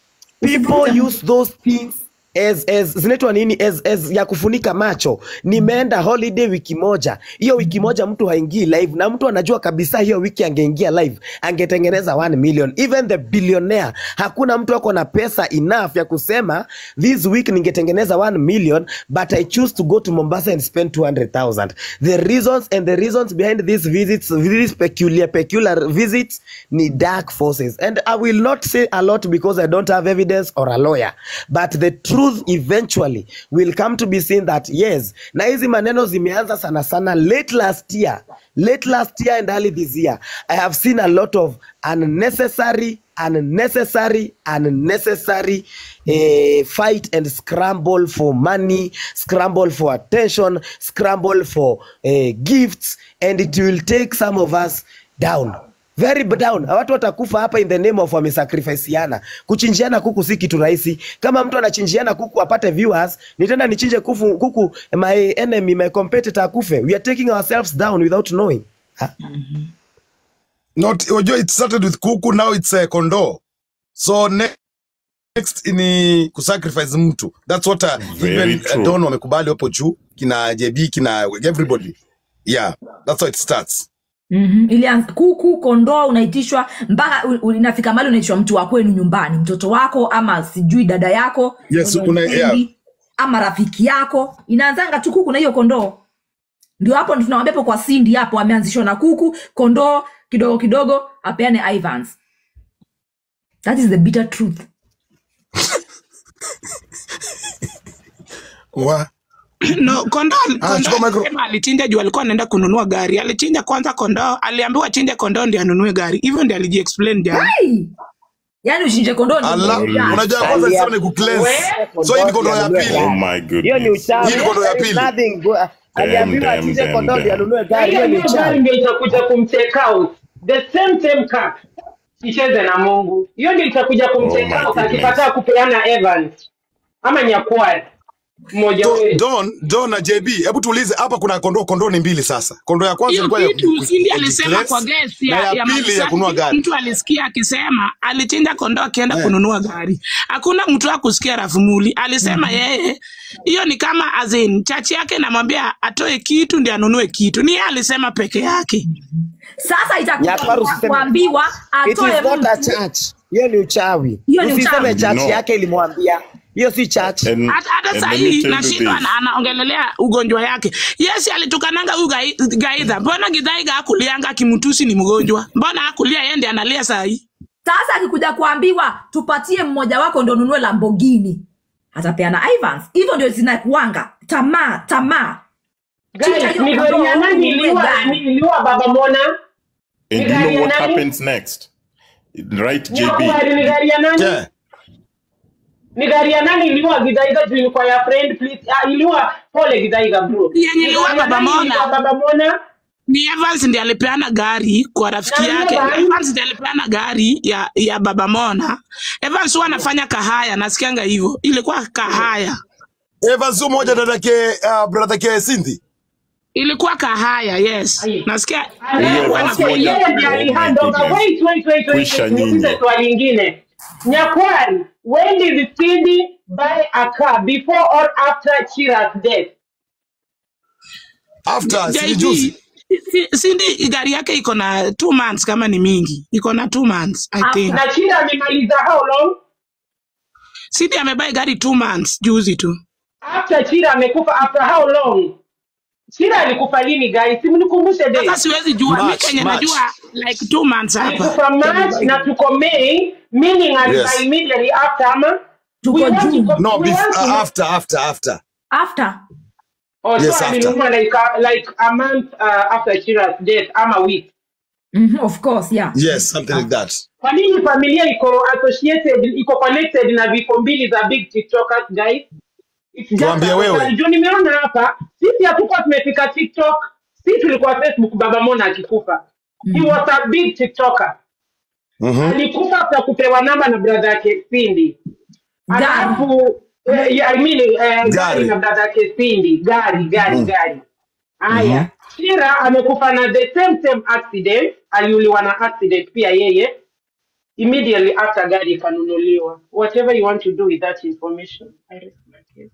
Speaker 11: people use those things as, as zinaitwa nini as, as ya kufunika macho nimeenda holiday wiki moja hiyo wiki moja mtu haingii live na mtu anajua kabisa hiyo wiki angeingia live angetengeneza 1 million even the billionaire hakuna mtu ako na pesa enough ya kusema this week ningetengeneza 1 million but i choose to go to mombasa and spend 200000 the reasons and the reasons behind these visits these peculiar peculiar visits ni dark forces and i will not say a lot because i don't have evidence or a lawyer but the truth eventually will come to be seen that yes na hizi maneno zimeanza sana sana late last year late last year and early this year i have seen a lot of unnecessary unnecessary unnecessary uh, fight and scramble for money scramble for attention scramble for uh, gifts and it will take some of us down very down watu watakufa hapa in the name of wamesacrificiana kuchinjiana kuku si kitu rahisi kama mtu anachinjiana kuku apate viewers nitenda nichinje kuku, kuku my enemy my competitor akufe we are taking ourselves down without knowing Ha?
Speaker 2: not unajua it started with kuku now it's a kondoo so ne- next ni kusacrifice mtu that's what uh,
Speaker 5: Very
Speaker 2: even
Speaker 5: true.
Speaker 2: uh, don wamekubali hapo juu kina jb kina everybody yeah that's how it starts
Speaker 3: Mm-hmm. Ilianza kuku, kondoo unaitishwa mpaka u- u- inafika mali unaitishwa mtu wa kwenu nyumbani, mtoto wako ama sijui dada yako
Speaker 2: Yes,
Speaker 3: mwenye
Speaker 2: una-
Speaker 3: upendi,
Speaker 2: yeah.
Speaker 3: ama rafiki yako. Inaanzanga tu kuku na hiyo kondoo. Ndio hapo ndo tunawambia hapo kwa Cindy hapo ameanzishwa na kuku, kondoo kidogo kidogo apeane Ivans. That is the bitter truth.
Speaker 2: wa
Speaker 10: no kondoo
Speaker 2: Ah,
Speaker 10: kondoo
Speaker 2: chukua micro.
Speaker 10: alisema alichinja juu alikuwa anaenda kununua gari alichinja kwanza kondoo aliambiwa achinje kondoo ndio anunue gari hivyo ndio alijiexplain jana
Speaker 3: Hey! Yaani ushinje kondoo ndio
Speaker 2: Allah,
Speaker 3: ununue gari.
Speaker 2: unajua kwanza
Speaker 11: Alia-
Speaker 2: sema ni kucleanse
Speaker 11: We-
Speaker 2: so hii ni kondoo ya
Speaker 11: Kondoo
Speaker 2: pili
Speaker 5: Oh my
Speaker 11: hiyo ni
Speaker 5: goodness.
Speaker 11: uchawi
Speaker 2: Hii ni kondoo ya
Speaker 11: There is
Speaker 2: pili.
Speaker 11: nothing go- aliambiwa
Speaker 5: damn,
Speaker 11: achinje
Speaker 5: damn,
Speaker 11: kondoo ndio
Speaker 5: damn.
Speaker 11: anunue gari
Speaker 4: hiyo
Speaker 11: hiyo ni
Speaker 4: hiyo gari
Speaker 11: uchawi
Speaker 4: ndio itakuja kumcheck out the same same cup icheze na mungu hiyo ndio itakuja
Speaker 5: Oh
Speaker 4: kumcheck
Speaker 5: my
Speaker 4: out
Speaker 5: goodness.
Speaker 4: akikataa kupeana evans ama nyakwaya mmoja
Speaker 2: Do-
Speaker 4: wetu
Speaker 2: don don na jb hebu tuulize hapa kuna kondoo kondoo ni mbili sasa kondoo ya kwanza
Speaker 10: hiyo
Speaker 2: ilikuwa ya
Speaker 10: kitu
Speaker 2: ku-
Speaker 10: Cindy
Speaker 2: ku-
Speaker 10: alisema
Speaker 2: declares,
Speaker 10: kwa guest
Speaker 2: na
Speaker 10: ya,
Speaker 2: ya
Speaker 10: ya
Speaker 2: pili ya kununua
Speaker 10: Masaki,
Speaker 2: gari
Speaker 10: mtu alisikia akisema alichinja kondoo akienda
Speaker 2: Eh.
Speaker 10: kununua gari hakuna mtu akusikia rafumuli alisema yeye hiyo ni kama azin chachi yake namwambia atoe kitu ndi anunue kitu ni yeye alisema peke yake
Speaker 3: Sasa itakuwa
Speaker 11: Nyakwaru usiseme-
Speaker 3: kuambiwa
Speaker 11: It
Speaker 3: atoe
Speaker 11: is not a
Speaker 3: mtu
Speaker 11: church. Hiyo ni uchawi.
Speaker 3: Hiyo ni
Speaker 11: Usiseme
Speaker 3: uchawi.
Speaker 11: church
Speaker 5: No.
Speaker 11: yake ilimwambia. Hiyo si church.
Speaker 5: And,
Speaker 10: hata hata
Speaker 5: and let me
Speaker 10: sahii
Speaker 5: tell you
Speaker 10: nashindwa
Speaker 5: this.
Speaker 10: ana- anaongelelea ugonjwa yake yesi alitukananga huyu gai- gaidha mbona gidhaiga akulianga akimtusi ni mgonjwa mbona akulia yende analia sahii
Speaker 3: sasa akikuja kuambiwa tupatie mmoja wako ndo nunue lambogini atapeana ivans hivyo ndio zinakuanga tamaa tamaa Chinja
Speaker 4: guys
Speaker 3: hiyo
Speaker 4: ni
Speaker 3: kondoo,
Speaker 4: gari ya nani
Speaker 3: ununue
Speaker 4: iliua
Speaker 3: gari.
Speaker 4: iliua baba mona
Speaker 5: And you
Speaker 4: gari
Speaker 5: know
Speaker 4: ya
Speaker 5: what
Speaker 4: nani?
Speaker 5: happens next? Right,
Speaker 4: Hiyo
Speaker 5: JB?
Speaker 4: gari ni gari ya nani
Speaker 2: yeah.
Speaker 4: ni gari ya nani iliua gidaiga juu ilikuwa ya friend please ah, iliua pole gidaiga bro
Speaker 10: Yenye
Speaker 4: Ni
Speaker 10: iliua
Speaker 4: gari ya
Speaker 10: Baba
Speaker 4: nani
Speaker 10: Mona.
Speaker 4: iliua baba mona
Speaker 10: ni Evans ndiye alipeana gari kwa rafiki
Speaker 4: Na
Speaker 10: yake.
Speaker 4: Evans-
Speaker 10: Evans ndiye alipeana gari ya, ya baba Mona. Evans huwa anafanya kahaya, nasikianga hivyo, ilikuwa kahaya,
Speaker 2: Evans huyu moja dadake uh, brother ke Cindy.
Speaker 10: ilikuwa kahaya. Yes,
Speaker 4: Ai.
Speaker 10: nasikia
Speaker 5: Huyo
Speaker 10: alikuwa
Speaker 5: Evans
Speaker 10: anafanya
Speaker 4: Okay,
Speaker 5: moja
Speaker 4: yeye ndiye
Speaker 5: oh my
Speaker 4: alihand over.
Speaker 5: goodness.
Speaker 4: Wait, wait, wait, wait,
Speaker 5: Kwisha
Speaker 4: wait. Nikuulize
Speaker 5: nyinyi.
Speaker 4: swali lingine. Nyakwari, when did Cindy buy a car before or after Chira's death?
Speaker 2: After si
Speaker 10: JB,
Speaker 2: juzi.
Speaker 10: si- Cindy gari yake iko na two months kama ni mingi, iko na two months I think.
Speaker 4: Na Chira amemaliza how long?
Speaker 10: Cindy amebai gari two months juzi tu.
Speaker 4: After Chira amekufa after how long? Chira alikufa lini guys? Simnikumbushe date.
Speaker 10: Sasa siwezi jua, mi
Speaker 2: March,
Speaker 10: kenye
Speaker 2: March.
Speaker 10: najua like two months hapa.
Speaker 4: alikufa March na tuko May, meaning alifa
Speaker 2: Yes.
Speaker 4: immediately after ama
Speaker 3: Tuko
Speaker 4: we want to
Speaker 3: June.
Speaker 4: go,
Speaker 2: No,
Speaker 4: we
Speaker 2: bef-
Speaker 4: want to
Speaker 2: uh,
Speaker 4: know-
Speaker 2: after after after.
Speaker 3: after
Speaker 4: oh,
Speaker 2: Yes,
Speaker 4: so
Speaker 2: after.
Speaker 4: alinunua like a, like a month uh, after Chira's death ama week.
Speaker 3: mm of course yeah
Speaker 2: Yes, something like that.
Speaker 4: Kwa nini familia iko associated iko connected na vifo mbili za big TikTokers guys? It's just
Speaker 2: Tuambie
Speaker 4: a-
Speaker 2: wewe.
Speaker 4: Juu nimeona hapa sisi hatukuwa tumefika TikTok, sisi tulikuwa Facebook baba Mona akikufa. He was a big TikToker.
Speaker 2: Mhm.
Speaker 4: alikufa kwa kupewa namba na brother yake Cindy.
Speaker 3: Gari.
Speaker 4: Alafu eh, yeah, I mean, eh, gari.
Speaker 2: Gari.
Speaker 4: na brother yake Cindy, gari gari
Speaker 2: Mm.
Speaker 4: gari. Haya, Shira amekufa na the same same accident, aliuliwa na accident pia yeye immediately after gari ikanunuliwa. Whatever you want to do with that information. I rest my case.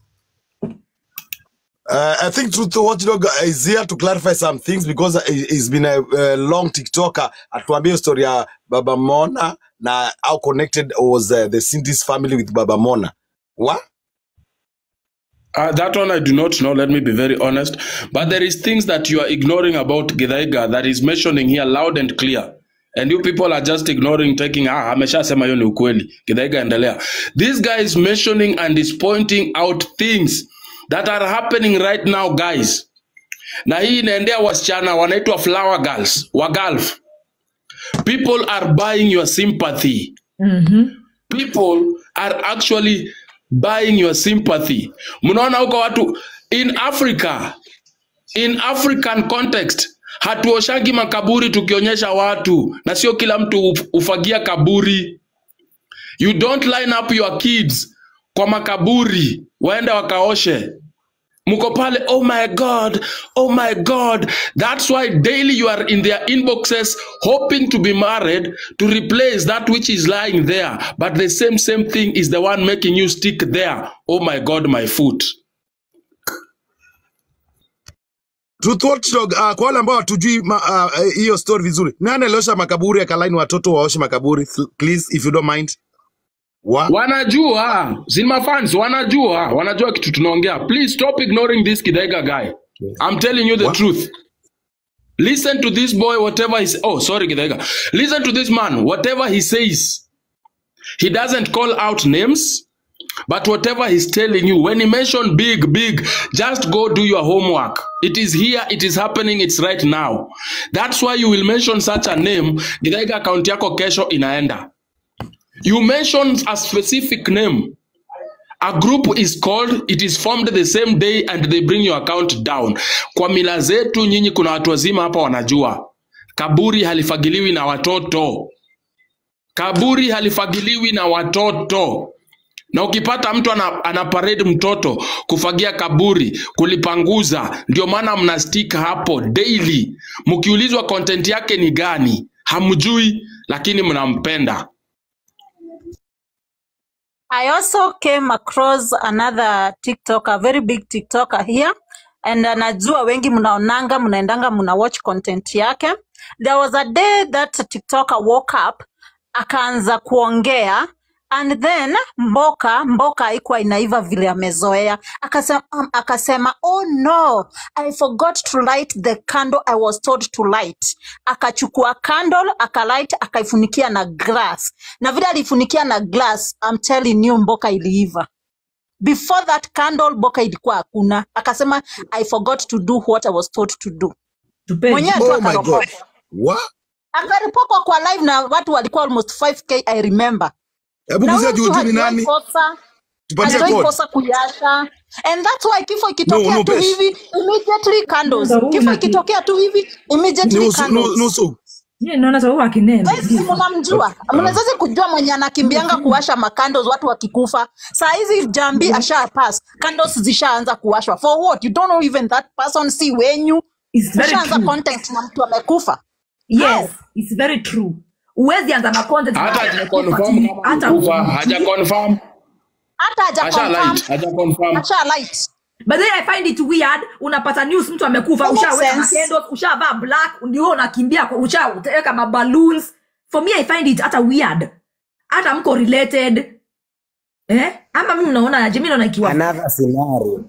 Speaker 2: Uh, I think Truth Watchdog is here to clarify some things because he- he's been a, a long TikToker. Atuambie story ya Baba Mona na how connected was uh, the Cindy's family with Baba Mona. What?
Speaker 7: Uh, that one I do not know. Let me be very honest. But there is things that you are ignoring about Githaiga that is mentioning here loud and clear. And you people are just ignoring, taking, ah, ameshasema hiyo ni ukweli. Githaiga endelea. This guy is mentioning and is pointing out things that are happening right now, guys. Na hii inaendea wasichana wanaitwa flower girls, wagalf. People are buying your sympathy. people are actually buying your sympathy mnaona huko watu in africa in african context hatuoshagi makaburi tukionyesha watu na sio kila mtu uf- ufagia kaburi you don't line up your kids kwa makaburi waende wakaoshe mko pale oh my god oh my god that's why daily you are in their inboxes hoping to be married to replace that which is lying there but the same same thing is the one making you stick there oh my god my foot
Speaker 2: Truth Watchdog, uh, kwa wale ambao hatujui ma- uh, uh, hiyo story vizuri, nani aliosha makaburi akalaini watoto waoshe makaburi? Th- Please, if you don't mind. Wa?
Speaker 7: wanajua Zima fans wanajua wanajua kitu tunaongea please stop ignoring this kidega guy i'm telling you the
Speaker 2: What?
Speaker 7: truth listen to this boy whatever he oh sorry kidega listen to this man whatever he says he doesn't call out names but whatever he's telling you when he mention big big just go do your homework it is here it is happening it's right now that's why you will mention such a name kidega account yako kesho inaenda you mentioned a specific name. A group is called, it is formed the same day and they bring your account down. Kwa mila zetu nyinyi kuna watu wazima hapa wanajua. Kaburi halifagiliwi na watoto. Kaburi halifagiliwi na watoto. Na ukipata mtu ana, ana parade mtoto kufagia kaburi, kulipanguza, ndio maana mna stick hapo daily. Mkiulizwa content yake ni gani, hamjui, lakini mnampenda.
Speaker 12: I also came across another TikToker, very big TikToker here. And anajua wengi mnaonanga mnaendanga mna watch content yake. There was a day that TikToker woke up akaanza kuongea and then mboka mboka haikuwa inaiva vile amezoea akasema, um, akasema oh no i forgot to light the candle i was told to light akachukua candle akalight akaifunikia na glass na vile alifunikia na glass I'm telling you mboka iliiva before that candle mboka ilikuwa hakuna akasema i forgot to do what i was told to do
Speaker 3: Tupeni.
Speaker 12: mwenyewe tu
Speaker 2: Oh my God.
Speaker 12: akaropokwa
Speaker 2: What?
Speaker 12: akaripokwa kwa live na watu walikuwa almost 5k i remember
Speaker 2: Hebu
Speaker 12: na
Speaker 2: kuzia
Speaker 12: huyo
Speaker 2: juu
Speaker 12: mtu
Speaker 2: juu ni
Speaker 12: hajawahi
Speaker 2: nani?
Speaker 12: kosa
Speaker 2: Tupatie
Speaker 12: hajawahi
Speaker 2: code.
Speaker 12: kosa kuyasha and that's why kifo
Speaker 2: No,
Speaker 12: ikitokea
Speaker 2: no,
Speaker 12: tu
Speaker 2: Pesh.
Speaker 12: hivi immediately candles
Speaker 3: Ndio huyu
Speaker 12: kifo
Speaker 3: na ki-
Speaker 12: ikitokea tu hivi immediately
Speaker 2: Nusu, nu-
Speaker 12: candles
Speaker 2: nusu.
Speaker 3: Yeye naona sababu akinene.
Speaker 12: Guys, si mnamjua mnazazi kujua mwenye anakimbianga kuwasha makandos watu wakikufa saa hizi jambi asha pass candles zishaanza kuwashwa for what you don't know even that person si wenyu
Speaker 3: It's very
Speaker 12: ushaanza
Speaker 3: true.
Speaker 12: content na mtu amekufa
Speaker 3: Yes, it's very true. Uwezi anza na content na
Speaker 7: hata
Speaker 3: mtu
Speaker 7: haja
Speaker 3: amekufa
Speaker 7: confirm
Speaker 3: ati
Speaker 7: kama
Speaker 3: hata
Speaker 7: alikufa haja
Speaker 3: hujui.
Speaker 7: confirm
Speaker 12: hata haja
Speaker 7: asha
Speaker 12: confirm
Speaker 7: light haja confirm
Speaker 12: asha light
Speaker 3: But then I find it weird, unapata news mtu amekufa,
Speaker 12: It makes
Speaker 3: ushaweka
Speaker 12: sense.
Speaker 3: makendo, ushavaa black, ndio unakimbia, kwa- ushaweka maballoons. For me I find it hata weird. Hata mko related. Eh? Ama mimi naona aje? Mimi naona ikiwa
Speaker 11: Another scenario.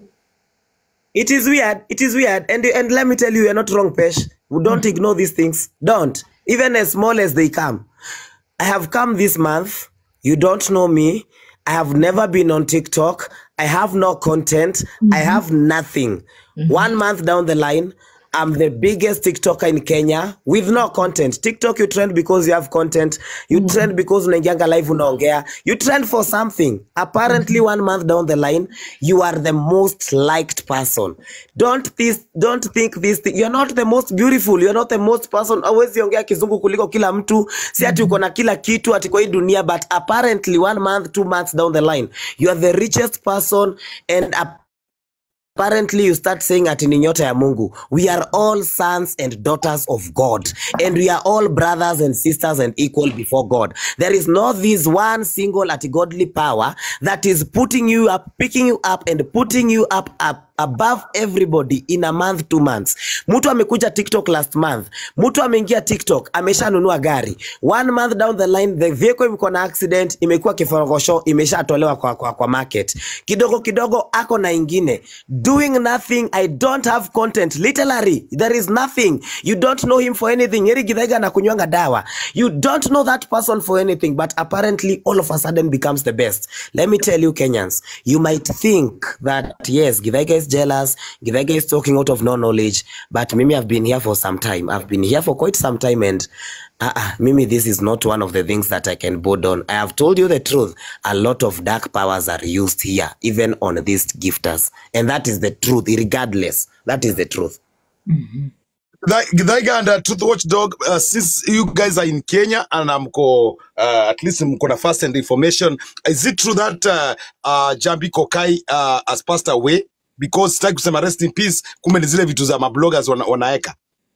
Speaker 11: It is weird. It is weird. And and let me tell you, you're not wrong, Pesh. We don't ignore these things. Don't. Even as small as they come. I have come this month. You don't know me. I have never been on TikTok. I have no content. I have nothing. One month down the line, I'm the biggest TikToker in Kenya with no content. TikTok, you trend because you have content. You trend because unaingianga live unaongea. You trend for something. Apparently, one month down the line, you are the most liked person. Don't this, don't think this. Thing. You're not the most beautiful. You're not the most person. Always ongea kizungu kuliko kila mtu. Si ati uko na kila kitu ati kwa hii dunia, but apparently one month, two months down the line, you are the richest person and apparently you start saying ati ni nyota ya mungu we are all sons and daughters of god and we are all brothers and sisters and equal before god there is not this one single ati godly power that is putting you up picking you up and putting you up, up above everybody in a month two months mtu amekuja tiktok last month mtu ameingia tiktok ameshanunua gari one month down the line the vehicle imekuwa na accident imekuwa kiforogosho imeshatolewa kwa, kwa, kwa market kidogo kidogo ako na ingine doing nothing i don't have content literally there is nothing you don't know him for anything eri githaiga na kunywanga dawa you don't know that person for anything but apparently all of a sudden becomes the best let me tell you kenyans you might think that yes githaiga is jealous githaiga is talking out of no knowledge but mimi i've been here for some time i've been here for quite some time and uh-uh, mimi this is not one of the things that i can board on i have told you the truth a lot of dark powers are used here even on these gifters and that is the truth regardless that is the truth
Speaker 2: Githaiga and uh, Truth Watchdog, uh, since you guys are in Kenya and mko uh, at least mko na first hand information, is it true that uh, uh, Jambi Kokai uh, has passed away? Because sitaki kusema rest in peace, kumbe ni zile vitu za mabloggers wana, wanaeka.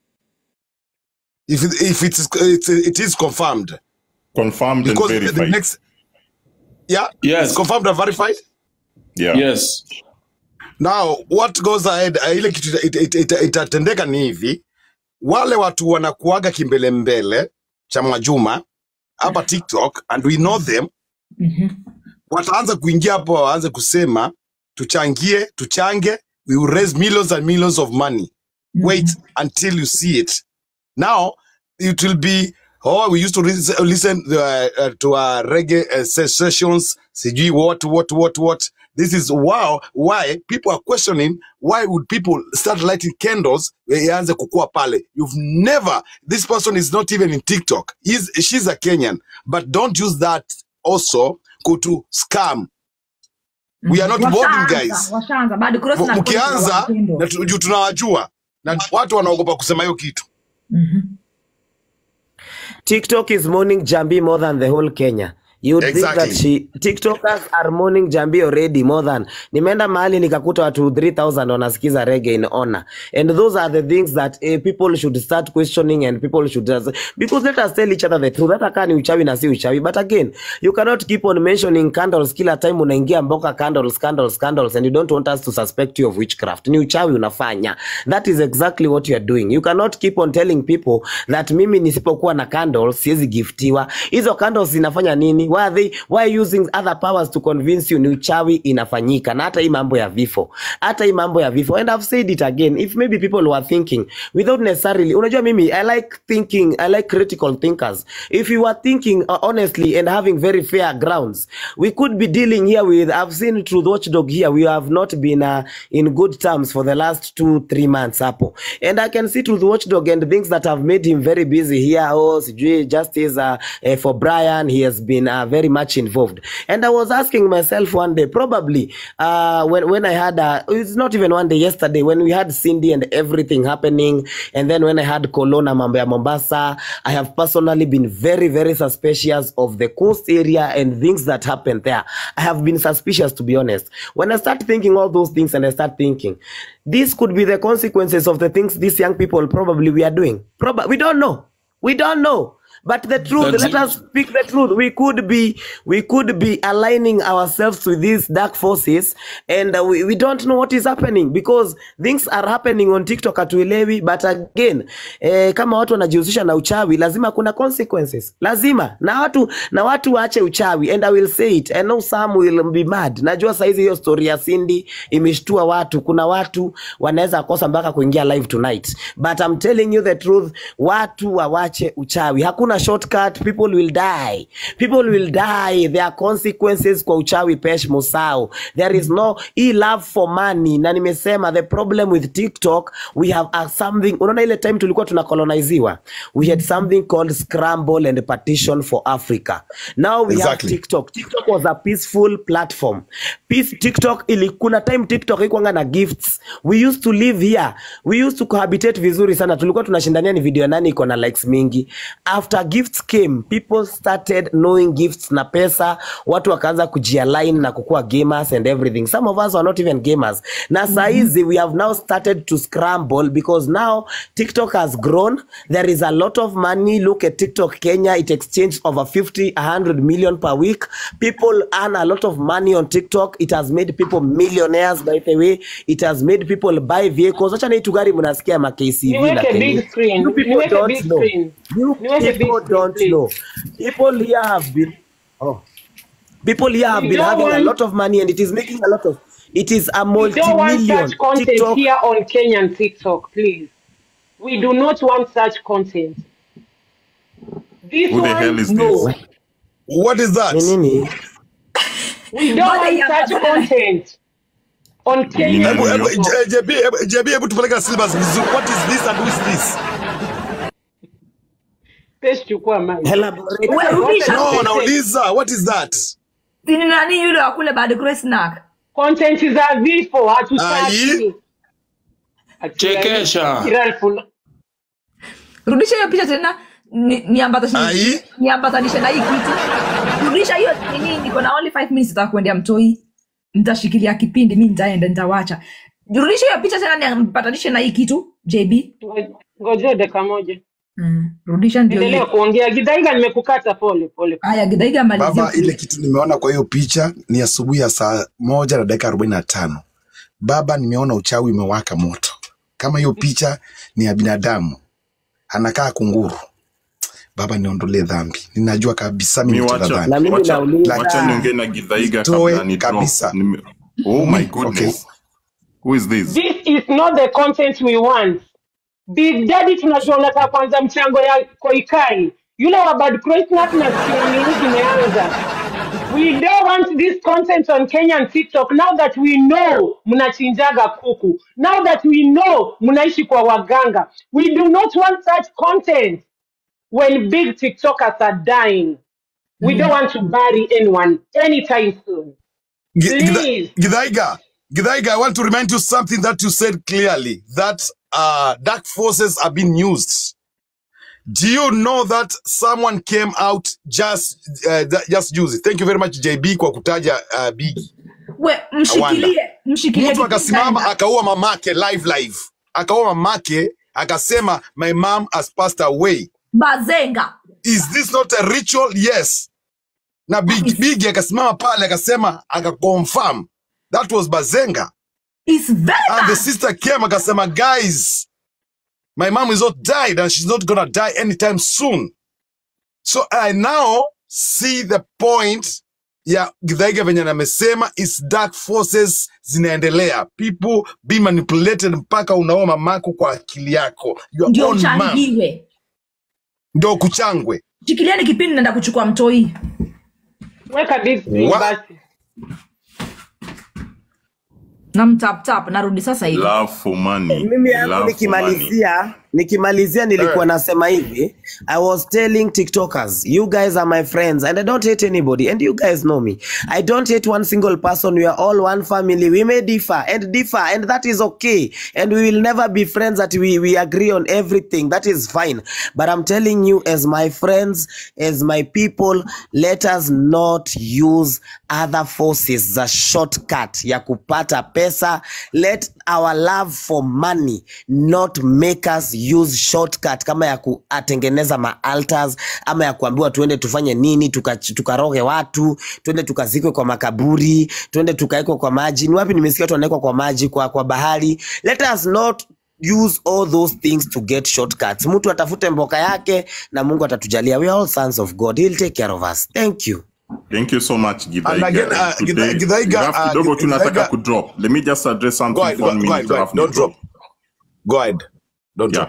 Speaker 2: If it, if it is it's, it is confirmed
Speaker 5: Confirmed and
Speaker 2: because the, the
Speaker 5: verified.
Speaker 2: next yeah
Speaker 7: Yes.
Speaker 2: it's confirmed and verified.
Speaker 5: Yeah.
Speaker 7: yes
Speaker 2: Now what goes ahead, uh, ile kitu ita- ita- ita- itatendeka ni hivi, wale watu wanakuaga kimbele mbele cha Mwajuma hapa TikTok and we know them, wataanza kuingia hapo, waanze kusema tuchangie, tuchange, we will raise millions and millions of money. Wait until you see it. Now it will be oh we used to lis- listen uh, uh, to uh, reggae uh, se- sessions sijui what what what what this is wow why people are questioning why would people start lighting candles ianze kukua pale you've never this person is not even in tiktok He's, she's a kenyan but don't use that also go to scam we are not boarding guys
Speaker 3: washaanza washaanza bado cross
Speaker 2: M-
Speaker 3: na cross na
Speaker 2: mkianza
Speaker 3: watendo.
Speaker 2: na tu- juu tunawajua na watu wanaogopa kusema hiyo kitu
Speaker 11: TikTok is mourning Jambi more than the whole Kenya. You would think
Speaker 2: Exactly.
Speaker 11: that she TikTokers are mourning Jambi already more than nimeenda mahali nikakuta watu 3000 wanasikiza reggae in honor and those are the things that eh, people should start questioning and people should just, because let us tell each other the truth hata kaa ni uchawi na si uchawi but again you cannot keep on mentioning candles kila time unaingia mboka candles candles candles and you don't want us to suspect you of witchcraft ni uchawi unafanya that is exactly what you are doing you cannot keep on telling people that mimi nisipokuwa na candles siwezi giftiwa hizo candles zinafanya nini why are they why using other powers to convince you ni uchawi inafanyika na hata hii mambo ya vifo hata hii mambo ya vifo and i've said it again if maybe people were thinking without necessarily unajua mimi i like thinking i like critical thinkers if you were thinking uh, honestly and having very fair grounds we could be dealing here with i've seen truth watchdog here we have not been uh, in good terms for the last two three months hapo and i can see truth watchdog and things that have made him very busy here oh sijui justice uh, uh, for brian he has been uh, uh, very much involved. And I was asking myself one day, probably uh, when when I had uh, it's not even one day yesterday when we had Cindy and everything happening, and then when I had Kolona mambo ya Mombasa, I have personally been very very suspicious of the coast area and things that happened there. I have been suspicious to be honest. When I start thinking all those things, and I start thinking, this could be the consequences of the things these young people probably we are doing. Probably we don't know. We don't know. But the truth,
Speaker 7: That's
Speaker 11: let us speak the truth. We could be, we could be aligning ourselves with these dark forces, and uh, we, we don't know what is happening because things are happening on TikTok hatuelewi. But again, eh, kama watu wanajihusisha na uchawi, lazima kuna consequences, lazima na watu na watu waache uchawi, and I will say it. I know some will be mad. Najua saizi hiyo story ya Cindy imeshtua watu. Kuna watu wanaweza kosa mpaka kuingia live tonight, but I'm telling you the truth, watu wawache uchawi. Hakuna shortcut, people will die, people will die. There are consequences kwa uchawi. Pesh Musau, there is no hii love for money. Na nimesema the problem with TikTok we have a something. Unaona ile time tulikuwa tunakoloniziwa, we had something called scramble and partition for Africa. Now we have
Speaker 2: Exactly.
Speaker 11: TikTok. TikTok was a peaceful platform. Peace, TikTok ili kuna time TikTok ikuanga na gifts. We used to live here. We used to cohabitate vizuri sana. Tulikuwa tunashindania ni video ya nani iko na likes mingi. After gifts came, people started knowing gifts na pesa. Watu wakaanza kujialign na kukuwa gamers and everything. Some of us were not even gamers. Na saa hizi we have now started to scramble because now TikTok has grown. There is a lot of money. Look at TikTok Kenya. It exchanged over 50, 100 million per week. People earn a lot of money on TikTok. It has made people millionaires by the way. It has made people buy vehicles. Acha na hii tu gari mnasikia ma KCV na
Speaker 4: Niweke
Speaker 11: Kenny.
Speaker 4: big screen.
Speaker 11: You people
Speaker 4: Niweke
Speaker 11: don't
Speaker 4: big
Speaker 11: know.
Speaker 4: screen.
Speaker 11: You
Speaker 4: Niweke big
Speaker 11: people
Speaker 4: screen,
Speaker 11: don't
Speaker 4: please.
Speaker 11: know. People here have been oh. People here have
Speaker 4: We
Speaker 11: been
Speaker 4: don't
Speaker 11: having a
Speaker 4: want-
Speaker 11: lot of money and it is making a lot of it is a
Speaker 4: We don't want
Speaker 11: multi-million
Speaker 4: such content
Speaker 11: TikTok
Speaker 4: here on Kenyan TikTok, please. We do not want such content. This
Speaker 5: Who the
Speaker 4: one,
Speaker 5: hell is
Speaker 4: no.
Speaker 5: this?
Speaker 2: What is that?
Speaker 11: Ni nini?
Speaker 4: We don't
Speaker 3: Bwana
Speaker 4: want
Speaker 3: ya-
Speaker 4: such content on Kenyan
Speaker 2: Hebu- hebu-
Speaker 4: TikTok.
Speaker 2: J- JB, hebu- JB, hebu tupeleke syllabus vizuri. What is this and who is this?
Speaker 4: Pesh chukua mic.
Speaker 11: Elaborate.
Speaker 3: We- rudisha.
Speaker 2: No, nauliza, what is that?
Speaker 3: Si ni nani yule wa kule bad grace snack
Speaker 4: Content za vifo
Speaker 2: Ai.
Speaker 4: hatutaki.
Speaker 7: Chekesha.
Speaker 4: Kiralful.
Speaker 3: rudisha hiyo picha tena ni- niambatanishe
Speaker 2: Ai.
Speaker 3: niambatanishe na hii kitu rudisha hiyo nini niko na only 5 minutes za kuendea mtoi nitashikilia kipindi mi nitaenda nitawacha rudisha hiyo picha tena niambatanishe na hii kitu jb
Speaker 4: Ngojea dakika moja.
Speaker 3: mm. rudisha ndio
Speaker 4: Endelea
Speaker 3: hiyo
Speaker 4: kuongea. Gidaiga nimekukata pole pole.
Speaker 3: haya gidaiga malizia
Speaker 2: Baba, ile kitu nimeona kwa hiyo picha ni asubuhi ya saa moja na dakika arobaini na tano. Baba, nimeona uchawi umewaka moto. Kama hiyo picha ni ya binadamu, anakaa kunguru. Baba, niondolee dhambi. Ninajua kabisa mimi
Speaker 5: Mi
Speaker 2: nitenda
Speaker 5: wacha,
Speaker 2: dhambi.
Speaker 11: Na mimi
Speaker 5: wacha,
Speaker 11: nauliza
Speaker 5: wacha niongee na Githaiga
Speaker 2: Toe
Speaker 5: kabla ni drop.
Speaker 2: kabisa.
Speaker 5: Nime- Oh my goodness. Who is this?
Speaker 4: This is not the content we want. Big Daddy tunajua unataka kwanza mchango ya Koikai. Yule wa Bad Christmas na nini zimeanza. We don't want this content on Kenyan TikTok now that we know mnachinjaga kuku. Now that we know mnaishi kwa waganga. We do not want such content when big TikTokers are dying. We don't want to bury anyone anytime soon.
Speaker 2: Gi- Githa-
Speaker 4: Please.
Speaker 2: Githaiga, Githaiga, I want to remind you something that you said clearly that uh, dark forces are being used. Do you know that someone came out just uh, that- just use it? Thank you very much JB kwa kutaja uh, Big
Speaker 3: we
Speaker 2: Awanda.
Speaker 3: mshikilie mshikilie
Speaker 2: Mtu
Speaker 3: kipindi
Speaker 2: akasimama
Speaker 3: taenda.
Speaker 2: akaua mamake live live, akaua mamake akasema my mom has passed away.
Speaker 3: bazenga
Speaker 2: Is this not a ritual? Yes. Na Big Big akasimama pale akasema akaconfirm that was Bazenga.
Speaker 3: is very
Speaker 2: And the
Speaker 3: bad
Speaker 2: sister came akasema, guys, my mom is not died and she's not gonna die anytime soon. So I now see the point ya Githaiga venye namesema is dark forces zinaendelea, people be manipulated mpaka unaoa mamako kwa akili yako, your
Speaker 3: ndio
Speaker 2: own mom
Speaker 3: uchangiwe
Speaker 2: ndio kuchangwe.
Speaker 3: shikilieni kipindi naenda kuchukua mtoi
Speaker 4: Weka big screen
Speaker 2: Wa-
Speaker 4: basi.
Speaker 3: na mtaptap narudi sasa hivi
Speaker 5: Love for money.
Speaker 11: mimi yangu
Speaker 5: Love for money.
Speaker 11: nikimalizia nikimalizia nilikuwa nasema hivi i was telling tiktokers you guys are my friends and i don't hate anybody and you guys know me i don't hate one single person we are all one family we may differ and differ and that is okay and we will never be friends that we, we agree on everything that is fine but i'm telling you as my friends as my people let us not use other forces za shortcut ya kupata pesa let our love for money not make us use shortcut kama ya kutengeneza maaltars ama ya kuambiwa tuende tufanye nini tukaroge tuka tukaroge watu tuende tukazikwe kwa makaburi tuende tukaekwe kwa maji ni wapi nimesikia watu wanawekwa kwa maji kwa, kwa bahari let us not use all those things to get shortcuts mtu atafute mboka yake na mungu atatujalia we are all sons of god he'll take care of us thank you
Speaker 5: Thank you so much,
Speaker 2: And
Speaker 5: Githaiga.
Speaker 2: again, uh,
Speaker 5: Today,
Speaker 2: Githa- Githaiga,
Speaker 5: we have
Speaker 2: uh,
Speaker 5: kidogo tunataka
Speaker 2: Githaiga-
Speaker 5: kudrop. Let me just address something
Speaker 2: Go ahead,
Speaker 5: for one
Speaker 2: go, go ahead,
Speaker 5: minute
Speaker 2: go ahead.
Speaker 5: alafu
Speaker 2: Don't
Speaker 5: ni
Speaker 2: drop. Go ahead. Don't
Speaker 5: Yeah.
Speaker 2: drop.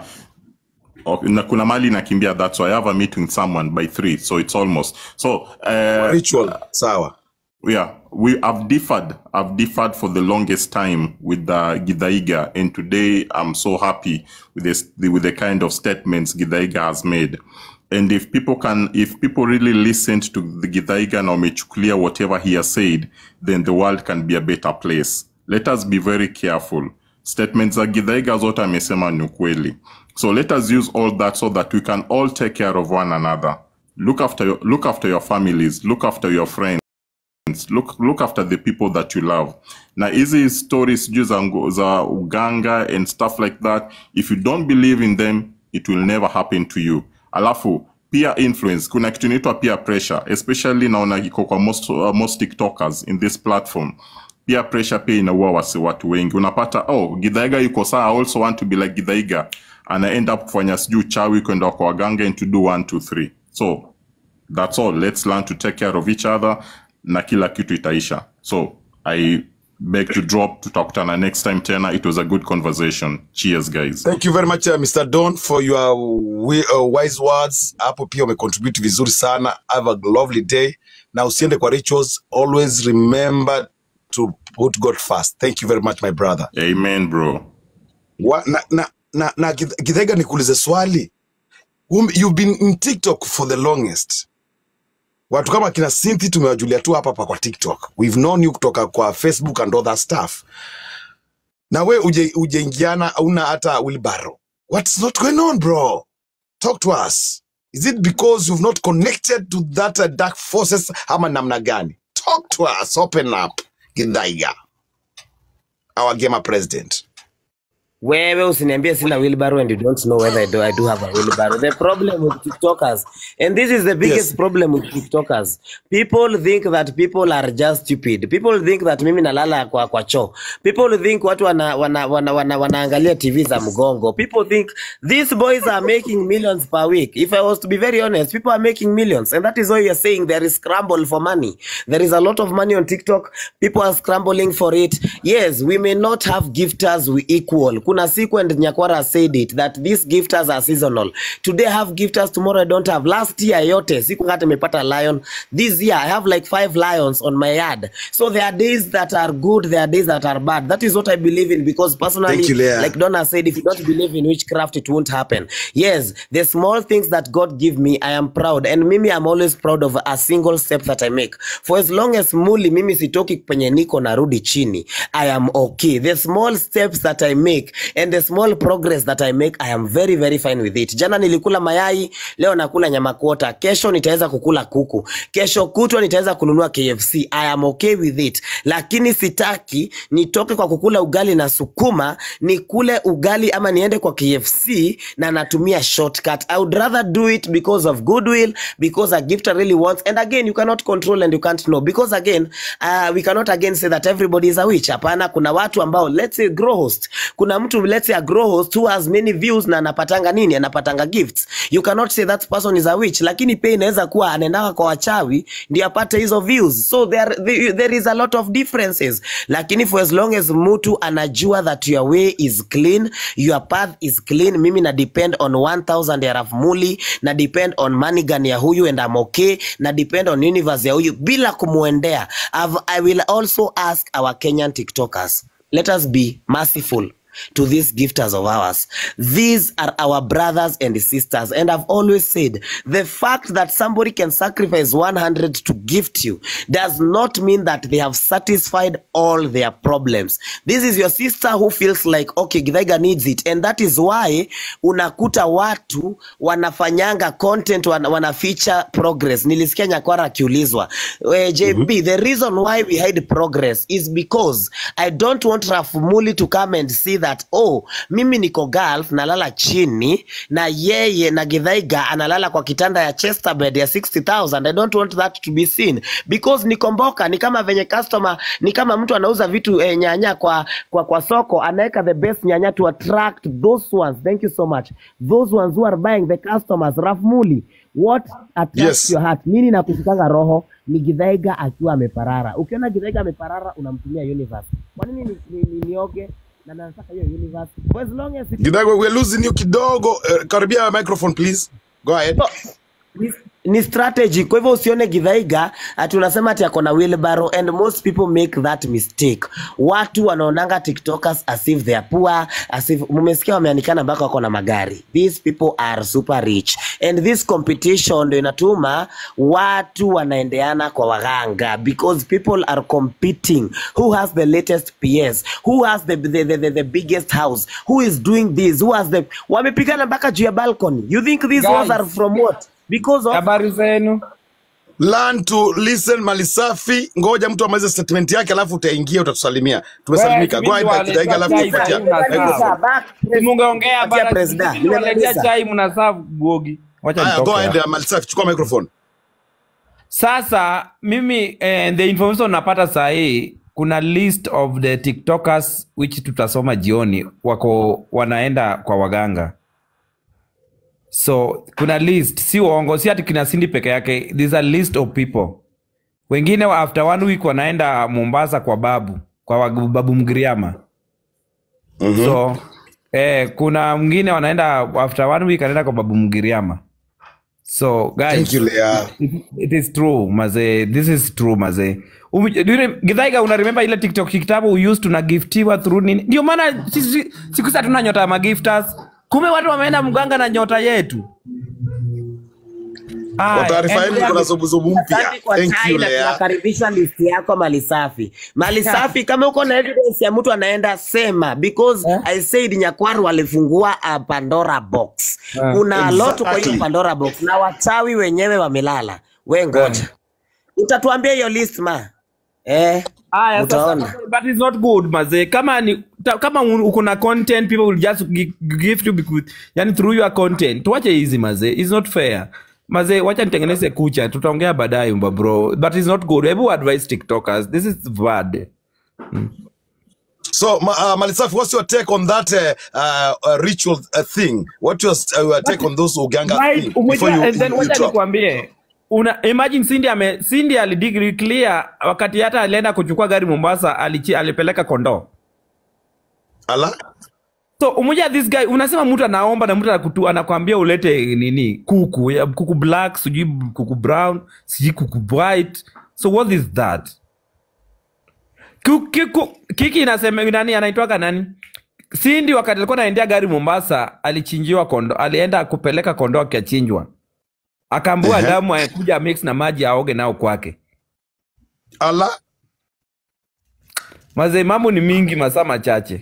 Speaker 5: Okay, na kuna mali nakimbia that's why I have a meeting with someone by three so it's almost so uh,
Speaker 2: Ritual. Sawa.
Speaker 5: yeah we have differed i've differed for the longest time with the gidaiga and today i'm so happy with this with the kind of statements gidaiga has made and if people can if people really listened to the gidaiga na wamechukulia whatever he has said then the world can be a better place let us be very careful statements za gidaiga zote amesema ni ukweli so let us use all that so that we can all take care of one another look after your, look after your families look after your friends look look after the people that you love na hizi stories sijui za, ngo- za uganga and stuff like that if you don't believe in them it will never happen to you alafu peer influence kuna kitu inaitwa peer pressure especially naona iko kwa most, uh, most tiktokers in this platform peer pressure pia inaua wasi watu wengi unapata oh gidhaiga yuko saa i also want to be like gidhaiga ana end up kufanya sijui chawi kwenda kwa waganga and to do one two three so that's all let's learn to take care of each other na kila kitu itaisha so i beg to drop tutakutana next time tena it was a good conversation cheers guys
Speaker 2: Thank you very much uh, Mr. Don for your wi- uh, wise words. Hapo pia umecontribute vizuri sana. Have a lovely day. Na usiende kwa rituals. Always remember to put God first. Thank you very much my brother.
Speaker 5: amen bro
Speaker 2: Wa, na na na, na Gith- Githaiga nikuulize swali. Um, you've been in TikTok for the longest. Watu kama kina Cynthia tumewajulia tu hapa hapa kwa TikTok. We've known you kutoka kwa Facebook and other stuff. Na we uje ujeingiana una hata wheelbarrow. What's not going on bro? Talk to us. Is it because you've not connected to that uh, dark forces ama namna gani? Talk to us. Open up. Githaiga. Our gamer president.
Speaker 11: wewe usiniambie sina wheelbarrow and you don't know whether I do, I do have a wheelbarrow. The problem with TikTokers, and this is the biggest
Speaker 2: Yes.
Speaker 11: problem with TikTokers, people think that people are just stupid. People think that mimi nalala kwa, kwa choo. People think watu wana, wana, wana, wana, wanaangalia TV za mgongo. People think these boys are making millions per week. If I was to be very honest, people are making millions. And that is why we are saying there is scramble for money. There is a lot of money on TikTok. People are scrambling for it. Yes, we may not have gifters we equal. Kuna siku and Nyakwara said it that these gifters are seasonal. Today I have gifters, tomorrow I don't have. Last year yote siku hata nimepata lion. This year I have like five lions on my yard. So there are days that are good, there are days that are bad. That is what I believe in because personally,
Speaker 2: Thank you, Leah.
Speaker 11: like Donna said, if you don't believe in witchcraft, it won't happen. Yes, the small things that God give me, I am proud. And mimi, I'm always proud of a single step that I make. For as long as muli mimi sitoki penye niko narudi chini, I am okay. The small steps that I make and the small progress that I make, I am very, very fine with it. Jana nilikula mayai, leo nakula nyama kuota. Kesho nitaweza kukula kuku. Kesho kutwa nitaweza kununua KFC. I am okay with it. Lakini sitaki nitoke kwa kukula ugali na sukuma, nikule ugali ama niende kwa KFC na natumia shortcut. I would rather do it because of goodwill, because a gifter really wants. And again, you cannot control and you can't know. Because again, uh, we cannot again say that everybody is a witch. Hapana, kuna watu ambao, let's say grow host. Kuna mtu, let's say a grow host who has many views na anapatanga nini? Anapatanga gifts. You cannot say that person is a witch. Lakini pia inaweza kuwa anaendaka kwa wachawi ndio apate hizo views. So there, there, there is a lot of differences. Lakini for as long as mtu anajua that your way is clean, your path is clean, mimi na depend on 1000 ya Raf Muli, na depend on Manigan ya huyu and I'm okay, na depend on universe ya huyu bila kumuendea. I've, I will also ask our Kenyan TikTokers, let us be merciful. to these gifters of ours. These are our brothers and sisters. And I've always said the fact that somebody can sacrifice 100 to gift you does not mean that they have satisfied all their problems. This is your sister who feels like, okay, Githaiga needs it. And that is why unakuta watu wanafanyanga content wana, wana feature progress. Nilisikia Nyakwara akiulizwa, eh, JB, the reason why we hide progress is because I don't want Rafumuli to come and see that, oh, mimi niko Gulf nalala chini na yeye na Githaiga analala kwa kitanda ya Chester bed ya 60,000. I don't want that to be seen because nikomboka ni kama venye customer, ni kama mtu anauza vitu eh, nyanya kwa, kwa, kwa soko anaweka the best nyanya to attract those ones. Thank you so much. Those ones who are buying the customers. Rafumuli, what attracts
Speaker 2: Yes.
Speaker 11: your heart? Nini nakushikanga roho? Ni Githaiga akiwa ameparara. Ukiona Githaiga ameparara unamtumia universe. Kwa nini ni, ni, ni, nioge na nataka hiyo universe? For as long as it
Speaker 2: Githaiga, we're losing you kidogo. Uh, karibia microphone please. Go ahead.
Speaker 11: ni, ni strategy. Kwa hivyo usione Githaiga ati unasema ati ako na wheelbarrow and most people make that mistake. Watu wanaonanga TikTokers as if they are poor, as if mumesikia wameanikana mpaka wako na magari. These people are super rich and this competition ndio inatuma watu wanaendeana kwa waganga because people are competing who has the latest PS, who has the, the, the, the, the biggest house, who is doing this, who has the wamepigana mpaka juu ya balcony. You think these ones are
Speaker 13: Guys,
Speaker 11: from what? Because of
Speaker 13: habari zenu
Speaker 2: Learn to listen malisafi. Ngoja mtu amalize statement yake alafu utaingia utatusalimia. Tumesalimika. Go ahead Githaiga alafu
Speaker 13: waletea chai
Speaker 2: tupatia
Speaker 13: sahii mnasaa
Speaker 2: microphone.
Speaker 13: simungeongea
Speaker 11: Patia
Speaker 13: bana
Speaker 11: presida.
Speaker 13: sisi waletea
Speaker 11: Nimemaliza.
Speaker 13: chai mnasaa gogi wacha
Speaker 2: Haya, go
Speaker 13: nitoke
Speaker 2: ahead
Speaker 13: hapa
Speaker 2: uh, malisafi, chukua microphone.
Speaker 13: sasa mimi eh, the information napata sahii kuna list of the tiktokers which tutasoma jioni wako wanaenda kwa waganga so kuna list si uongo si ati kina sindi peke yake there's a list of people wengine wa- after one week wanaenda mombasa kwa babu kwa wagu- babu mgiriama
Speaker 2: Mhm.
Speaker 13: so eh, kuna mwingine wanaenda after one week anaenda kwa babu mgiriama so
Speaker 2: Thank
Speaker 13: guys
Speaker 2: you Lea.
Speaker 13: it, it is true maze this is true maze Um, do you rem- githaiga una remember ile tiktok kitabu we used tunagiftiwa through nini ndio maana sisi siku hizi hatuna nyota ya magifters kumbe watu wameenda mganga na nyota yetu
Speaker 2: Kwa
Speaker 13: Aya,
Speaker 2: taarifa yenu
Speaker 13: endelea
Speaker 2: kuna
Speaker 13: gi-
Speaker 2: zubuzubu mpya.
Speaker 11: Asante kwa
Speaker 2: Thank
Speaker 11: chai
Speaker 2: you
Speaker 11: na
Speaker 2: Lea.
Speaker 11: tunakaribisha list yako malisafi. Malisafi, kama uko na evidence ya mtu anaenda sema, because
Speaker 13: Eh?
Speaker 11: I said Nyakwaru alifungua a Pandora box.
Speaker 13: Eh.
Speaker 11: Kuna a lot kwa hiyo
Speaker 2: Exactly.
Speaker 11: Pandora box na wachawi wenyewe wamelala. We ngoja, utatuambia hiyo list ma eh,
Speaker 13: Aya, sasa
Speaker 11: utaona.
Speaker 13: that is not good maze kama ni ta, kama un- uko na content people will just gi- gift you because, yani through your content tuache hizi maze it's not fair maze wacha nitengeneze kucha tutaongea baadaye mba bro but it's not good hebu advise tiktokers this is bad
Speaker 2: So, ma, uh, Malisafi, what's your take on that uh, uh, uh, ritual uh, thing? What's your uh, take on those Uganga
Speaker 13: right
Speaker 2: thing before
Speaker 13: umejua
Speaker 2: you,
Speaker 13: and then
Speaker 2: you, you
Speaker 13: wacha
Speaker 2: drop?
Speaker 13: nikwambie una imagine Cindy ame Cindy alidigri clear wakati hata alienda kuchukua gari Mombasa alichi, alipeleka kondoo
Speaker 2: Ala?
Speaker 13: so umoja this guy unasema mtu anaomba na mtu anakutu anakwambia ulete nini kuku ya kuku black sijui kuku brown sijui kuku white so what is that Ku- kiku- kiki inasema nani anaitwaga nani Cindy wakati alikuwa anaendea gari Mombasa alichinjiwa kondo alienda kupeleka kondoo akachinjwa akaambua
Speaker 2: Ehe.
Speaker 13: damu akuja mix na maji aoge nao kwake
Speaker 2: Ala?
Speaker 13: mazee mambo ni mingi masaa machache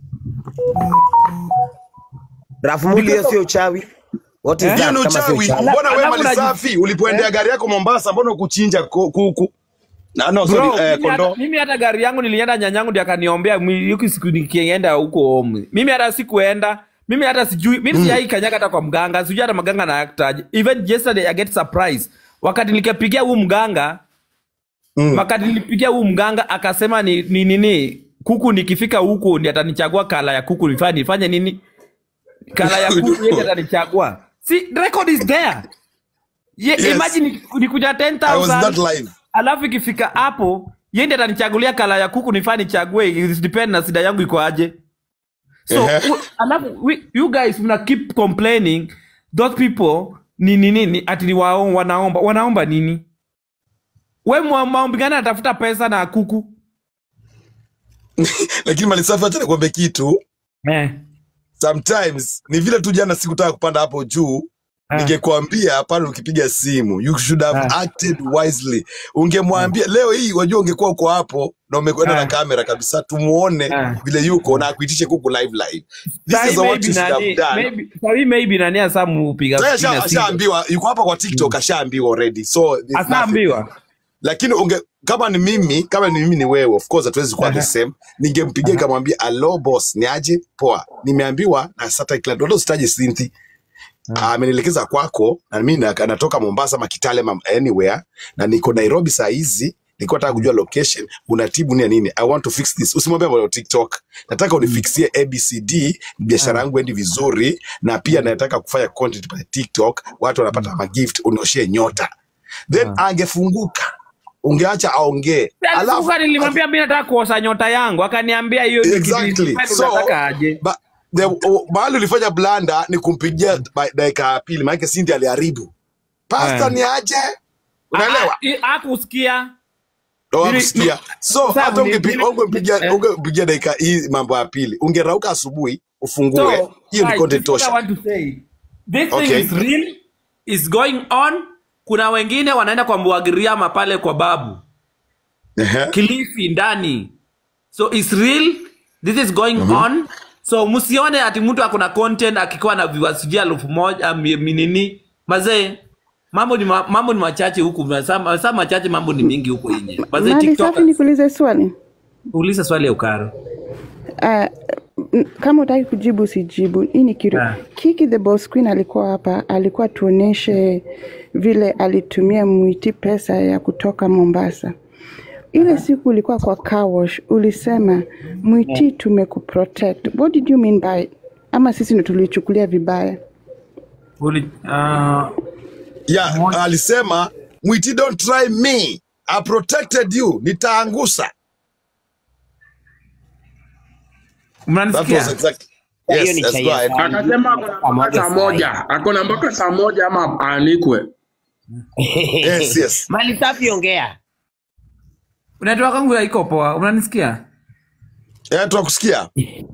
Speaker 11: Rafumuli, hiyo
Speaker 13: Because of-
Speaker 11: sio uchawi. What is
Speaker 13: Eh?
Speaker 2: Hiyo
Speaker 11: that
Speaker 2: ni
Speaker 11: kama sio
Speaker 2: uchawi.
Speaker 11: uchawi?
Speaker 2: Mbona wewe
Speaker 13: Alafu unaji-
Speaker 2: Malisafi ulipoendea
Speaker 13: Eh?
Speaker 2: gari yako Mombasa, mbona ukuchinja ku- kuku? Na, no, sorry,
Speaker 13: Bro,
Speaker 2: eh,
Speaker 13: mimi, hata,
Speaker 2: kondoo.
Speaker 13: mimi hata gari yangu nilienda nyanyangu ndi akaniombea mwi- yuki siku nikienda huko home. Mimi hata sikuenda. Mimi hata sijui, mimi mm. sijai kanyaga hata kwa mganga, sijui hata mganga na aktaje. Even yesterday I get surprise. Wakati nikapigia huu mganga,
Speaker 2: Mm.
Speaker 13: wakati nilipigia huu mganga akasema ni ni nini kuku nikifika huku ndi atanichagua kala ya kuku nifanye nifanye nini? Kala ya kuku yeye atanichagua. See, record is there. Ye,
Speaker 2: Yes.
Speaker 13: imagine nikuja
Speaker 2: I was
Speaker 13: 10,000
Speaker 2: that live.
Speaker 13: alafu ikifika hapo yende atanichagulia kala ya kuku nifaa nichague it depend na sida yangu iko aje so
Speaker 2: Ehe.
Speaker 13: u- alafu we, you guys mna keep complaining those people ni nini ni, ati ni wao wanaomba wanaomba nini we mwa- maombi gani anatafuta pesa na kuku
Speaker 2: Lakini Malisafi, acha nikwambie kitu.
Speaker 13: Eh.
Speaker 2: sometimes ni vile tu jana sikutaka kupanda hapo juu
Speaker 13: Ah.
Speaker 2: ningekwambia pale ukipiga simu you should have
Speaker 13: Ah.
Speaker 2: acted wisely ungemwambia leo hii wajua ungekuwa uko hapo na umekwenda
Speaker 13: Ah.
Speaker 2: na kamera kabisa tumuone
Speaker 13: Ah.
Speaker 2: vile yuko na akuitishe kuku live live this
Speaker 13: Sahi
Speaker 2: is what
Speaker 13: maybe
Speaker 2: you should have
Speaker 13: nani,
Speaker 2: done
Speaker 13: maybe, sahi maybe nani asa mupiga
Speaker 2: Sasa
Speaker 13: sina
Speaker 2: asha-
Speaker 13: simu.
Speaker 2: ashaambiwa yuko hapa kwa tiktok ashaambiwa already so there's nothing.
Speaker 13: Asaambiwa.
Speaker 2: lakini unge kama ni mimi kama ni mimi ni wewe of course hatuwezi kuwa the
Speaker 13: Aha.
Speaker 2: same ningempigia nikamwambia alo boss ni aje poa nimeambiwa na Saturday Club wala usitaje Cynthia amenielekeza kwako na mimi na- natoka Mombasa ama Kitale ama anywhere na niko Nairobi saa hizi nilikuwa nataka kujua location unatibu nini nini i want to fix this usimwambie mambo ya TikTok nataka unifixie ABCD biashara yangu endi vizuri na pia nataka kufanya content pale TikTok watu wanapata magift unioshie nyota then angefunguka ungeacha aongee alafu
Speaker 13: Alafu nilimwambia mimi nataka kuosha nyota yangu, akaniambia hiyo ni kitu
Speaker 2: exactly
Speaker 13: wewe
Speaker 2: so
Speaker 13: unataka aje.
Speaker 2: ba, the, o, mahali ulifanya blanda ni kumpigia ba- dakika ya pili maanake Cindy aliharibu pasta
Speaker 13: Eh.
Speaker 2: ni aje unaelewa
Speaker 13: Ah, ah, Hakusikia.
Speaker 2: Ndo
Speaker 13: Nili-
Speaker 2: hakusikia. so
Speaker 13: Sasa
Speaker 2: hata
Speaker 13: ni-
Speaker 2: ungepi-
Speaker 13: nili-
Speaker 2: ungempigia
Speaker 13: eh.
Speaker 2: ungempigia dakika hii mambo ya pili ungerauka asubuhi ufungue
Speaker 13: So,
Speaker 2: hiyo ni
Speaker 13: guys,
Speaker 2: content
Speaker 13: this is what I
Speaker 2: tosha
Speaker 13: want to say. This
Speaker 2: Okay.
Speaker 13: thing is real, is going on. Kuna wengine wanaenda kwa Mbwagiriama pale kwa babu
Speaker 2: Ehe.
Speaker 13: Kilifi ndani, so it's real, this is going on. So msione ati mtu akona content akikuwa na viewers sijui elfu moja mi- mi- nini mazee mambo ni ma, mambo ni machache huku saa saa machache mambo ni mingi huku nje mazee
Speaker 8: Mali
Speaker 13: tiktok
Speaker 8: safi, nikuulize swali.
Speaker 13: uliza swali ya ukaro
Speaker 8: Uh, kama utaki kujibu usijibu. Hii ni kitu.
Speaker 13: Ah.
Speaker 8: Kiki the Boss Queen alikuwa hapa, alikuwa tuoneshe vile alitumia Mwiti pesa ya kutoka Mombasa. Ile siku ulikuwa kwa car wash, ulisema Mwiti tumekuprotect. What did you mean by ama sisi ndo tulichukulia vibaya?
Speaker 13: Uli, uh,
Speaker 2: yeah, alisema mwiti don't try me I protected you nitaangusha that
Speaker 13: mnanisikia
Speaker 2: was exactly yes that's right
Speaker 7: akasema akona mpaka saa moja akona mpaka saa moja ama aanikwe
Speaker 2: yes yes
Speaker 11: mali safi ongea
Speaker 13: network yangu haiko poa unanisikia
Speaker 2: eh tunakusikia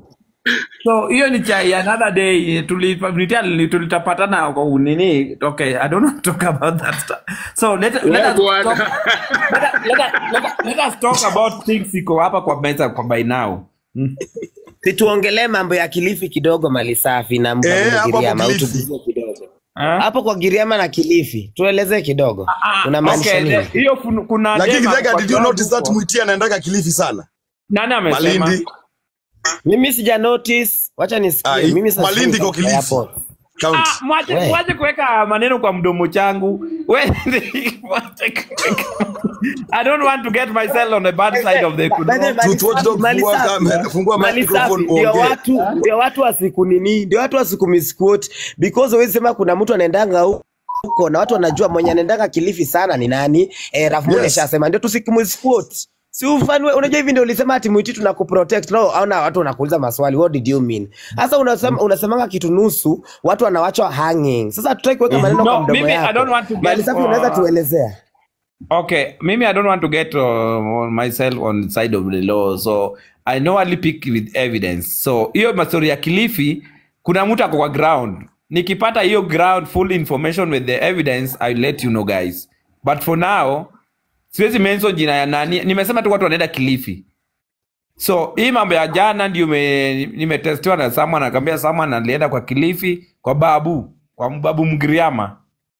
Speaker 13: so hiyo ni chai another day tulita- tulitapatana kwa nini okay i don't want to talk about that stuff so let, let,
Speaker 7: Wewe
Speaker 13: us
Speaker 7: bwana.
Speaker 13: talk, let, us- let, us- let, us- let us talk about things iko hapa kwa meza kwa by now mm.
Speaker 11: situongelee mambo ya kilifi kidogo mali safi na
Speaker 2: Eh, hapo hapo
Speaker 11: mgiriama
Speaker 2: Kilifi.
Speaker 11: utuguzie kidogo
Speaker 13: Ah?
Speaker 11: hapo kwa giriama na kilifi tuelezee kidogo
Speaker 13: Ah,
Speaker 11: unamaanisha
Speaker 13: okay,
Speaker 11: nini
Speaker 13: the- hiyo fun- kuna
Speaker 2: lakini
Speaker 13: dema
Speaker 2: Githega,
Speaker 13: kwa
Speaker 2: did you
Speaker 13: ground
Speaker 2: notice that
Speaker 13: huko.
Speaker 2: mwiti anaendaga kilifi sana
Speaker 13: nani amesema
Speaker 2: malindi
Speaker 11: mimi sija notice wacha
Speaker 2: Ah,
Speaker 11: nisikie
Speaker 2: hii-
Speaker 11: mimi sasa
Speaker 2: malindi
Speaker 11: siko
Speaker 2: iko kilifi
Speaker 11: airport.
Speaker 2: county
Speaker 13: Ah, mwache
Speaker 11: We.
Speaker 13: mwache kuweka maneno kwa mdomo changu We- mwache kuweka- i don't want to get myself on the bad side of the
Speaker 11: By the way, Mali
Speaker 2: Truth Watch
Speaker 11: Safi-
Speaker 2: Dog,
Speaker 11: Mali
Speaker 2: fungua
Speaker 11: Safi-
Speaker 2: kamera, fungua
Speaker 11: Mali
Speaker 2: microphone
Speaker 11: Safi, ndio
Speaker 2: uongee.
Speaker 11: watu ndio watu wasiku nini ndio watu wasikumisquote because huwezi sema kuna mtu anaendanga hu- huko na watu wanajua mwenye anaendanga kilifi sana ni nani eh, Raf Mule
Speaker 2: Yes.
Speaker 11: shasema ndio tusikumsquote si ufanwe unajua hivi ndio ulisema ati mwiti tunakuprotect no aona watu wanakuuliza maswali what did you mean sasa unasema unasemanga kitu nusu watu wanawachwa hanging sasa tutaki kuweka maneno
Speaker 13: No,
Speaker 11: kwa mdomo
Speaker 13: mimi, I
Speaker 11: yako
Speaker 13: don't want to get,
Speaker 11: Mali Safi
Speaker 13: uh,
Speaker 11: unaweza tuelezea
Speaker 13: Okay, maybe I don't want to get uh, on myself on the side of the law, so I know only pick with evidence. So hiyo mastori ya Kilifi, kuna mtu ako kwa ground. Nikipata hiyo ground full information with the evidence, I'll let you know guys. But for now, siwezi mention jina ya nani. Nimesema tu watu wanaenda Kilifi. So hii mambo ya jana ndio ime- nimetestiwa na someone akaambia someone alienda kwa Kilifi kwa babu, kwa babu Mgiriama.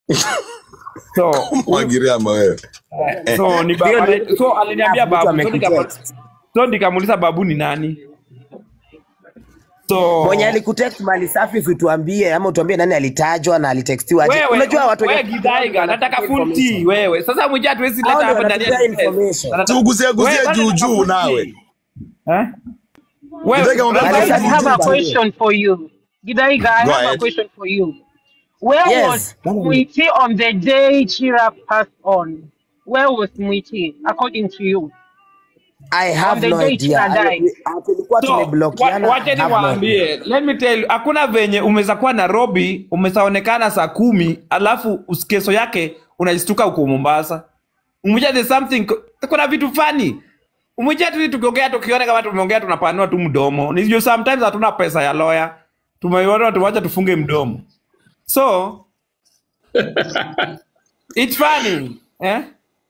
Speaker 13: So
Speaker 2: Mwagiriama wewe
Speaker 13: so ni
Speaker 11: Hiyo
Speaker 13: baba,
Speaker 11: ni-
Speaker 13: so aliniambia
Speaker 11: Mtu
Speaker 13: babu so
Speaker 11: amekutext.
Speaker 13: nika- so nikamuuliza babu ni nani so
Speaker 11: mwenye alikutext mali safi usituambie ama utuambie nani alitajwa na alitextiwa aje
Speaker 13: wewe
Speaker 11: unajua watu
Speaker 13: wewe
Speaker 11: wenye-
Speaker 13: Githaiga nataka full tea wewe sasa mwija hatuwezi
Speaker 11: Hao
Speaker 13: leta
Speaker 11: ndio
Speaker 13: hapa ndani ya
Speaker 11: wanatupea
Speaker 13: business.
Speaker 11: information.
Speaker 13: Nataka-
Speaker 2: tuguzie guzie
Speaker 13: Wewe,
Speaker 2: juu
Speaker 13: nataka
Speaker 2: juu
Speaker 13: full
Speaker 2: nawe
Speaker 13: tea. Eh? Wewe-
Speaker 2: Githaiga,
Speaker 13: wewe-
Speaker 2: unataka
Speaker 4: I
Speaker 11: Mali
Speaker 4: just
Speaker 11: Safi
Speaker 4: have a
Speaker 11: Jumba.
Speaker 4: question for you. Gidaiga, I
Speaker 2: Go
Speaker 4: have a
Speaker 2: ahead.
Speaker 4: question for you. Where
Speaker 11: Yes.
Speaker 4: was Mwiti on the day Chira passed on? Where was Mwiti, according to you?
Speaker 11: I have
Speaker 4: On the
Speaker 11: no
Speaker 4: day
Speaker 11: idea.
Speaker 4: Chira died.
Speaker 11: Ali- Tulikuwa
Speaker 13: So,
Speaker 11: tumeblokiana.
Speaker 13: wa- wacha
Speaker 11: I have no idea.
Speaker 13: niwaambie, let me tell you, hakuna venye umeweza kuwa Nairobi umesaonekana saa kumi alafu us- kesho yake unajistuka huko Mombasa. Umoja there's something, kuna vitu fani umwiche tu tukiongea tukiona kama tumeongea tunapanua tu mdomo nijuu sometimes hatuna pesa ya lawyer tumeiona tuwacha tufunge mdomo so it's funny eh?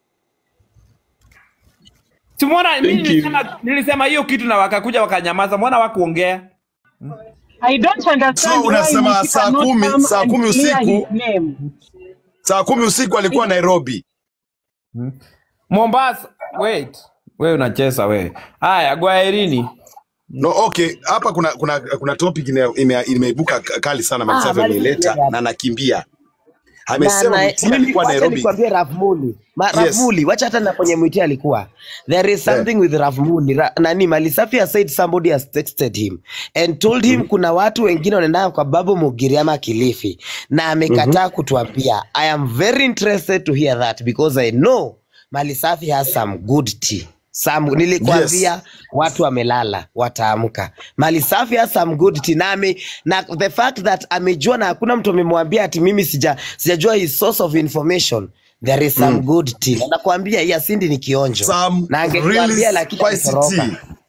Speaker 13: Tumeona mimi
Speaker 7: Thank you.
Speaker 13: nilisema nilisema hiyo kitu na wakakuja wakanyamaza, mbona wakuongea?
Speaker 4: I don't understand
Speaker 2: So
Speaker 4: why
Speaker 2: unasema
Speaker 4: Nikita
Speaker 2: saa
Speaker 4: not
Speaker 2: kumi
Speaker 4: come
Speaker 2: saa
Speaker 4: and
Speaker 2: kumi
Speaker 4: clear
Speaker 2: usiku
Speaker 4: his name.
Speaker 2: saa kumi usiku alikuwa Nairobi.
Speaker 13: Mombasa, wait. Wewe unacheza wewe. Haya, gwaherini.
Speaker 2: No, okay, hapa kuna kuna kuna topic ime- ime- imeibuka kali sana
Speaker 11: Ah,
Speaker 2: Malisafi
Speaker 11: bali
Speaker 2: ameileta
Speaker 11: tulia
Speaker 2: na nakimbia.
Speaker 11: na,
Speaker 2: Amesema
Speaker 11: na,
Speaker 2: Mutia
Speaker 11: mimi
Speaker 2: alikuwa
Speaker 11: wacha
Speaker 2: Nairobi.
Speaker 11: nikwambie Ravmuli Ma,
Speaker 2: Yes.
Speaker 11: Ravmuli wacha hata na kwenye mwiti alikuwa there is something with Ravmuli Ra, nani Malisafi has said somebody has texted him and told him kuna watu wengine wanaenda kwa Babu Mugiri ama Kilifi na amekataa kutuambia I am very interested to hear that because I know Malisafi has some good tea Some, nilikwambia
Speaker 2: Yes.
Speaker 11: watu wamelala wataamka. Malisafi has some good tea na, ame, na the fact that amejua na hakuna mtu amemwambia ati mimi sija sijajua his source of information there is some
Speaker 2: Mm.
Speaker 11: good tea. Na nakwambia hii asindi ni kionjo
Speaker 2: Some
Speaker 11: na
Speaker 2: really
Speaker 11: angekuambia lakini
Speaker 2: spicy
Speaker 11: alitoroka.
Speaker 2: tea.